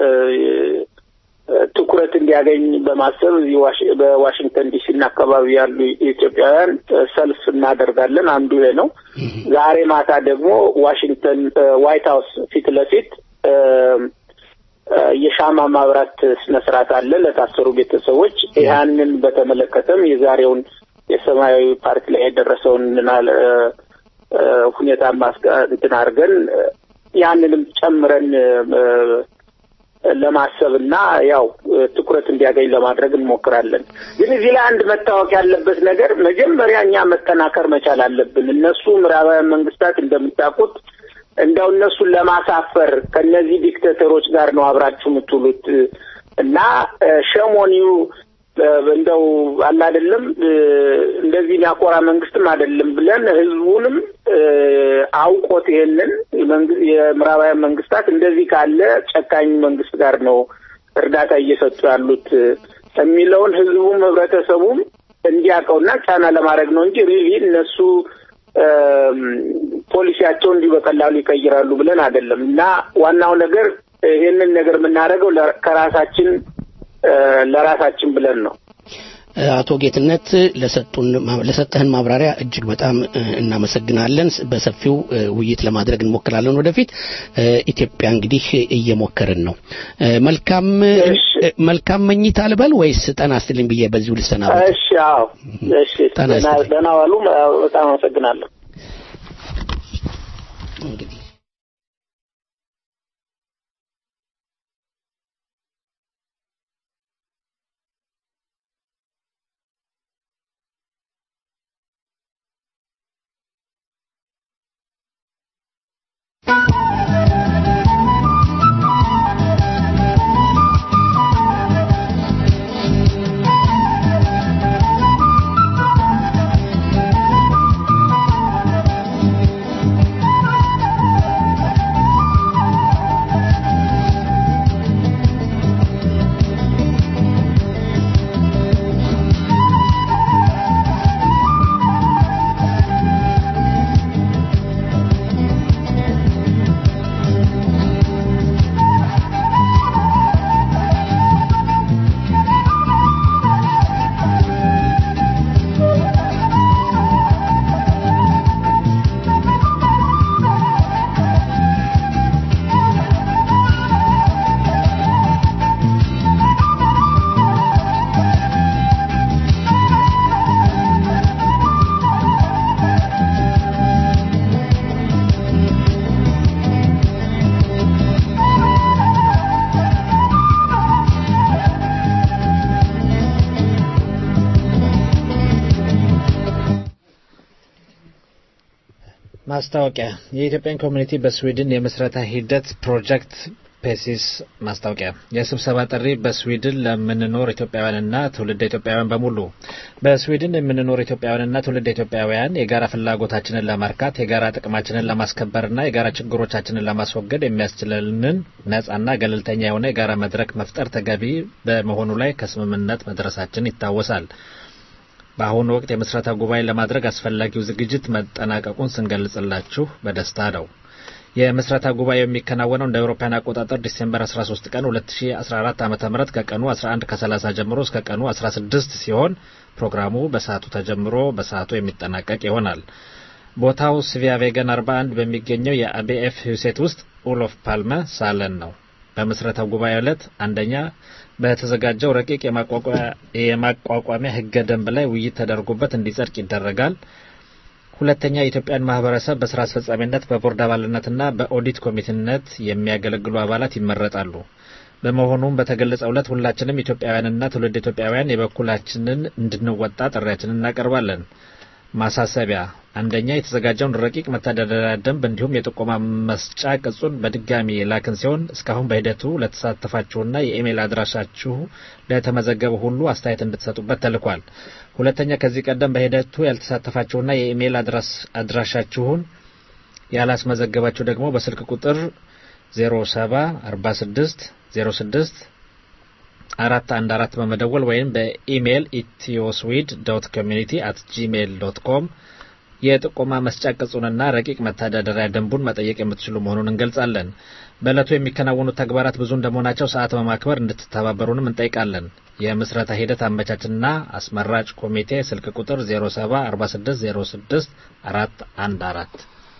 ትኩረት እንዲያገኝ በማሰብ እዚህ ዋሽ- በዋሽንግተን ዲሲ እና አካባቢ ያሉ ኢትዮጵያውያን እ፣ ሰልፍ እናደርጋለን። አንዱ ይሄ ነው። ዛሬ ማታ ደግሞ ዋሽንግተን እ፣ ዋይት ሀውስ ፊት ለፊት እ፣ እ፣ የሻማ ማብራት ስነ ስርዓት አለ ለታሰሩ ቤተሰቦች። ያንን በተመለከተም የዛሬውን የሰማያዊ ፓርቲ ላይ የደረሰውን ናል እ፣ እ፣ ሁኔታ ማስቀ እንትን አድርገን እ፣ ያንንም ጨምረን እ፣ ለማሰብ እና ያው እ፣ ትኩረት እንዲያገኝ ለማድረግ እንሞክራለን። ግን እዚህ ላይ አንድ መታወቅ ያለበት ነገር መጀመሪያ እኛ መጠናከር መቻል አለብን። እነሱ ምዕራባውያን መንግስታት እንደምታውቁት እንደው እነሱን ለማሳፈር ከነዚህ ዲክቴተሮች ጋር ነው አብራችሁ የምትውሉት እና ሸሞኒው እንደው አለ አይደለም እ፣ እንደዚህ የሚያኮራ መንግስትም አይደለም ብለን ህዝቡንም እ፣ አውቆት ይሄንን የመንግ- የምዕራባውያን መንግስታት እንደዚህ ካለ ጨካኝ መንግስት ጋር ነው እርዳታ እየሰጡ ያሉት እ፣ የሚለውን ህዝቡም ህብረተሰቡም እንዲያውቀውና ጫና ለማድረግ ነው እንጂ ሪሊ እነሱ እም፣ ፖሊሲያቸውን እንዲሁ በቀላሉ ይቀይራሉ ብለን አይደለም እና ዋናው ነገር ይሄንን ነገር የምናደርገው ለ- ከራሳችን እ፣ ለራሳችን ብለን ነው። አቶ ጌትነት ለሰጡን ለሰጠህን ማብራሪያ እጅግ በጣም እ፣ እናመሰግናለን። በሰፊው እ፣ ውይይት ለማድረግ እንሞክራለን ወደፊት። እ፣ ኢትዮጵያ እንግዲህ እየሞከርን ነው። እ፣ መልካም እ፣ መልካም መኝታ ልበል ወይስ ጠና ስትልኝ ብዬ በዚሁ ልሰናበት? እሺ፣ አዎ፣ እሺ፣ ጤና ደህና ይስጥልኝ። ደህና ዋሉ። በጣም አመሰግናለሁ። እንግዲህ Thank ማስታወቂያ የኢትዮጵያን ኮሚኒቲ በስዊድን የምስረታ ሂደት ፕሮጀክት ፔሲስ ማስታወቂያ የስብሰባ ጥሪ በስዊድን ለምንኖር ኢትዮጵያውያንና ትውልደ ኢትዮጵያውያን በሙሉ በስዊድን የምንኖር ኢትዮጵያውያንና ትውልደ ኢትዮጵያውያን የጋራ ፍላጎታችንን ለማርካት የጋራ ጥቅማችንን ለማስከበርና የጋራ ችግሮቻችንን ለማስወገድ የሚያስችለንን ነጻና ገለልተኛ የሆነ የጋራ መድረክ መፍጠር ተገቢ በመሆኑ ላይ ከስምምነት መድረሳችን ይታወሳል። በአሁኑ ወቅት የምስረታ ጉባኤ ለማድረግ አስፈላጊው ዝግጅት መጠናቀቁን ስንገልጽላችሁ በደስታ ነው። የምስረታ ጉባኤው የሚከናወነው እንደ አውሮፓውያን አቆጣጠር ዲሴምበር 13 ቀን 2014 ዓ.ም ከቀኑ 11 ከ30 ጀምሮ እስከ ቀኑ 16 ሲሆን ፕሮግራሙ በሰዓቱ ተጀምሮ በሰዓቱ የሚጠናቀቅ ይሆናል። ቦታው ስቪያ ቬገን 41 በሚገኘው የአቢኤፍ ሁሴት ውስጥ ኡሎፍ ፓልመ ሳለን ነው። በምስረታው ጉባኤ ዕለት አንደኛ በተዘጋጀው ረቂቅ የማቋቋሚያ ህገ ደንብ ላይ ውይይት ተደርጎበት እንዲጸድቅ ይደረጋል። ሁለተኛ የኢትዮጵያን ማህበረሰብ በስራ አስፈጻሚነት በቦርድ አባልነትና በኦዲት ኮሚቴነት የሚያገለግሉ አባላት ይመረጣሉ። በመሆኑም በተገለጸው ዕለት ሁላችንም ኢትዮጵያውያንና ትውልድ ኢትዮጵያውያን የበኩላችንን እንድንወጣ ጥሪያችንን እናቀርባለን። ማሳሰቢያ፣ አንደኛ የተዘጋጀውን ረቂቅ መተዳደሪያ ደንብ እንዲሁም የጥቆማ መስጫ ቅጹን በድጋሚ የላክን ሲሆን እስካሁን በሂደቱ ለተሳተፋችሁና የኢሜይል አድራሻችሁ ለተመዘገበ ሁሉ አስተያየት እንድትሰጡበት ተልኳል። ሁለተኛ ከዚህ ቀደም በሂደቱ ያልተሳተፋችሁና የኢሜይል አድራሻችሁን ያላስመዘገባችሁ ደግሞ በስልክ ቁጥር 0746 06 አራት አንድ አራት በመደወል ወይም በኢሜይል ኢትዮስዊድ ዶት ኮሚኒቲ አት ጂሜይል ዶት ኮም የጥቆማ መስጫ ቅጹንና ረቂቅ መተዳደሪያ ደንቡን መጠየቅ የምትችሉ መሆኑን እንገልጻለን። በዕለቱ የሚከናወኑ ተግባራት ብዙ እንደመሆናቸው ሰዓት በማክበር እንድትተባበሩንም እንጠይቃለን። የምስረታ ሂደት አመቻችና አስመራጭ ኮሚቴ ስልክ ቁጥር 074606 አራት አንድ አራት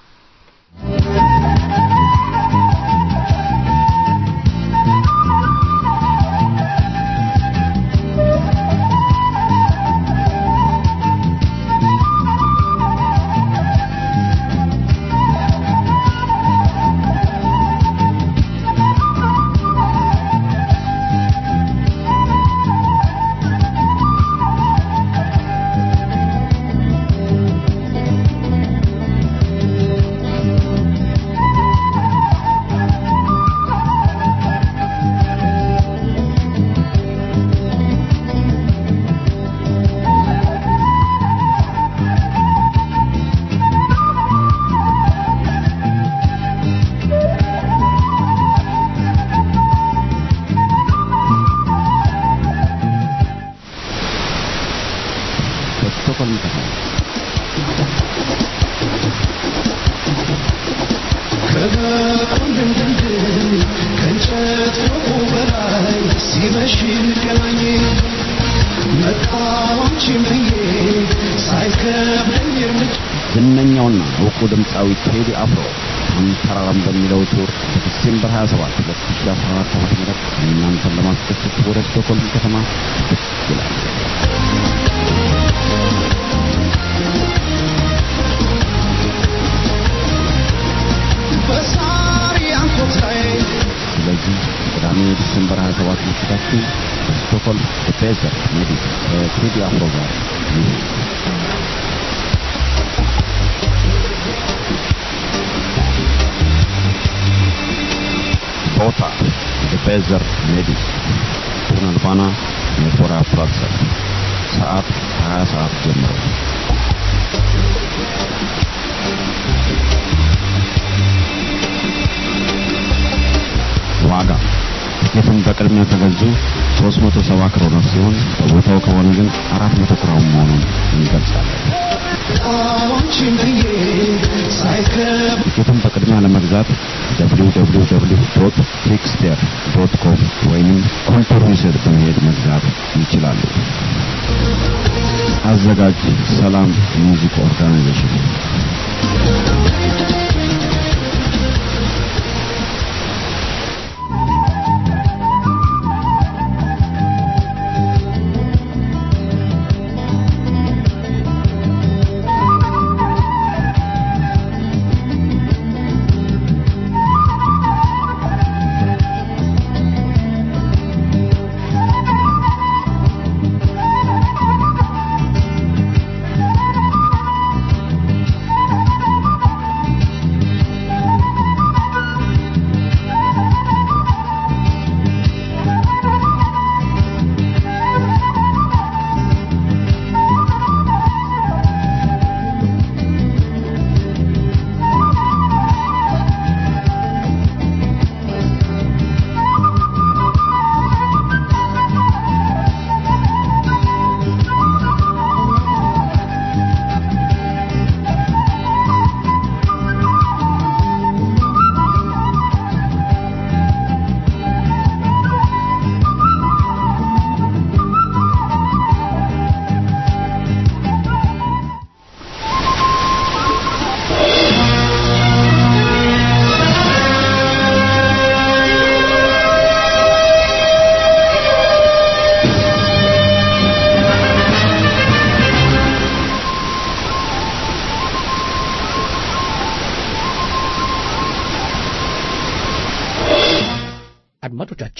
በስቶኮልም ከተማ ከሁሉም ድንድን ከእንጨት ፎቁ በላይ ሲመሽ እንገናኝ መጣች ብዬ ሳይከብደኝ እርምጃ ዝነኛውና እውቁ ድምፃዊ ቴዲ አፍሮ አንተራራም በሚለው ቱር በዲሴምበር 27 2014 ዓ.ም እናንተን ለማስደሰት ወደ ስቶኮልም ከተማ ብቅ ይላል። በሳር ያንኮት ላይ ስለዚህ ቅዳሜ ዲሴምበር 27 ምሽታችን በስቶኮልም በፔዘር ሜዲስ ከቴዲ አፍሮ ጋር ይሁን። ቦታ በፔዘር ሜዲስ ቱርናልባና ሜቶራ ፕላትሰር ሰዓት 20 ሰዓት ጀምሮ ዋጋ ትኬቱን በቅድሚያ ከገዙ 370 ክሮኖር ሲሆን በቦታው ከሆነ ግን 400 ክራውን መሆኑን እንገልጻለን። ጣዖች ብዬ ሳይከብድ ትኬቱን በቅድሚያ ለመግዛት www.quickster.com ወይም ኮንቶርኒስድ በመሄድ መግዛት ይችላሉ። አዘጋጅ ሰላም ሚውዚክ ኦርጋናይዜሽን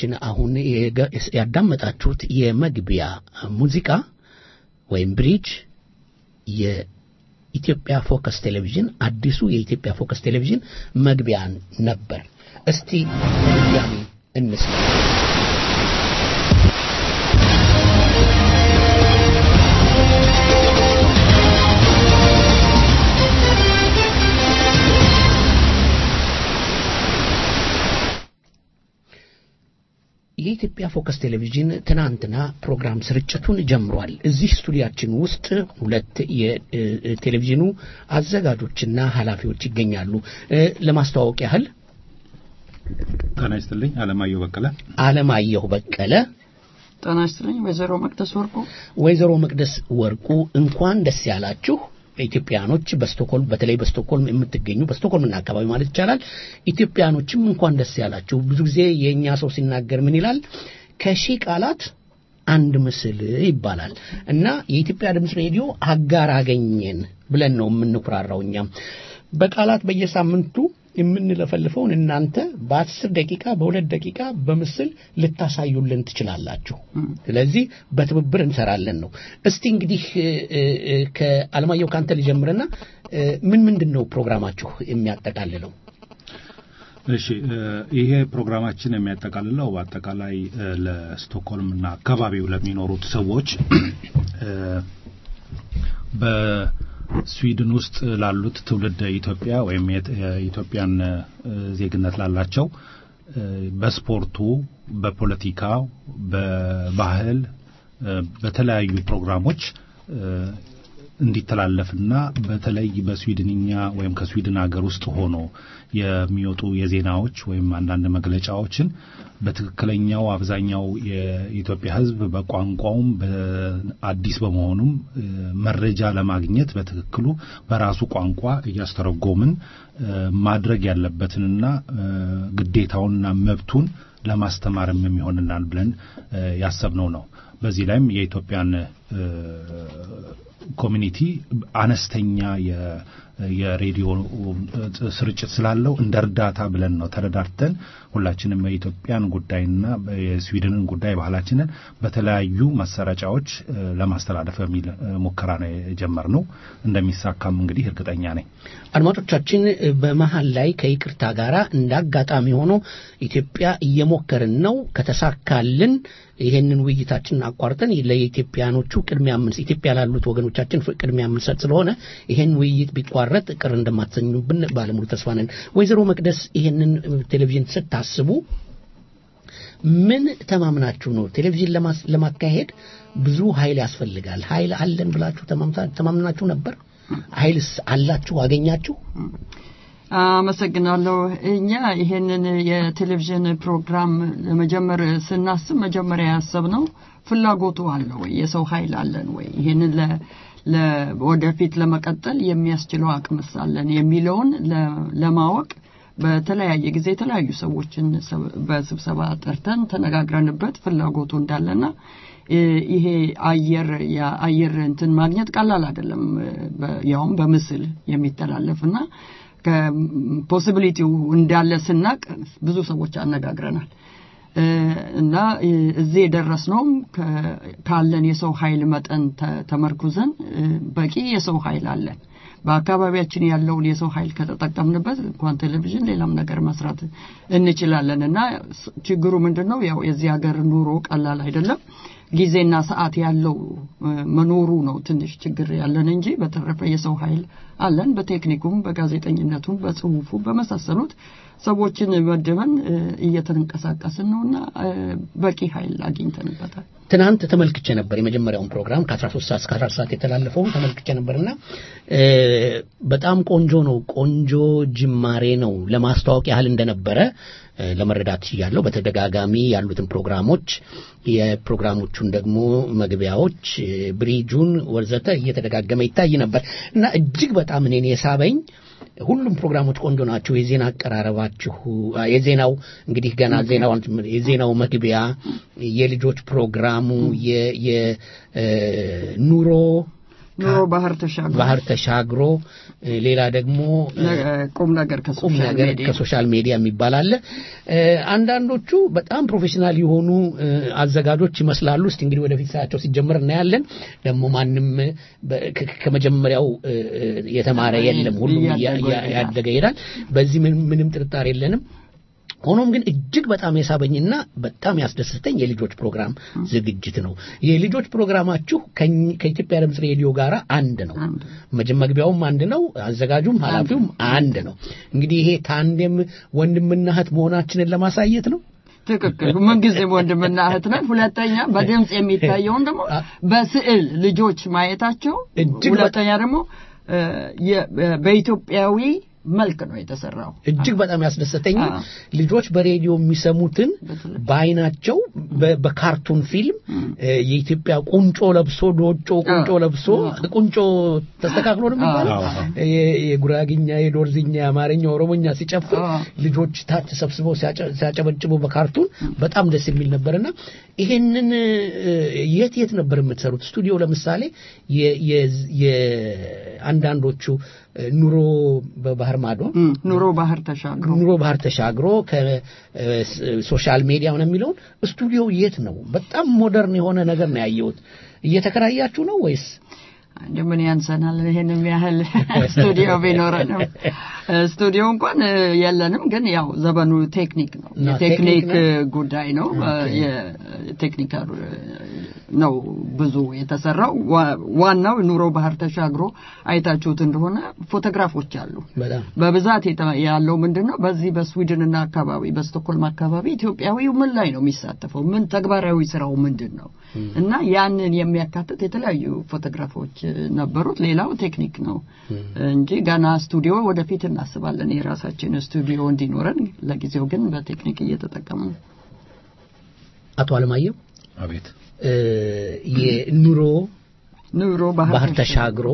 አድማጮቻችን አሁን የገ- ያዳመጣችሁት የመግቢያ ሙዚቃ ወይም ብሪጅ የኢትዮጵያ ፎከስ ቴሌቪዥን አዲሱ የኢትዮጵያ ፎከስ ቴሌቪዥን መግቢያ ነበር። እስቲ ድጋሚ እንስማ። የኢትዮጵያ ፎከስ ቴሌቪዥን ትናንትና ፕሮግራም ስርጭቱን ጀምሯል። እዚህ ስቱዲያችን ውስጥ ሁለት የቴሌቪዥኑ አዘጋጆችና ኃላፊዎች ይገኛሉ። እ፣ ለማስተዋወቅ ያህል ጤና ይስጥልኝ። አለማየሁ በቀለ። አለማየሁ በቀለ፣ ጤና ይስጥልኝ። ወይዘሮ መቅደስ ወርቁ ወይዘሮ መቅደስ ወርቁ እንኳን ደስ ያላችሁ። ኢትዮጵያኖች በስቶኮልም በተለይ በስቶኮልም የምትገኙ በስቶኮልምና አካባቢ ማለት ይቻላል ኢትዮጵያኖችም እንኳን ደስ ያላችሁ። ብዙ ጊዜ የእኛ ሰው ሲናገር ምን ይላል? ከሺህ ቃላት አንድ ምስል ይባላል እና የኢትዮጵያ ድምፅ ሬዲዮ አጋር አገኘን ብለን ነው የምንኩራራው። እኛም በቃላት በየሳምንቱ የምንለፈልፈውን እናንተ በአስር ደቂቃ በሁለት ደቂቃ በምስል ልታሳዩልን ትችላላችሁ። ስለዚህ በትብብር እንሰራለን ነው። እስቲ እንግዲህ እ፣ እ፣ እ፣ ከአለማየሁ ካንተ ልጀምርና እ፣ ምን ምንድን ነው ፕሮግራማችሁ የሚያጠቃልለው? እሺ እ፣ ይሄ ፕሮግራማችን የሚያጠቃልለው በአጠቃላይ እ፣ ለስቶክሆልም እና አካባቢው ለሚኖሩት ሰዎች እ፣ በስዊድን ውስጥ ላሉት ትውልድ ኢትዮጵያ ወይም የት- የኢትዮጵያን እ፣ ዜግነት ላላቸው እ፣ በስፖርቱ፣ በፖለቲካው፣ በባህል እ፣ በተለያዩ ፕሮግራሞች እ፣ እንዲተላለፍና በተለይ በስዊድንኛ ወይም ከስዊድን ሀገር ውስጥ ሆኖ የሚወጡ የዜናዎች ወይም አንዳንድ መግለጫዎችን በትክክለኛው አብዛኛው የኢትዮጵያ ሕዝብ በቋንቋውም በአዲስ በመሆኑም እ፣ መረጃ ለማግኘት በትክክሉ በራሱ ቋንቋ እያስተረጎምን እ፣ ማድረግ ያለበትንና እ፣ ግዴታውንና መብቱን ለማስተማርም የሚሆንናል ብለን እ፣ ያሰብነው ነው። በዚህ ላይም የኢትዮጵያን እ፣ ኮሚኒቲ አነስተኛ የ- የሬዲዮ እ፣ ስርጭት ስላለው እንደ እርዳታ ብለን ነው ተረዳድተን ሁላችንም የኢትዮጵያን ጉዳይና የስዊድንን ጉዳይ ባህላችንን በተለያዩ ማሰራጫዎች እ፣ ለማስተላለፍ በሚል እ፣ ሙከራ ነው የጀመርነው። እንደሚሳካም እንግዲህ እርግጠኛ ነኝ። አድማጮቻችን እ፣ በመሀል ላይ ከይቅርታ ጋር እንደ አጋጣሚ ሆኖ ኢትዮጵያ እየሞከርን ነው። ከተሳካልን ይሄንን ውይይታችንን አቋርጠን ለኢትዮጵያኖቹ ቅድሚያ የምንስ ኢትዮጵያ ላሉት ወገኖቻችን ፍ- ቅድሚያ የምንሰጥ ስለሆነ ይሄን ውይይት ቢቋረጥ ቅር እንደማትሰኙብን ባለሙሉ ተስፋ ነን። ወይዘሮ መቅደስ ይሄንን እ፣ ቴሌቪዥን ስታስቡ ምን ተማምናችሁ ነው? ቴሌቪዥን ለማስ- ለማካሄድ ብዙ ኃይል ያስፈልጋል። ኃይል አለን ብላችሁ ተማምታ- ተማምናችሁ ነበር? ኃይልስ አላችሁ? አገኛችሁ? አመሰግናለሁ። እኛ ይሄንን የቴሌቪዥን ፕሮግራም ለመጀመር ስናስብ መጀመሪያ ያሰብነው ፍላጎቱ አለ ወይ፣ የሰው ኃይል አለን ወይ፣ ይሄንን ለ ለ- ወደፊት ለመቀጠል የሚያስችለው አቅምስ አለን የሚለውን ለ- ለማወቅ በተለያየ ጊዜ የተለያዩ ሰዎችን ሰብ- በስብሰባ ጠርተን ተነጋግረንበት ፍላጎቱ እንዳለና እ፣ ይሄ አየር የአየር እንትን ማግኘት ቀላል አይደለም። በ- ያውም በምስል የሚተላለፍና ከፖሲቢሊቲው እንዳለ ስናቅ ብዙ ሰዎች አነጋግረናል እ፣ እና እ፣ እዚህ የደረስነውም ከ- ካለን የሰው ኃይል መጠን ተ- ተመርኩዘን እ፣ በቂ የሰው ኃይል አለን። በአካባቢያችን ያለውን የሰው ኃይል ከተጠቀምንበት እንኳን ቴሌቪዥን ሌላም ነገር መስራት እንችላለን እና ስ- ችግሩ ምንድን ነው? ያው የዚህ ሀገር ኑሮ ቀላል አይደለም። ጊዜና ሰዓት ያለው እ፣ መኖሩ ነው ትንሽ ችግር ያለን እንጂ በተረፈ የሰው ኃይል አለን። በቴክኒኩም፣ በጋዜጠኝነቱም፣ በጽሁፉ በመሳሰሉት ሰዎችን መድበን እ፣ እየተንቀሳቀስን ነውና እ፣ በቂ ኃይል አግኝተንበታል። ትናንት ተመልክቼ ነበር የመጀመሪያውን ፕሮግራም ከ13 ሰዓት እስከ 14 ሰዓት የተላለፈውን ተመልክቼ ነበርና እ፣ በጣም ቆንጆ ነው። ቆንጆ ጅማሬ ነው። ለማስተዋወቅ ያህል እንደነበረ እ፣ ለመረዳት ችያለሁ። በተደጋጋሚ ያሉትን ፕሮግራሞች የፕሮግራሞቹን ደግሞ መግቢያዎች እ፣ ብሪጁን ወዘተ እየተደጋገመ ይታይ ነበር እና እጅግ በጣም እኔን የሳበኝ ሁሉም ፕሮግራሞች ቆንጆ ናቸው። የዜና አቀራረባችሁ አ፣ የዜናው እንግዲህ ገና ዜናው የዜናው መግቢያ፣ የልጆች ፕሮግራሙ፣ የኑሮ ኑሮ ባህር ተሻግሮ ባህር ተሻግሮ እ፣ ሌላ ደግሞ እ፣ ቁም ነገር ቁም ከሶሻል ነገር ሚዲያ ከሶሻል ሚዲያ የሚባል አለ። እ፣ አንዳንዶቹ በጣም ፕሮፌሽናል የሆኑ እ፣ አዘጋጆች ይመስላሉ። እስቲ እንግዲህ ወደፊት ሳያቸው ሲጀምር እናያለን። ደግሞ ማንም በ- ከ- ከመጀመሪያው እ፣ እ፣ የተማረ የለም። ሁሉም እያ- እያደገ እያ- ይሄዳል። ያደገ ይሄዳል። በዚህ ምንም ምንም ጥርጣሬ የለንም። ሆኖም ግን እጅግ በጣም የሳበኝና በጣም ያስደስተኝ የልጆች ፕሮግራም ዝግጅት ነው። የልጆች ፕሮግራማችሁ ከኝ- ከኢትዮጵያ ድምፅ ሬዲዮ ጋር አንድ ነው። መጀ- መግቢያውም አንድ ነው፣ አዘጋጁም ኃላፊውም አንድ ነው። እንግዲህ ይሄ ታንዴም ወንድምና እህት መሆናችንን ለማሳየት ነው። ትክክል። ምንጊዜም ወንድምና እህት ነን። ሁለተኛ በድምፅ የሚታየውን ደግሞ በስዕል ልጆች ማየታቸው፣ ሁለተኛ ደግሞ እ፣ የ- በኢትዮጵያዊ መልክ ነው የተሰራው። እጅግ በጣም ያስደሰተኝ ልጆች በሬዲዮ የሚሰሙትን በአይናቸው በ- በካርቱን ፊልም እ፣ የኢትዮጵያ ቁንጮ ለብሶ ዶጮ ቁንጮ ለብሶ ቁንጮ ተስተካክሎ ነው የሚባለው አዎ። የ- የጉራግኛ፣ የዶርዝኛ፣ የአማርኛ፣ ኦሮሞኛ ሲጨፍር ልጆች ታች ተሰብስበው ሲያጨ- ሲያጨበጭቡ በካርቱን በጣም ደስ የሚል ነበርና ይሄንን እ፣ የት የት ነበር የምትሰሩት? ስቱዲዮ ለምሳሌ የ- የ- የአንዳንዶቹ እ፣ ኑሮ በባህር ማዶ ኑሮ ባህር ተሻግሮ ኑሮ ባህር ተሻግሮ ከሶሻል ሚዲያ ነው የሚለውን ስቱዲዮ የት ነው? በጣም ሞደርን የሆነ ነገር ነው ያየሁት። እየተከራያችሁ ነው ወይስ እንደ ምን ያንሰናል? ይሄንም ያህል ስቱዲዮ ቢኖረንም ስቱዲዮ እንኳን እ፣ የለንም። ግን ያው ዘመኑ ቴክኒክ ነው፣ እና የቴክኒክ ቴክኒክ ነው? ጉዳይ ነው። የቴክኒካል ነው ብዙ የተሰራው። ዋ- ዋናው ኑሮ ባህር ተሻግሮ አይታችሁት እንደሆነ ፎቶግራፎች አሉ። በጣም በብዛት የተ- ያለው ምንድን ነው? በዚህ በስዊድንና አካባቢ በስቶክሆልም አካባቢ ኢትዮጵያዊው ምን ላይ ነው የሚሳተፈው? ምን ተግባራዊ ስራው ምንድን ነው? እና ያንን የሚያካትት የተለያዩ ፎቶግራፎች እ፣ ነበሩት። ሌላው ቴክኒክ ነው እንጂ ገና ስቱዲዮ ወደፊት እናስባለን የራሳችን ስቱዲዮ እንዲኖረን። ለጊዜው ግን በቴክኒክ እየተጠቀሙ ነው። አቶ አለማየሁ አቤት እ፣ የኑሮ ኑሮ ባህር ተሻግሮ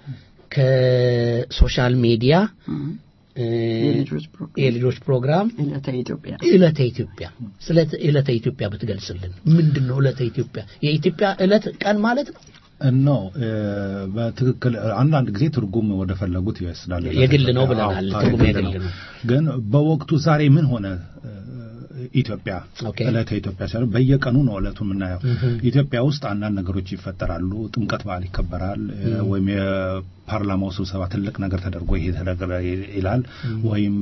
ከሶሻል ሚዲያ እ፣ የልጆች ፕሮግራም የልጆች ፕሮግራም ዕለተ ኢትዮጵያ ዕለተ ኢትዮጵያ ስለ ዕለተ ኢትዮጵያ ብትገልጽልን ምንድን ነው ዕለተ ኢትዮጵያ የኢትዮጵያ ዕለት ቀን ማለት ነው ኖ በትክክል አንዳንድ ጊዜ ትርጉም ወደ ፈለጉት ይወስዳል። የግል ነው ብለናል። አዎ፣ ትርጉም የግል የግል ነው። ግን በወቅቱ ዛሬ ምን ሆነ እ፣ ኢትዮጵያ ዕለተ ኢትዮጵያ ሲሆን በየቀኑ ነው ዕለቱ የምናየው። ምሁም። ኢትዮጵያ ውስጥ አንዳንድ ነገሮች ይፈጠራሉ። ጥምቀት በዓል ይከበራል እ፣ ምሁም። ወይም የፓርላማው ስብሰባ ትልቅ ነገር ተደርጎ ይሄ ተደረገ ይላል። ምሁም። ወይም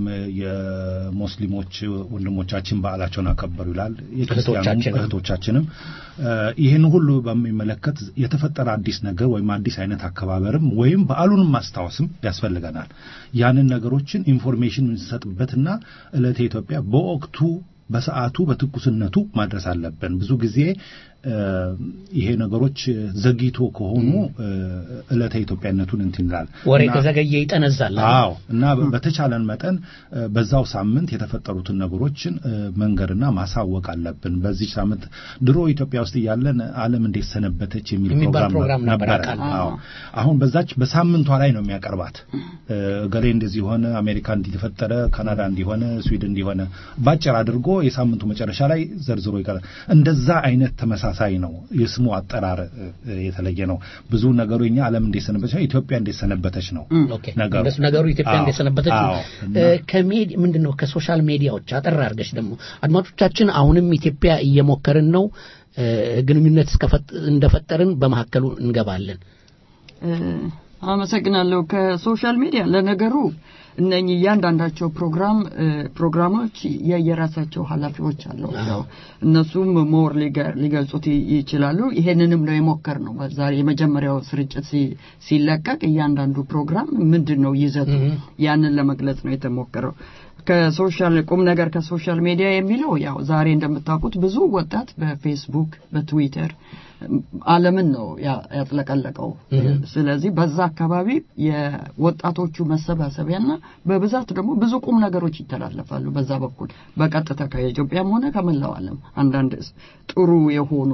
የሙስሊሞች ወንድሞቻችን በዓላቸውን አከበሩ ይላል። የክርስቲያኑ እህቶቻችንም። እህቶቻችንም እ፣ ይህን ሁሉ በሚመለከት የተፈጠረ አዲስ ነገር ወይም አዲስ አይነት አከባበርም ወይም በዓሉንም ማስታወስም ያስፈልገናል። ያንን ነገሮችን ኢንፎርሜሽን የምንሰጥበትና ዕለተ ኢትዮጵያ በወቅቱ በሰዓቱ በትኩስነቱ ማድረስ አለብን። ብዙ ጊዜ እ፣ ይሄ ነገሮች ዘግይቶ ከሆኑ እ፣ ዕለተ ኢትዮጵያነቱን እንትን ይላል ወሬ እና- ከዘገየ ይጠነዛል አዎ እና በ- በተቻለን መጠን እ፣ በዛው ሳምንት የተፈጠሩትን ነገሮችን እ፣ መንገርና ማሳወቅ አለብን። በዚህ ሳምንት ድሮ ኢትዮጵያ ውስጥ እያለን ዓለም እንዴት ሰነበተች የሚል የሚባል ፕሮግራም ፕሮግራም ነበር፣ ነበረ። አውቃለሁ። አዎ አሁን በዛች በሳምንቷ ላይ ነው የሚያቀርባት። እ፣ ገሌ እንደዚህ ሆነ፣ አሜሪካ እንዲህ ተፈጠረ፣ ካናዳ እንዲሆነ፣ ስዊድን እንዲሆነ ባጭር አድርጎ የሳምንቱ መጨረሻ ላይ ዘርዝሮ ይቀራል። እንደዛ አይነት ተመሳሳይ ነው። የስሙ አጠራር እ፣ የተለየ ነው። ብዙ ነገሩ እኛ ዓለም እንዴት ሰነበተች፣ ኢትዮጵያ እንዴት ሰነበተች ነው ኦኬ ነገሩ እንደሱ ነገሩ ኢትዮጵያ አዎ፣ እንደሰነበተች ነው። አዎ። እ፣ ከሜድ ምንድን ነው ከሶሻል ሚዲያዎች አጠር አድርገሽ ደግሞ አድማጮቻችን አሁንም ኢትዮጵያ እየሞከርን ነው እ፣ ግንኙነት እስከፈጥ- እንደፈጠርን በመካከሉ እንገባለን እ፣ አመሰግናለሁ። ከሶሻል ሚዲያ ለነገሩ እነኚህ እያንዳንዳቸው ፕሮግራም እ፣ ፕሮግራሞች የየራሳቸው ኃላፊዎች አሏቸው። እነሱም ሞር ሊገ- ሊገልጹት ይ- ይችላሉ። ይሄንንም ነው የሞከር ነው። ዛሬ የመጀመሪያው ስርጭት ሲ- ሲለቀቅ እያንዳንዱ ፕሮግራም ምንድን ነው ይዘቱ ያንን ለመግለጽ ነው የተሞከረው። ከሶሻል ቁም ነገር ከሶሻል ሚዲያ የሚለው ያው ዛሬ እንደምታውቁት ብዙ ወጣት በፌስቡክ በትዊተር ዓለምን ነው ያ- ያጥለቀለቀው። እህም። ስለዚህ በዛ አካባቢ የወጣቶቹ መሰባሰቢያና በብዛት ደግሞ ብዙ ቁም ነገሮች ይተላለፋሉ። በዛ በኩል በቀጥታ ከኢትዮጵያም ሆነ ከመላው ዓለም አንዳንድ ጥሩ የሆኑ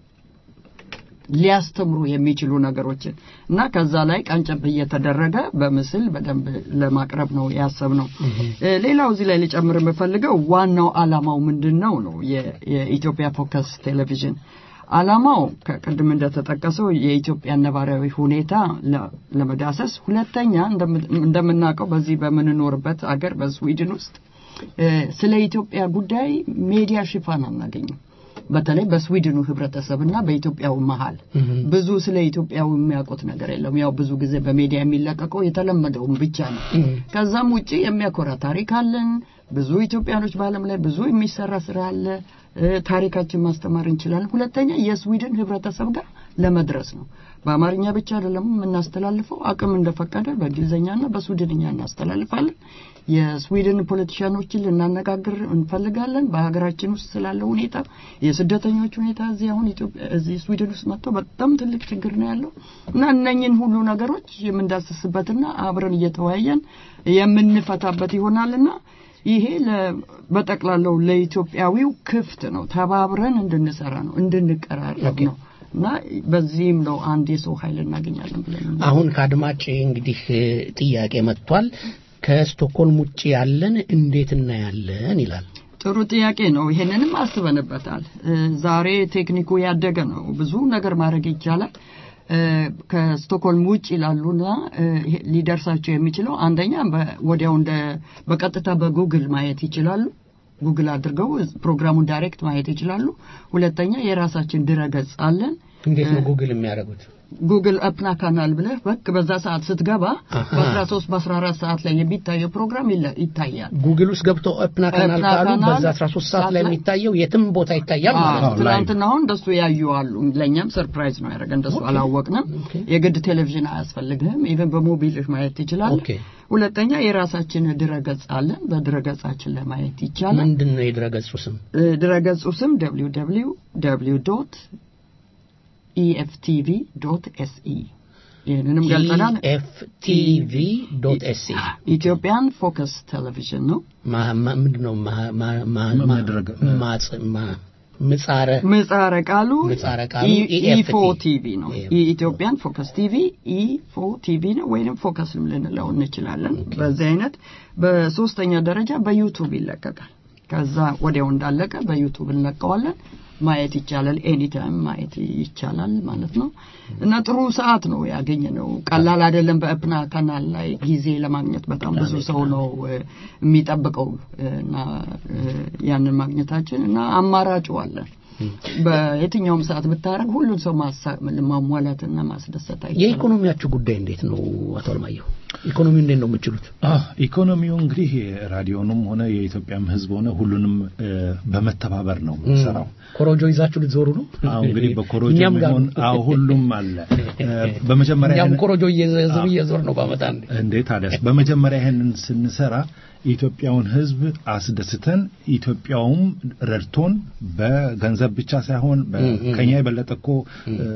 ሊያስተምሩ የሚችሉ ነገሮችን እና ከዛ ላይ ቀንጨብ እየተደረገ በምስል በደንብ ለማቅረብ ነው ያሰብነው። እ፣ ሌላው እዚህ ላይ ሊጨምር የምፈልገው ዋናው ዓላማው ምንድን ነው ነው የ- የኢትዮጵያ ፎከስ ቴሌቪዥን አላማው ከቅድም እንደተጠቀሰው የኢትዮጵያ ነባራዊ ሁኔታ ለ- ለመዳሰስ፣ ሁለተኛ እንደም- እንደምናውቀው በዚህ በምንኖርበት አገር በስዊድን ውስጥ እ፣ ስለ ኢትዮጵያ ጉዳይ ሜዲያ ሽፋን አናገኝም። በተለይ በስዊድኑ ህብረተሰብና በኢትዮጵያው መሀል ብዙ ስለ ኢትዮጵያው የሚያውቁት ነገር የለም። ያው ብዙ ጊዜ በሜዲያ የሚለቀቀው የተለመደውን ብቻ ነው። ከዛም ውጪ የሚያኮራ ታሪክ አለን። ብዙ ኢትዮጵያኖች በዓለም ላይ ብዙ የሚሰራ ስራ አለ። እ፣ ታሪካችን ማስተማር እንችላለን። ሁለተኛ የስዊድን ህብረተሰብ ጋር ለመድረስ ነው። በአማርኛ ብቻ አይደለም የምናስተላልፈው፣ አቅም እንደፈቀደ በእንግሊዝኛና በስዊድንኛ እናስተላልፋለን። የስዊድን ፖለቲሽያኖችን ልናነጋግር እንፈልጋለን። በሀገራችን ውስጥ ስላለው ሁኔታ የስደተኞች ሁኔታ እዚህ አሁን ኢትዮጵያ እዚህ ስዊድን ውስጥ መጥቶ በጣም ትልቅ ችግር ነው ያለው እና እነኝን ሁሉ ነገሮች የምንዳስስበትና አብረን እየተወያየን የምንፈታበት ይሆናልና ይሄ ለ- በጠቅላላው ለኢትዮጵያዊው ክፍት ነው። ተባብረን እንድንሰራ ነው፣ እንድንቀራረብ ነው እና በዚህም ነው አንድ የሰው ኃይል እናገኛለን ብለን አሁን ከአድማጭ እንግዲህ እ፣ ጥያቄ መጥቷል። ከስቶክሆልም ውጭ ያለን እንዴት እናያለን ይላል። ጥሩ ጥያቄ ነው። ይሄንንም አስበንበታል። እ፣ ዛሬ ቴክኒኩ ያደገ ነው። ብዙ ነገር ማድረግ ይቻላል። እ፣ ከስቶክሆልም ውጭ ላሉና እ፣ ይሄ ሊደርሳቸው የሚችለው አንደኛ በ- ወዲያው እንደ በቀጥታ በጉግል ማየት ይችላሉ። ጉግል አድርገው ፕሮግራሙን ዳይሬክት ማየት ይችላሉ። ሁለተኛ የራሳችን ድረገጽ አለን። እንዴት ነው ጉግል የሚያደርጉት? ጉግል አፕና ካናል ብለህ በክ በዛ ሰዓት ስትገባ አሃ። በ13 በ14 ሰዓት ላይ የሚታየው ፕሮግራም ይለ- ይታያል። ጉግል ውስጥ ገብተው ኦፕና ካናል ኦፕና ካሉ ካናል በዛ 13 ሰዓት ላይ የሚታየው የትም ቦታ ይታያል ማለት ነው። ትናንትና አሁን እንደሱ ያዩ አሉ። ለእኛም ሰርፕራይዝ ነው ያደረገ። እንደሱ አላወቅንም። የግድ ቴሌቪዥን አያስፈልግህም። ኢቨን በሞቢልህ ማየት ትችላለህ። ኦኬ። ሁለተኛ የራሳችን ድረገጽ አለን። በድረገጻችን ላይ ማየት ይቻላል። ምንድን ነው የድረገጹ ስም? እ፣ ድረገጹ ስም www ዶት ኢኤፍቲቪ ዶት ኤስኢ ይህንንም ገልጸናል። ኢኤፍቲቪ ዶት ኤስሲ ኢትዮጵያን ፎከስ ቴሌቪዥን ነው። ምንድን ነው ማ- ማ- ማ- ማ- ማጽ- ማ- ምጻረ ምህጻረ ቃሉ ምህጻረ ቃሉ ኢ- EFT ኢፎ ቲቪ ነው። የኢትዮጵያን ፎከስ ቲቪ ኢፎ ቲቪ ነው ወይንም ፎከስም ልንለው እንችላለን። በዚህ አይነት በሶስተኛ ደረጃ በዩቱብ ይለቀቃል። ከዛ ወዲያው እንዳለቀ በዩቱብ እንለቀዋለን። ማየት ይቻላል። ኤኒታይም ማየት ይቻላል ማለት ነው እና ጥሩ ሰዓት ነው ያገኘ ነው። ቀላል አይደለም። በእፕና ካናል ላይ ጊዜ ለማግኘት በጣም ብዙ ሰው ነው እ፣ የሚጠብቀው እ፣ እና እ፣ ያንን ማግኘታችን እና አማራጩ አለን። በየትኛውም ሰዓት ብታረግ ሁሉን ሰው ማሳ- ማሟላትና ማስደሰት አይቻልም። የኢኮኖሚያችሁ ጉዳይ እንዴት ነው አቶ አለማየሁ? ኢኮኖሚ እንዴት ነው የምችሉት? አህ ኢኮኖሚው እንግዲህ ራዲዮንም ሆነ የኢትዮጵያም ሕዝብ ሆነ ሁሉንም እ፣ በመተባበር ነው የምንሰራው። ኮሮጆ ይዛችሁ ልትዞሩ ነው? አዎ እንግዲህ በኮሮጆ እኛም ጋር የሚሆን ነው። አዎ ሁሉም አለ። እ፣ በመጀመሪያ እኛም ይህን- ኮሮጆ እየዞር እየዞር ነው ባመጣ እንዴ እንዴ ታዲያስ በመጀመሪያ ይሄንን ስንሰራ የኢትዮጵያውን ህዝብ አስደስተን ኢትዮጵያውም ረድቶን በገንዘብ ብቻ ሳይሆን በ- እም፣ እም። ከኛ የበለጠ እኮ እ፣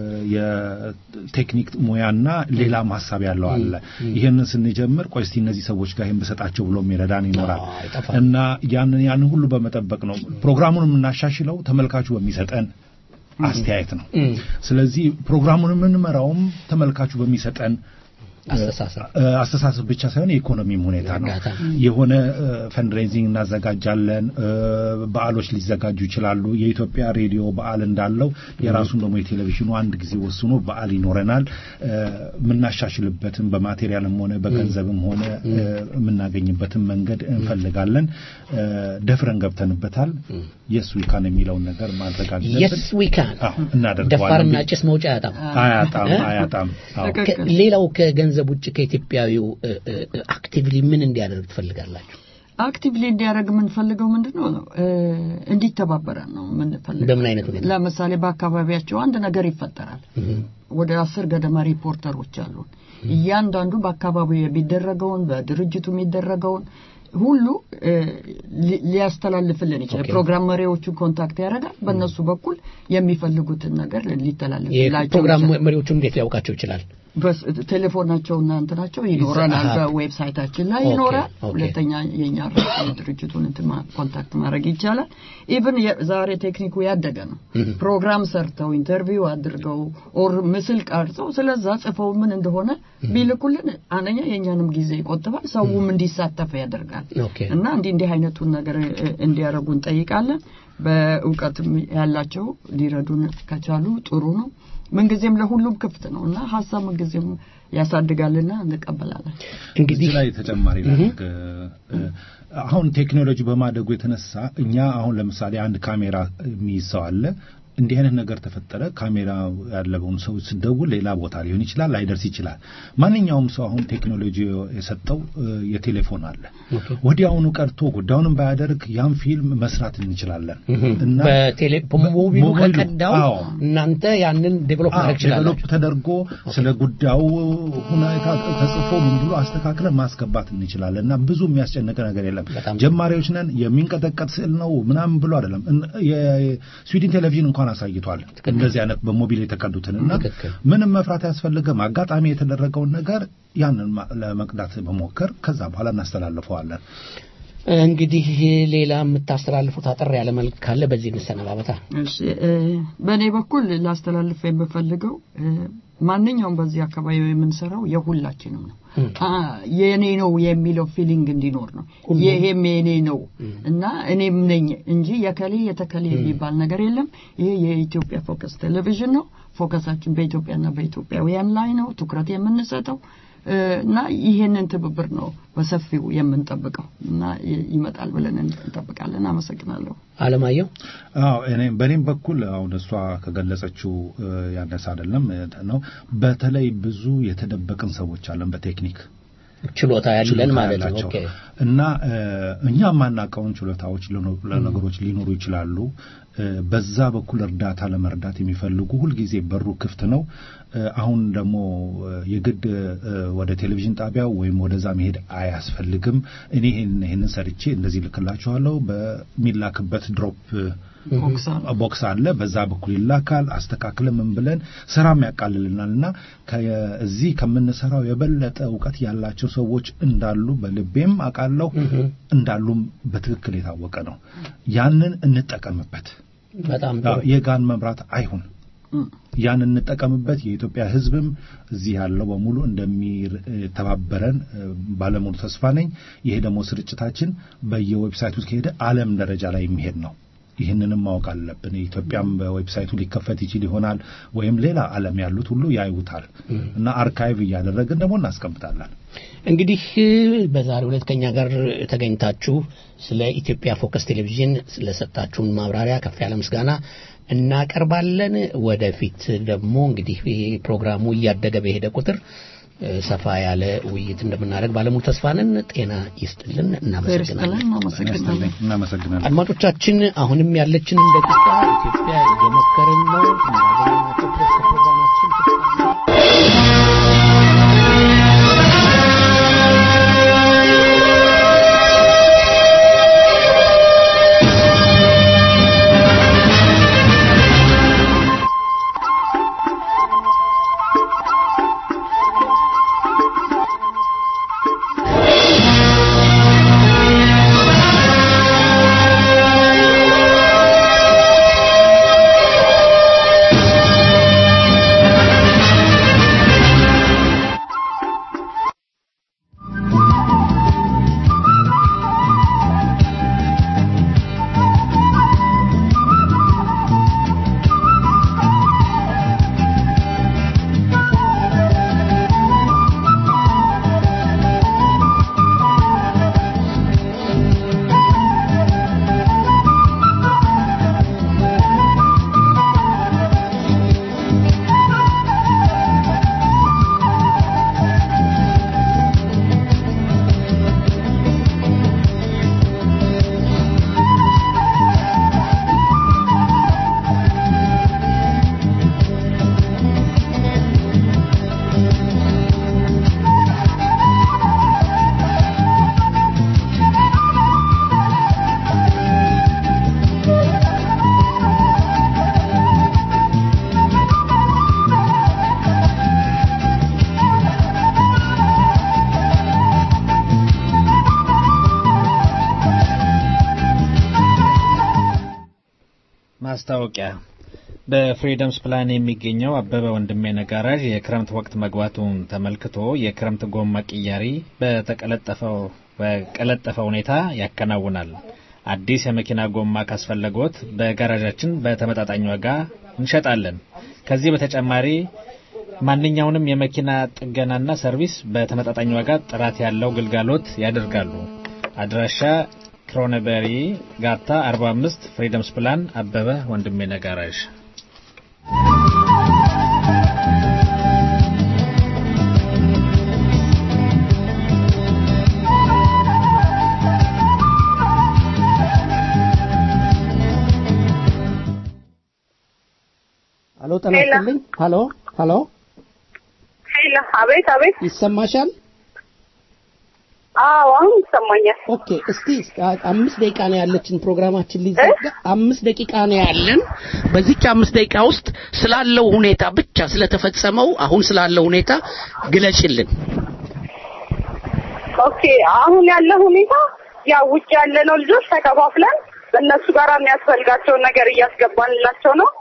የቴክኒክ ሙያና ሌላም ሀሳብ ያለው አለ። እም። ይሄንን ስንጀምር ቆይ እስቲ እነዚህ ሰዎች ጋር ይሄን ብሰጣቸው ብሎ የሚረዳን ይኖራል አይጠፋም። እና ያንን ያንን ሁሉ በመጠበቅ ነው ፕሮግራሙን የምናሻሽለው ተመልካቹ በሚሰጠን አስተያየት ነው። እም። ስለዚህ ፕሮግራሙን የምንመራውም ተመልካቹ በሚሰጠን አስተሳሰብ እ፣ አስተሳሰብ ብቻ ሳይሆን የኢኮኖሚም ሁኔታ ነው። እርዳታ። የሆነ ፈንድሬዚንግ እናዘጋጃለን። እ፣ በዓሎች ሊዘጋጁ ይችላሉ። የኢትዮጵያ ሬዲዮ በዓል እንዳለው የራሱን ደግሞ የቴሌቪዥኑ አንድ ጊዜ ወስኖ በዓል ይኖረናል። እ፣ የምናሻሽልበትን በማቴሪያልም ሆነ በገንዘብም ሆነ እ፣ የምናገኝበትን መንገድ እንፈልጋለን። እ፣ ደፍረን ገብተንበታል። የስ ዊካን የሚለውን ነገር ማድረግ አለብን። የስ ዊ ካን አዎ፣ እናደርገዋለን። ደፋርና ጭስ መውጫ አያጣም አያጣም እ? አያጣም። አዎ። ከ- ሌላው ከገንዘብ ውጭ ከኢትዮጵያዊው አክቲቭሊ ምን እንዲያደርግ ትፈልጋላችሁ? አክቲቭሊ እንዲያደርግ የምንፈልገው ምንድን ነው? እ፣ እንዲተባበረን ነው የምንፈልገው። በምን አይነት ሁኔታ? ለምሳሌ በአካባቢያቸው አንድ ነገር ይፈጠራል። ወደ አስር ገደማ ሪፖርተሮች አሉን። እያንዳንዱ በአካባቢው የሚደረገውን በድርጅቱ የሚደረገውን ሁሉ እ፣ ሊ- ሊያስተላልፍልን ይችላል። ኦኬ። ፕሮግራም መሪዎቹን ኮንታክት ያደርጋል። በእነሱ በኩል የሚፈልጉትን ነገር ሊተላለፍላቸው የፕሮግራም ይችላል። መሪዎቹ እንዴት ሊያውቃቸው ይችላል? በስ- ቴሌፎናቸውና እንትናቸው ይኖረናል። አሃ። በዌብሳይታችን ላይ ኦኬ፣ ይኖራል። ኦኬ። ሁለተኛ የኛ ራሱ የድርጅቱን እንትን ማ- ኮንታክት ማድረግ ይቻላል። ኢቭን ዛሬ ቴክኒኩ ያደገ ነው። እህ። ፕሮግራም ሰርተው ኢንተርቪው አድርገው ኦር ምስል ቀርጸው ስለዛ ጽፈው ምን እንደሆነ ቢልኩልን አንደኛ የእኛንም ጊዜ ይቆጥባል፣ ሰውም እንዲሳተፍ ያደርጋል ኦኬ እና እንዲህ እንዲህ አይነቱን ነገር እ፣ እንዲያደርጉ እንጠይቃለን። በእውቀትም ያላቸው ሊረዱን ከቻሉ ጥሩ ነው። ምንጊዜም ለሁሉም ክፍት ነው እና ሀሳብ ምንጊዜም ያሳድጋልና እንቀበላለን። እዚህ ላይ ተጨማሪ ላድርግ። አሁን ቴክኖሎጂ በማደጉ የተነሳ እኛ አሁን ለምሳሌ አንድ ካሜራ የሚይዝ ሰው አለ። እንዲህ አይነት ነገር ተፈጠረ፣ ካሜራ ያለውን ሰው ስደውል ሌላ ቦታ ሊሆን ይችላል፣ ላይደርስ ይችላል። ማንኛውም ሰው አሁን ቴክኖሎጂ የሰጠው እ፣ የቴሌፎን አለ። ወዲያውኑ ቀርቶ ጉዳዩንም ባያደርግ ያን ፊልም መስራት እንችላለን እና በቴሌ በሞቢሉ ሞባይሉ፣ ከቀዳው አዎ። እናንተ ያንን ዴቨሎፕ አዎ፣ ማድረግ ትችላላችሁ። ዴቨሎፕ ተደርጎ ስለ ጉዳዩ ሁኔታ ተጽፎ ምን ብሎ አስተካክለን ማስገባት እንችላለን እና ብዙ የሚያስጨንቅ ነገር የለም። ጀማሪዎች ነን። የሚንቀጠቀጥ ስዕል ነው ምናምን ብሎ አይደለም። እን- የስዊድን ቴሌቪዥን እንኳን አሳይቷል እንደዚህ አይነት በሞቢል የተቀዱትን እና ምንም መፍራት አያስፈልግም። አጋጣሚ የተደረገውን ነገር ያንን ማ- ለመቅዳት መሞከር ከዛ በኋላ እናስተላልፈዋለን። እንግዲህ ሌላ የምታስተላልፉት አጠር ያለ መልክ ካለ በዚህ እንሰነባበታ። እሺ እ፣ በእኔ በኩል ላስተላልፍ የምፈልገው እ፣ ማንኛውም በዚህ አካባቢ የምንሰራው የሁላችንም ነው። አ፣ የኔ ነው የሚለው ፊሊንግ እንዲኖር ነው። ይሄም የኔ ነው እና እኔም ነኝ እንጂ የከሌ የተከሌ የሚባል ነገር የለም። ይሄ የኢትዮጵያ ፎከስ ቴሌቪዥን ነው። ፎከሳችን በኢትዮጵያና በኢትዮጵያውያን ላይ ነው ትኩረት የምንሰጠው እ፣ እና ይሄንን ትብብር ነው በሰፊው የምንጠብቀው እና ይ- ይመጣል ብለን እንጠብቃለን። አመሰግናለሁ። አለማየሁ አዎ እኔም በእኔም በኩል አሁን እሷ ከገለጸችው እ፣ ያነሰ አይደለም እ፣ ነው። በተለይ ብዙ የተደበቅን ሰዎች አለን በቴክኒክ ችሎታ ያለን ችሎታ ማለት ነው። ያላቸው ኦኬ እና እ፣ እኛ የማናውቀውን ችሎታዎች ሊኖ- ለነገሮች ሊኖሩ ይችላሉ። እ፣ በዛ በኩል እርዳታ ለመርዳት የሚፈልጉ ሁልጊዜ በሩ ክፍት ነው። እ፣ አሁን ደግሞ እ፣ የግድ እ፣ ወደ ቴሌቪዥን ጣቢያው ወይም ወደዛ መሄድ አያስፈልግም። እኔ ይሄን- ይሄንን ሰርቼ እንደዚህ ልክላችኋለሁ በሚላክበት ድሮፕ ቦክስ አለ። ቦክስ አለ። በዛ በኩል ይላካል። አስተካክለን ምን ብለን ስራም ያቃልልናል እና ከዚህ ከምንሰራው የበለጠ እውቀት ያላቸው ሰዎች እንዳሉ በልቤም አውቃለሁ እንዳሉም በትክክል የታወቀ ነው። ያንን እንጠቀምበት። በጣም አዎ፣ የጋን መብራት አይሁን። ያን እንጠቀምበት። የኢትዮጵያ ሕዝብም እዚህ ያለው በሙሉ እንደሚተባበረን እ፣ ባለሙሉ ተስፋ ነኝ። ይሄ ደግሞ ስርጭታችን በየዌብሳይቱ ከሄደ ዓለም ደረጃ ላይ የሚሄድ ነው። ይህንንም ማወቅ አለብን። የኢትዮጵያም በዌብሳይቱ ሊከፈት ይችል ይሆናል ወይም ሌላ ዓለም ያሉት ሁሉ ያዩታል እና አርካይቭ እያደረግን ደግሞ እናስቀምጣለን። እንግዲህ በዛሬው ዕለት ከኛ ጋር ተገኝታችሁ ስለ ኢትዮጵያ ፎከስ ቴሌቪዥን ስለሰጣችሁን ማብራሪያ ከፍ ያለ ምስጋና እናቀርባለን። ወደፊት ደግሞ እንግዲህ ይሄ ፕሮግራሙ እያደገ በሄደ ቁጥር እ፣ ሰፋ ያለ ውይይት እንደምናደርግ ባለሙሉ ተስፋ ነን። ጤና ይስጥልን። እናመሰግናለን። እናመሰግናለን። እናመሰግናለን። አድማጮቻችን አሁንም ያለችንን ደቂቃ ኢትዮጵያ እየሞከርን ነው እንዳገኘናቸው ድረስ ከፕሮግራማችን ፍጻሜ ማስታወቂያ በፍሪደምስ ፕላን የሚገኘው አበበ ወንድሜ ነጋራዥ የክረምት ወቅት መግባቱን ተመልክቶ የክረምት ጎማ ቅያሪ በተቀለጠፈው በቀለጠፈ ሁኔታ ያከናውናል። አዲስ የመኪና ጎማ ካስፈለጎት በጋራዣችን በተመጣጣኝ ዋጋ እንሸጣለን። ከዚህ በተጨማሪ ማንኛውንም የመኪና ጥገናና ሰርቪስ በተመጣጣኝ ዋጋ ጥራት ያለው ግልጋሎት ያደርጋሉ። አድራሻ ክሮነበሪ ጋታ 45 ፍሪደምስ ፕላን አበበ ወንድሜ ነጋራዥ ሀሎ ጤና ይስጥልኝ። ሀሎ ሀሎ፣ ሄሎ፣ አቤት አቤት። ይሰማሻል? አዎ አሁን ይሰማኛል። ኦኬ፣ እስቲ አምስት ደቂቃ ነው ያለችን ፕሮግራማችን ሊዘጋ አምስት ደቂቃ ነው ያለን። በዚች አምስት ደቂቃ ውስጥ ስላለው ሁኔታ ብቻ ስለተፈጸመው አሁን ስላለው ሁኔታ ግለጭልን። ኦኬ፣ አሁን ያለው ሁኔታ ያው ውጭ ያለነው ልጆች ተከፋፍለን በእነሱ ጋር የሚያስፈልጋቸውን ነገር እያስገባንላቸው ነው።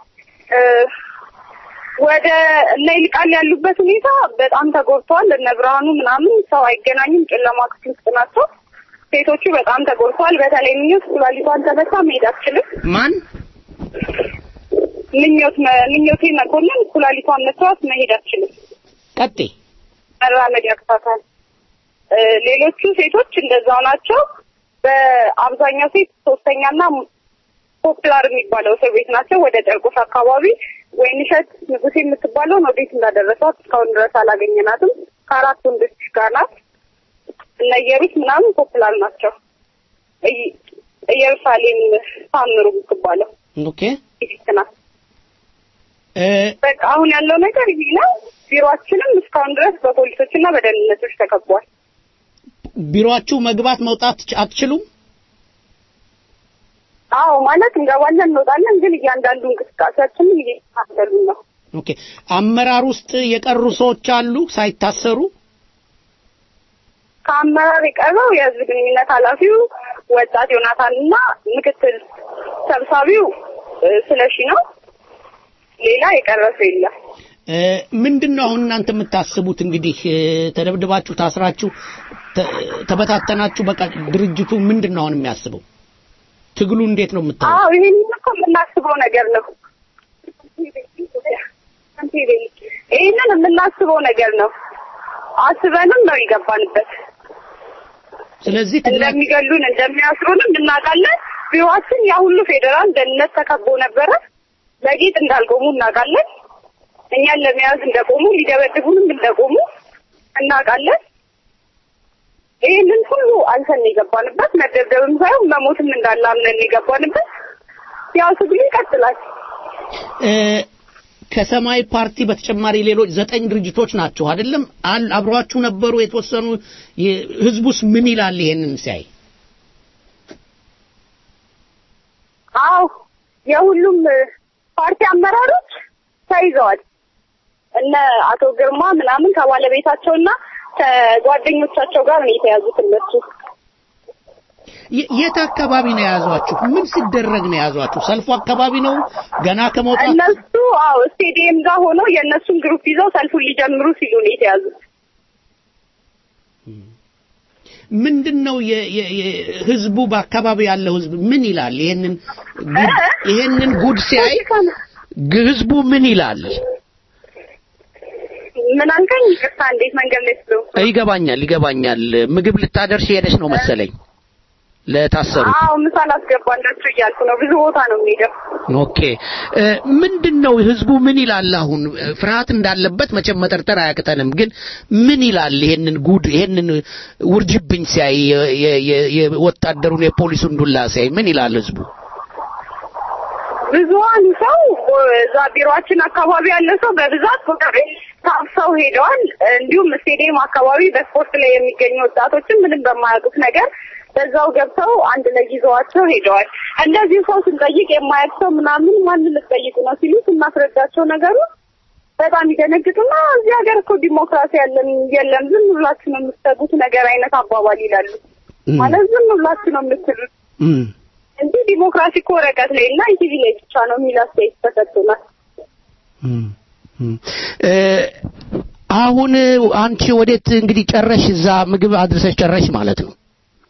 ወደ እነ ይልቃል ያሉበት ሁኔታ በጣም ተጎድተዋል። እነ ብርሃኑ ምናምን ሰው አይገናኝም፣ ጨለማ ክፍል ውስጥ ናቸው። ሴቶቹ በጣም ተጎድተዋል። በተለይ ምኞት ኩላሊቷን ተመታ መሄድ አትችልም። ማን ምኞት ምኞቴ መኮንን ኩላሊቷን መቷት መሄድ አትችልም። ቀጤ መራመድ ያቅታታል። ሌሎቹ ሴቶች እንደዛው ናቸው። በአብዛኛው ሴት ሶስተኛና ፖፕላር የሚባለው እስር ቤት ናቸው። ወደ ጨርቆስ አካባቢ ወይንሸት ንጉሴ የምትባለውን ወዴት እንዳደረሷት እስካሁን ድረስ አላገኘናትም። ከአራት ወንዶች ጋር ናት። እነ ኢየሩስ ምናምን ፖፕላር ናቸው። ኢየሩሳሌም ታምሩ የምትባለው ኦኬ ፊት ናት። በቃ አሁን ያለው ነገር ይሄ ነው። ቢሮአችንም እስካሁን ድረስ በፖሊሶችና በደህንነቶች ተከቧል። ቢሮአችሁ መግባት መውጣት አትችሉም? አዎ ማለት እንገባለን እንወጣለን፣ ግን እያንዳንዱ እንቅስቃሴያችንን እየተከታተሉ ነው። ኦኬ አመራር ውስጥ የቀሩ ሰዎች አሉ ሳይታሰሩ? ከአመራር የቀረው የህዝብ ግንኙነት ኃላፊው ወጣት ዮናታን እና ምክትል ሰብሳቢው ስለሺ ነው። ሌላ የቀረ ሰው የለም። ምንድን ነው አሁን እናንተ የምታስቡት? እንግዲህ ተደብድባችሁ፣ ታስራችሁ፣ ተበታተናችሁ፣ በቃ ድርጅቱ ምንድን ነው አሁን የሚያስበው? ትግሉ እንዴት ነው የምታየው? አዎ ይሄን እኮ የምናስበው ነገር ነው። ይህንን የምናስበው ነገር ነው። አስበንም ነው የገባንበት። ስለዚህ እንደሚገሉን እንደሚያስሩንም እናውቃለን። ቢሮአችን ያ ሁሉ ፌዴራል ደህንነት ተከቦ ነበረ። ለጌጥ እንዳልቆሙ እናውቃለን። እኛን ለመያዝ እንደቆሙ ሊደበድቡንም እንደቆሙ እናውቃለን። ይህንን ሁሉ አንተን የገባንበት መደብደብም ሳይሆን መሞትም እንዳለ አምነን የገባንበት ያው ትግሉ ይቀጥላል። ከሰማይ ፓርቲ በተጨማሪ ሌሎች ዘጠኝ ድርጅቶች ናቸው አይደለም? አብሯችሁ ነበሩ የተወሰኑ። ህዝቡስ ምን ይላል ይሄንን ሲያይ? አዎ የሁሉም ፓርቲ አመራሮች ተይዘዋል። እነ አቶ ግርማ ምናምን ከባለቤታቸውና ከጓደኞቻቸው ጋር ነው የተያዙት እነሱ። የት አካባቢ ነው የያዟችሁ? ምን ሲደረግ ነው የያዟችሁ? ሰልፉ አካባቢ ነው ገና ከመውጣት እነሱ አዎ ስቴዲየም ጋር ሆነው የእነሱን ግሩፕ ይዘው ሰልፉን ሊጀምሩ ሲሉ ነው የተያዙት። ምንድን ነው ህዝቡ በአካባቢ ያለው ህዝብ ምን ይላል? ይሄንን ይሄንን ጉድ ሲያይ ህዝቡ ምን ይላል? ምን አልከኝ? ይቅርታ፣ እንዴት መንገድ ላይ ስለው ይገባኛል፣ ይገባኛል። ምግብ ልታደርሽ ሄደሽ ነው መሰለኝ ለታሰሩት። አዎ ምሳ ላስገባላችሁ እያልኩ ነው። ብዙ ቦታ ነው የሚሄደው። ኦኬ ምንድን ነው ህዝቡ ምን ይላል? አሁን ፍርሃት እንዳለበት መቼም መጠርጠር አያቅተንም። ግን ምን ይላል? ይሄንን ጉድ ይሄንን ውርጅብኝ ሲያይ የወታደሩን የፖሊሱን ዱላ ሲያይ ምን ይላል ህዝቡ? ብዙሀኑ ሰው እዛ ቢሮአችን አካባቢ ያለ ሰው በብዛት ታፍሰው ሄደዋል። እንዲሁም ስቴዲየም አካባቢ በስፖርት ላይ የሚገኙ ወጣቶችን ምንም በማያውቁት ነገር በዛው ገብተው አንድ ላይ ይዘዋቸው ሄደዋል። እንደዚህ ሰው ስንጠይቅ የማያውቅ ሰው ምናምን ማንን ልትጠይቁ ነው ሲሉ ስናስረዳቸው ነገሩ በጣም ይደነግጡና እዚህ ሀገር እኮ ዲሞክራሲ ያለን የለም ዝም ብላችሁ ነው የምትሰጉት ነገር አይነት አባባል ይላሉ። ማለት ዝም ብላችሁ ነው የምትሉት እንጂ ዲሞክራሲ እኮ ወረቀት ላይ እና ኢቲቪ ላይ ብቻ ነው የሚል አስተያየት ተሰጥቶናል። እ፣ አሁን አንቺ ወዴት እንግዲህ ጨረሽ? እዛ ምግብ አድርሰሽ ጨረሽ ማለት ነው?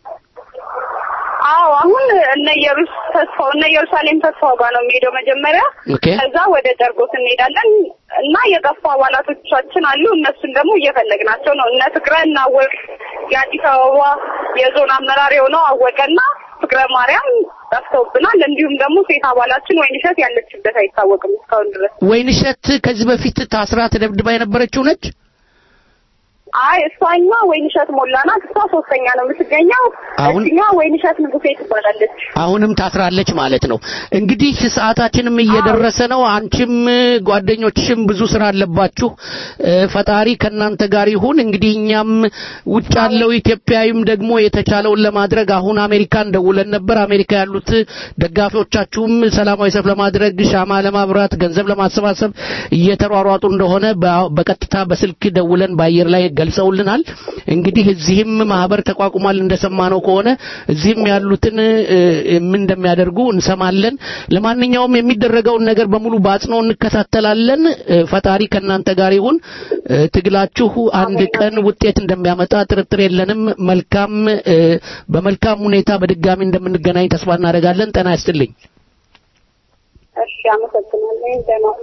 አዎ አሁን እነ ኢየሩስ ተስፋው እነ ኢየሩሳሌም ተስፋው ጋር ነው የሚሄደው መጀመሪያ። ኦኬ። ከዛ ወደ ጨርቆስ እንሄዳለን እና የጠፉ አባላቶቻችን አሉ። እነሱን ደግሞ እየፈለግናቸው ነው። እነ ፍቅረ እና አወቅ የአዲስ አበባ የዞን አመራር የሆነው አወቀና ፍቅረ ማርያም ጠፍተውብናል። እንዲሁም ደግሞ ሴት አባላችን ወይንሸት ያለችበት አይታወቅም እስካሁን ድረስ። ወይንሸት ከዚህ በፊት ታስራ ተደብድባ የነበረችው ነች? አይ እሷኛ ወይንሸት ሞላ ናት። እሷ ሶስተኛ ነው የምትገኘው። አሁን- እኛ ወይንሸት ንጉሴ ትባላለች። አሁንም ታስራለች ማለት ነው። እንግዲህ ሰዓታችንም እየደረሰ ነው። አንቺም ጓደኞችሽም ብዙ ስራ አለባችሁ። እ፣ ፈጣሪ ከእናንተ ጋር ይሁን። እንግዲህ እኛም ውጭ ያለው ኢትዮጵያዊም ደግሞ የተቻለውን ለማድረግ አሁን አሜሪካን ደውለን ነበር። አሜሪካ ያሉት ደጋፊዎቻችሁም ሰላማዊ ሰልፍ ለማድረግ ሻማ ለማብራት ገንዘብ ለማሰባሰብ እየተሯሯጡ እንደሆነ በ- በቀጥታ በስልክ ደውለን በአየር ላይ ገልጸውልናል። እንግዲህ እዚህም ማህበር ተቋቁሟል እንደሰማነው ከሆነ እዚህም ያሉትን እ፣ ምን እንደሚያደርጉ እንሰማለን። ለማንኛውም የሚደረገውን ነገር በሙሉ በአጽንኦ እንከታተላለን። እ፣ ፈጣሪ ከእናንተ ጋር ይሁን። እ፣ ትግላችሁ አንድ ቀን ውጤት እንደሚያመጣ ጥርጥር የለንም። መልካም እ፣ በመልካም ሁኔታ በድጋሚ እንደምንገናኝ ተስፋ እናደርጋለን። ጤና ይስጥልኝ። እሺ፣ አመሰግናለሁ። ደህና ሁኑ።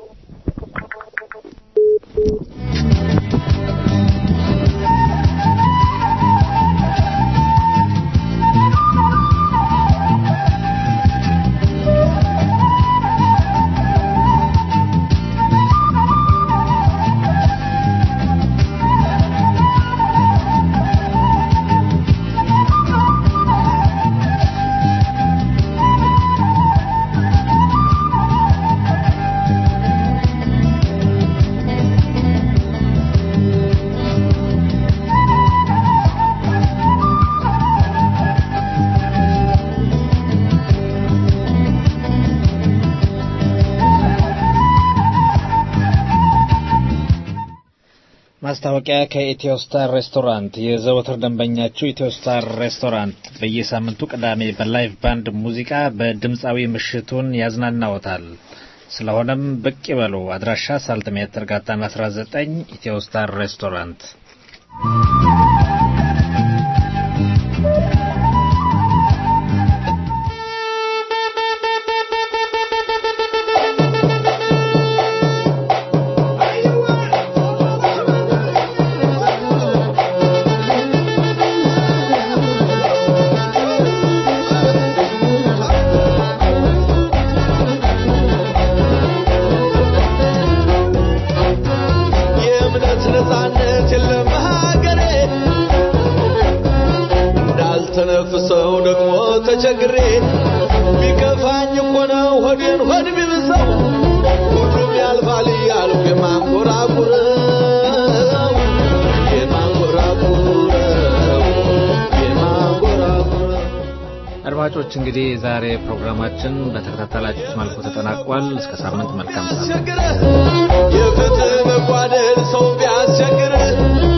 ማስታወቂያ ከኢትዮ ስታር ሬስቶራንት የዘወትር ደንበኛችሁ ኢትዮ ስታር ሬስቶራንት በየሳምንቱ ቅዳሜ በላይቭ ባንድ ሙዚቃ በድምፃዊ ምሽቱን ያዝናናዎታል። ስለሆነም ብቅ ይበሉ። አድራሻ ሳልትሜትር ጋታን 19 ኢትዮ ስታር ሬስቶራንት። የእምነት ነፃነት የለም ሀገሬ እንዳልተነፍሰው ደግሞ ተቸግሬ ቢከፋኝ እኮ ነው ሆዴን ሆድ ቢብሰው ሁሉም ያልፋል እያልኩ የማንጎራጉረው የማንጎራጉረው የማንጎራጉረው አድማጮች እንግዲህ ዛሬ ፕሮግራማችን በተከታተላችሁት መልኩ ተጠናቋል። እስከ ሳምንት መልካም ሳምንት። የፍትህ መጓደል ሰው ቢያስቸግር